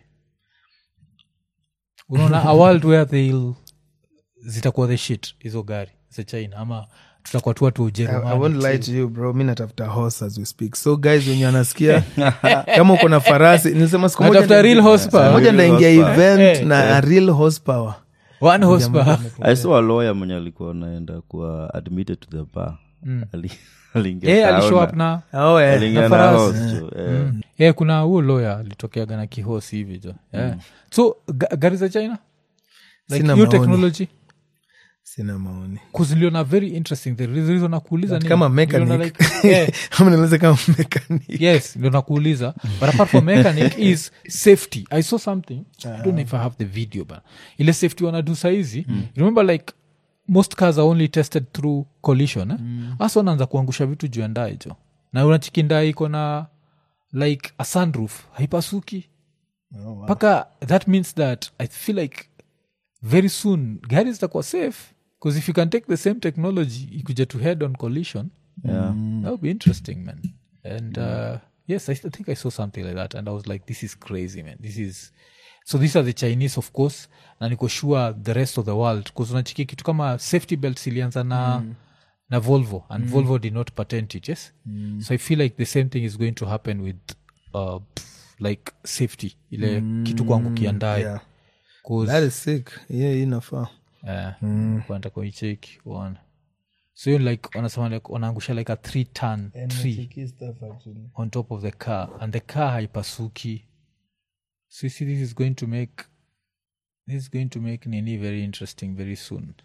C: unaona a world where they'll zitakuwa the shit hizo gari za china ama tutakuwa tu watu wa
A: I, I won't lie
C: ujerumani
A: to you bro mi natafuta horse as we speak so guys wenye anasikia kama uko na farasi nilisema siku moja
C: Natafuta real
A: ndaingia-
C: horsepower.
A: siku moja
B: Real
A: ndaingia
B: horsepower.
A: event
C: Eh,
A: na a real horsepower
C: one horsepower
B: i saw a lawyer mwenye alikuwa anaenda kuwa admitted to the bar Ali- aliingia
C: Eh,
B: town
C: alishow
B: na-
C: up na
A: oh, yeah.
B: aliingia
C: na
B: na
C: farasi.
B: horse jo, eh.
C: yeah, kuna huo loya alitokeaga na kihosi hivi jo yeah. so ga- gari za china like
A: Sina
C: hiyo
A: maoni.
C: technology
A: sina maoni
C: kuziliona very interesting the reason nakuuliza
A: But
C: ni-
A: kama
C: niliona
A: mechanic
C: like, yeah,
A: Ama nieleze kama mechanic
C: yes ndio nakuuliza but apart from mechanic is safety i saw something i don't know if i have the video but ile safety wanadu saizi remember like most cars are only tested through collision eh? hasa wanaanza kuangusha vitu juu ya ndaa hicho na unachiki ndaa iko na like a sunroof haipasuki mpaka that means that i feel like very soon gari zitakuwa safe because if you can take the same technology ikuja to head on collision
B: Yeah.
C: that would be interesting man and uh, yes I, th- I think i saw something like that and i was like this is crazy man this is so these are the chinese of course na niko sure the rest of the world bcause unachiki kitu kama safety belts ilianza na na volvo and volvo did not patent it yes so i feel like the same thing is going to happen with uh, pff, like safety ile kitu kuangukia ndaye
A: yeah.
C: 'Cause-
A: that is sick yeah inafaa
C: kwanta kuicheki uone so hiyo like wanasema like wanaangusha like a three ton tree on top of the car and the car haipasuki so you see this is going to make this is going to make nini very interesting very soon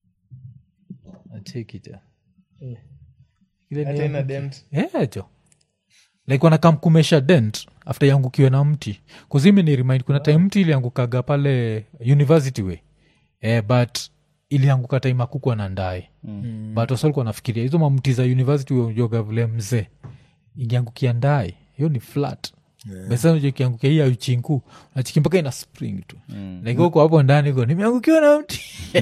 C: take it yeah. Ile ni- yeah, jo like wanakamkumesha dent after yangukiwe na mti kuzimi ni remind kuna time mti iliangukaga pale university way eh, but ilianguka time akukwa na ndae mm. but wasalikuwa nafikiria hizo mamti za university ujoga vile mzee ingiangukia ndae hiyo ni flat yeah. besajo ikiangukia hii auchinku nachiki mpaka ina spring tu mm. like huko hapo ndani ko nimeangukiwa na mti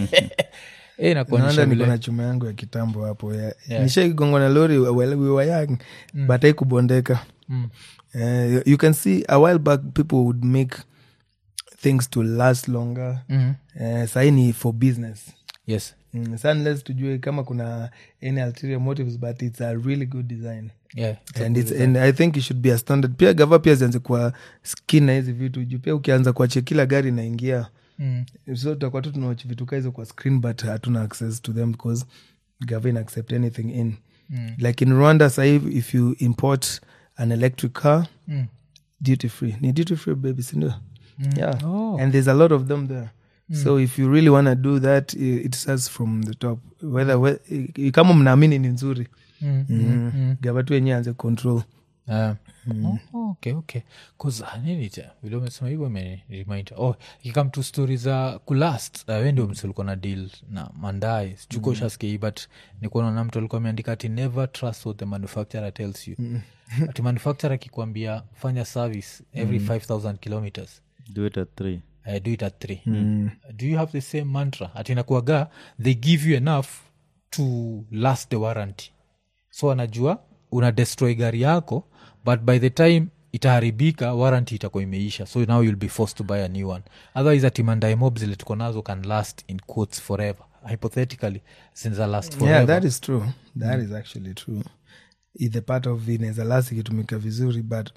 C: Eh, inakuonyesha
A: naenda niko
C: vile
A: na chuma yangu ya kitambo hapo ya
C: Yeah.
A: nishaigongwa na lori well, we were young but haikubondeka
C: Mm.
A: Eh, you can see a while back people would make things to last longer
C: Mhm.
A: Eh, sahii ni for business
C: yes
A: mm, sa unless tujue kama kuna any ulterior motives but it's a really good design
C: yeah
A: and, it's, and i think it should be a standard pia gava pia zianze kuwa skin na hizi vitu juu pia ukianza kuachia kila gari inaingia
C: mm.
A: so tutakuwa tu tunawach vitu kaa hizo kwa screen but hatuna access to them because gava ina accept anything in
C: Mm.
A: like in rwanda sahii if you import an electric car
C: Mm.
A: duty free ni duty free baby sindio yeah
C: Oh.
A: and there's a lot of them there so if you really want to do that i- it starts from the top whether we, i- kama mnaamini ni nzuri
C: Mm.
A: mm. gava tu yenyewe anze control
C: Uh, oh, oh, okay okay bcause nini cha vile umesema hivyo imeniremind oh ikikam to stori za kulast uh, we ndio msulikuwa na deal na mandae sichuko mm. shaskei but nikuona na mtu alikuwa ameandika ati never trust what the manufacturer tells you mm. ati manufacturer akikwambia fanya service every 5000 kilometers
B: do it at three
C: uh, do it at three do you have the same mantra ati nakuaga they give you enough to last the warranty so anajua una destroy gari yako but by the time itaharibika warranty itakuwa imeisha so now you'll be forced to buy a new one otherwise atimandae mob zile tuko nazo can last in quotes forever hypothetically zinza last forever
A: yeah that is true that is actually true I- the part of inaweza last ikitumika vizuri but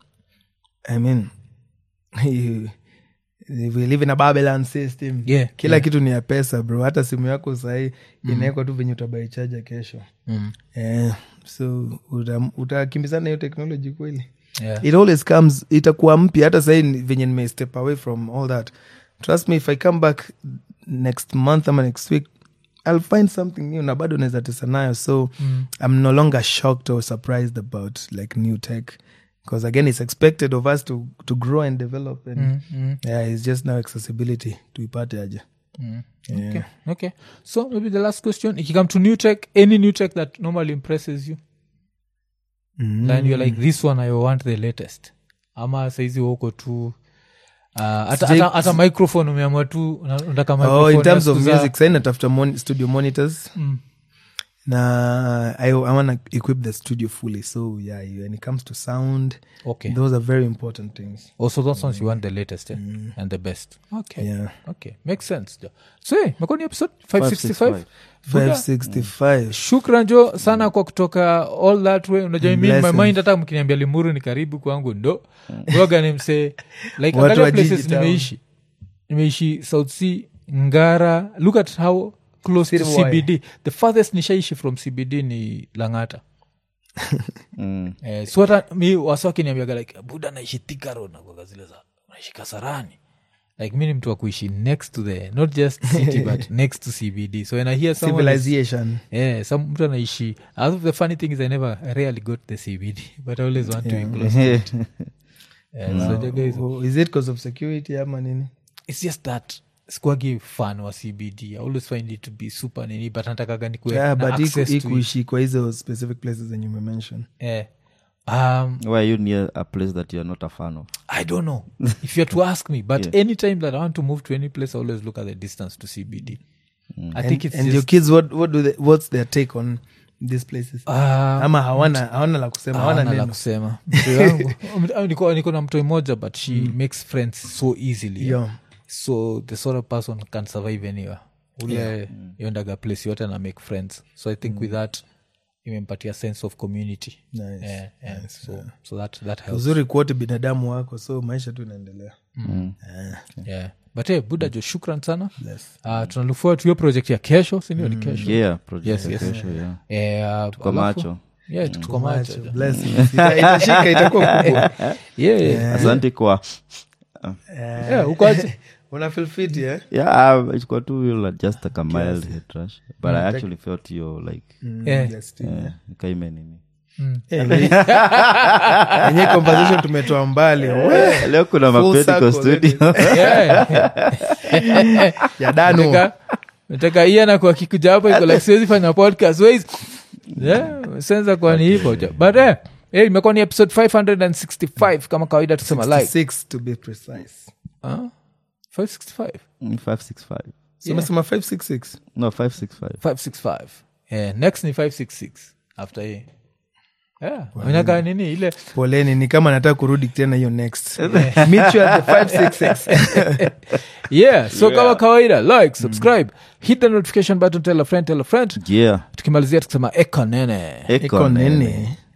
A: i mean you- we live in a babylon system
C: Yeah,
A: kila kitu ni ya pesa bro hata simu yako sahii inawekwa tu venye utabaichaja kesho
C: Mm.
A: eh, so uta- utakimbizana hiyo technology kweli
C: Yeah.
A: it always comes itakuwa mpya hata sahii ni- venye nime step away from all that trust me if i come back next month ama next week i'll find something new na bado naweza tesa nayo so i'm no longer shocked or surprised about like new tech because again it's expected of us to, to grow and develop and yeah it's just now accessibility tuipate aje yeah.
C: okay. okay so maybe the last question if you come to new tech any new tech that normally impresses you then you're like this one i want the latest ama saizi uko tu uh, hata-
A: Sijai-
C: hata hata microphone umeamua tu una- unataka
A: oh,
C: microphone
A: in terms
C: ya
A: of
C: siku za-
A: music sai natafuta mon- studio monitors
C: Mm.
A: na i, I want to equip the studio fully so yeah when it comes to sound
C: okay
A: those are very important things
C: also those ones you want the latest eh? and the best okay
A: yeah
C: okay makes sense jo so hey, imekuwa ni episode 565 Buda,
A: 565
C: shukran jo sana kwa kutoka all that way unajua mi in my
A: Blessings.
C: mind hata mkiniambia limuru ni karibu kwangu ndo waga ni msee like
A: Watu
C: angalia
A: wa jiji
C: places
A: town.
C: nimeishi nimeishi south sea ngara look at how close to
A: Sirwai.
C: cbd the farthest nishaishi from cbd ni langata
B: Mm.
C: eh, so hata mi waswakiniambiaga like buda naishi thikaro nakwaga zile za naishi kasarani like mi ni mtu wa kuishi next to the not just city but next to cbd so when i hear someone is-
A: civilization
C: yeah some mtu anaishi out of the funny thing is i never I rarely got the cbd but i always want to be close to it. Yeah, so jaga hizo.
A: Oh, is it because of security ama nini
C: it's just that squagi fan wa cbd i always find it to be super nini but natakaga nikuwe
A: yeah,
C: na
A: but
C: access
A: iku-
C: to it.
A: ikuishi kwa hizo specific places zenye umemention
C: Eh. um,
B: Why are you near a place that you're not a fan of?
C: I don't know if you're to ask me, but anytime that I want to move to any place, I always look at the distance to CBD. I think it's
A: and your
C: just,
A: kids what, what do they, what's their take on these places
C: uh,
A: ama hawana hawana la kusema hawana
C: hawana la
A: neno
C: kusema Mtu yangu- Ah, niko niko na mtoi moja but she makes friends so easily
A: Yeah.
C: so the sort of person can survive anywhere ule yondaga place yote na make friends so i think with that imempatia sense of community
A: Nice,
C: Eh, eh, so, so that, that helps
A: uzuri kuote binadamu wako so maisha tu inaendelea
C: yeah. but hey, buda jo shukran sana
A: Bless.
C: uh, tunalufua tu hiyo project ya kesho sindio ni kesho
B: Yeah, project
C: Yes,
B: ya
C: yes.
B: kesho, yeah.
C: Eh, uh,
B: Tuko
C: alafu-
B: macho.
C: yeah, tuko macho jo.
A: Blessings. Ita- itashika itakuwa kubwa
C: Yeah, yeah.
B: asante kwa
C: Yeah, uko aje?
A: una feel fit eh?
B: yeah um, ilikuwa tu you just like a mild head rush but i actually felt you like
C: Yeah.
A: Yes, too.
B: eh, nikaime nini
A: Eh, we- enye conversation tumetoa mbali We,
B: leo kuna
A: Full
B: mapedico
A: circle,
B: studio
C: Yeah.
A: ya dano
C: Nataka- nataka iana kwa kikuja hapo iko like siwezi fanya podcast ways yeah, senza kwa ni hivyo jo. but eh, eh, imekuwa ni episode 565 kama kawaida tusema like
A: 6 to be precise
C: Ah, 565
B: Mm, 565
A: so umesema 566
B: no 565
C: 565 yeah, next ni 566 after hii yeah, inakaa nini ile
A: poleni ni kama nataka kurudi tena hiyo next meet you at the 566
C: yeah so kama kawaida like subscribe hit the notification button tell a friend tell a friend
B: yeah
C: tukimalizia tukisema eko nene
B: eko
A: iko
B: nene
A: nene